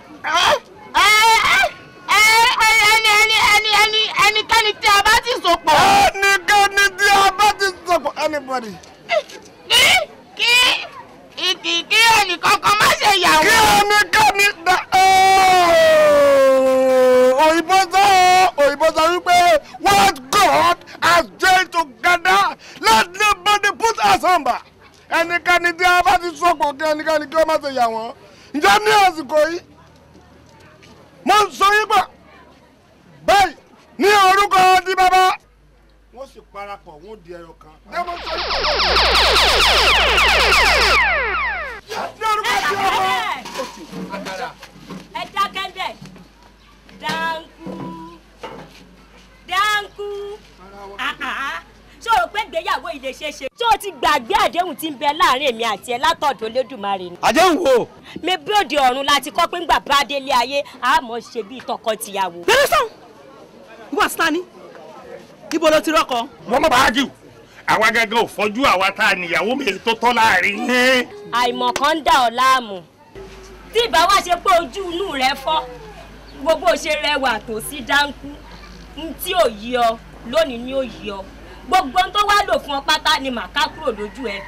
ẹni ẹni ẹni ẹni ẹnikẹ́ni tí a bá ti so pọ̀. ẹnikẹ́ni tí a bá ti so pọ̀ anybody. kí kí kí kí ẹnìkankan má ṣe yàwó. kí ẹnikẹ́ni da òyìnbó sọ òyìnbó sọ wípé what God has joined together let nobody put asunder ẹnikẹ́ni tí a bá ti so pọ̀ kí ẹnikẹ́ni kí ó má ṣe yà wọ́n ǹjẹ́ ní àsìkò yìí mo ń sọ yín gbà báyìí ní orúkọ di bàbá wọ́n sì parapọ̀ wọ́n di ẹyọ kan. Ní mo sọ yín gbà. ní orúkọ di ọmọ. ẹ dákẹ́ bẹ́ẹ̀ dáńkú dáńkú àhà ṣé o rò pé ìgbéyàwó yìí lè ṣeé ṣe. ṣé o ti gbàgbé àdéhùn tí ń bẹ láàrin èmi àti ẹ látọ̀dọ̀ Olódùmarè ni. àdéhùn wo. mi bí òde ọ̀run láti kọ́ pé ńgbà bá délé ayé àmọ́ ṣe bíi tọkọ-tìyàwó. Bẹ́lẹ̀ sàn, wà sani, ibo ló ti rọ́kọ? wọ́n mọ̀ bá jù àwa gángan ò fọ́jú àwa tá a níyàwó mi tó tọ́ láàrin yín. àìmọ̀ kan ń dà ọ́ láàmú tí ìbá wá ṣe pé ojú inú rẹ fọ́ gbogbo ṣe rẹwà tó sí dáńkú n tí ò yí ọ lónìí ni ó yí ọ gbogbo ohun tó wá lò fún ọ pátá ni màá kúrò lójú ẹ.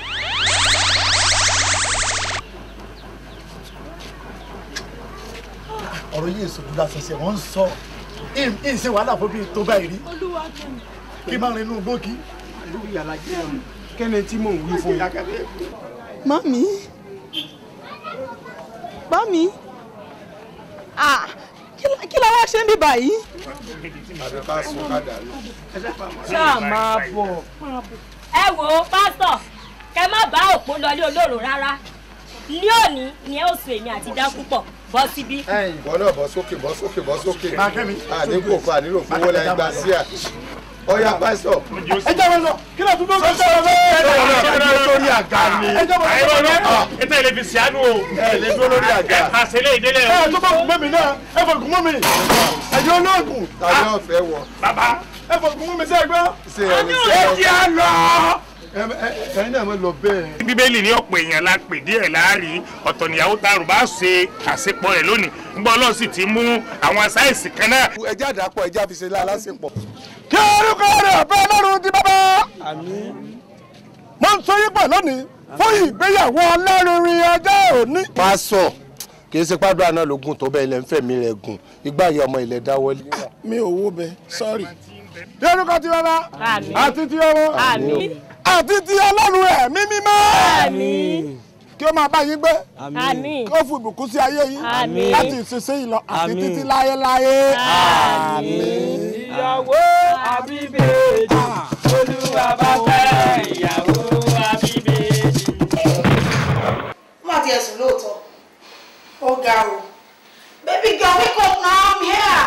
ọ̀rọ̀ yìí èso dúdú àṣẹṣẹ wọ́n ń sọ ìn ṣe wàhálà fún bíi tó báyìí rí kí máa rin inú gbòógì. kẹ́ni tí mò ń wí fún yín. mami bá mi Ah, kí la- kí la wá ṣe ń bí báyìí. àbí ká sún ká dànù. ṣáà máa bọ̀. ẹ wo pásítọ̀ kẹ má bá òpó lọlé olóró rárá ní òní ni ẹ ó sùn èmi àti dákú pọ̀ bọ́ síbí. wọn náà bọ́ sókè bọ́ sókè bọ́ sókè àdínkù kọ ànílò fowó lẹ́yìn gbà sí à ọyá pásítọ̀. ẹ jẹ́ wọn lọ kí ló tún bọ́ sọ́sọ́ rẹ bẹ́ẹ̀. ẹ jẹ́ wọn lọ ẹ dúró lórí àga ni. ẹ jẹ́ wọn lọ àìrọ̀ rẹ̀ ètò ilé fi ṣàánú o. ẹ lè dúró lórí àga. ẹ pàṣẹ lé ìdílé o. ẹ tó bá gùn mẹ́mi náà ẹ fọ gùn mọ́ mi ẹ jẹ́ olóògùn. tàbí ọ̀fẹ́ wọ. bàbá ẹ fọ gùn mọ́ mi sẹ́ẹ̀ gbọ́. ṣe ẹni ẹ sẹ́ẹ̀ jẹ́ à lọ. ẹ̀yin náà mo lọ bẹ́ẹ̀. bíbélì ní ọ̀pọ̀ èèyàn la pè díẹ̀ láàrí ọ̀tọ̀ níyàwó tarùn bá ṣe àṣepọ̀ rẹ̀ lónìí ńgbọ́ ọlọ́run sì ti mú àwọn sáyẹ̀nsì kan náà. ẹjẹ́ àdàpọ̀ ẹjẹ́ àfiṣe lálásìpọ̀. kí orúkọ rẹ̀ bẹ́ẹ̀ lọ́rùn di bàbá. mo ń sọ yín pẹ̀ lónìí fún ìgbéyàwó ọlọ́rinrin ọjọ́ òní. pásọ kì í ṣe pàdúrà náà ló gùn tó bẹ́ẹ̀ ilẹ̀ ń fẹ̀mí rẹ̀ gùn ìgbà yìí ọmọ ilẹ̀ dáwọ́lé. mi ò wo bẹ sọrí. kí orúkọ ti bàbá Àmín. àti ti ọmọ Àmín. àti ti ọlọ́run ẹ̀mí mímọ́. Àmín. kí ó máa bá yín gbé. Àmín. kí ó fún ìbùkún sí ayé yín. Àmín. láti ìsinsìnyí lọ àti Àmín. títí láéláé. ìyàwó àbíbèjì olúwa bá fẹ́ ìyàwó àbíbèjì. má tiẹ̀ sùn lóòótọ́ ó ga o baby girl wake up now i'm here.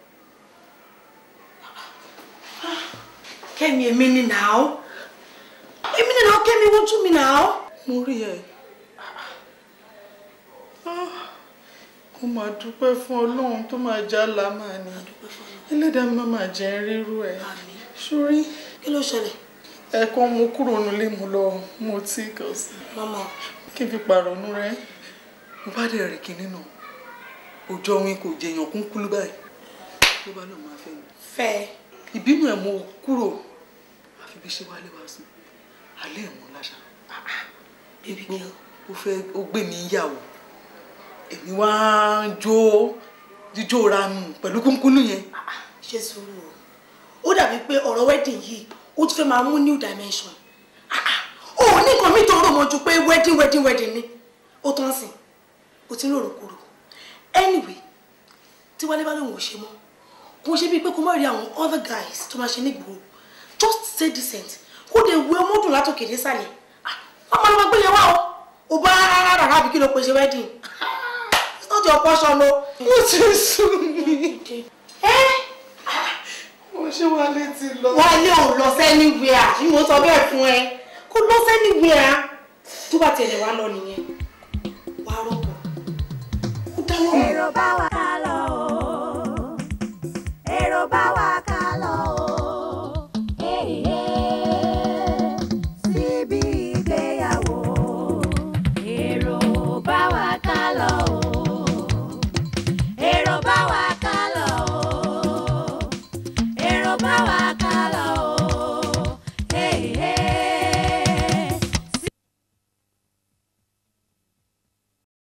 kẹ́mi èmi ni now èmi ni now kẹ́mi wojú mi now. mo rí ẹ mo máa dúpẹ́ fún ọlọ́run tó máa já lámà ni ẹlẹ́dàá mi máa máa jẹ́ rírú ẹ̀ sórí kí ló ṣẹlẹ̀. ẹ̀kọ́ mo kúrò nílé mo lọ mo tí kò sí. mama kí n fi pàrọ̀nù rẹ mo bá dẹ̀ rí kinní náà òjò òun kò jẹyàn kún kúlú báyìí ló bá lọ́ọ́ máa fẹ́ mi. fẹ́ ìbínú ẹ̀ mo kúrò àfi bí ṣe wálé wá sùn alẹ́ ẹ̀ mọ́ láṣà. baby girl ó fẹ́ ó gbé mi yàwó èmi wá ń jó jíjó ranù pẹ̀lú kúnkúnnù yẹn. ṣe sùúrù o ó dàbí pé ọ̀rọ̀ wedding yìí ó ti fẹ́ máa mú new dimension ó ní nǹkan mi tó rò mọ́ ju pé wedding wedding wedding ni ó tán sìn ó ti ń rò rògbòrò anyway tí wálé bá lóun ò ṣe mọ́ kò ṣe bíi pé kó má rí àwọn other guys tó máa ṣe nígboro just stay decent kó lè wé ọmọdún látòkè désàlẹ̀ wọ́n máa lọ gbé yẹn wá o ò bá rárá rárá àbí kí ló pe ṣe wedding it's not your portion o. ó ti sùn mí. mo ṣe wálé ti lọ. wálé ò lọ sẹ́niwìà ni mo sọ bẹ́ẹ̀ fún ẹ kó lọ sẹ́niwìà tó bá tẹ̀lé wa lọ nìyẹn wà á rọ̀pọ̀ ó dáwọ́ mi. èrò bá wa ká lọ o èrò bá wa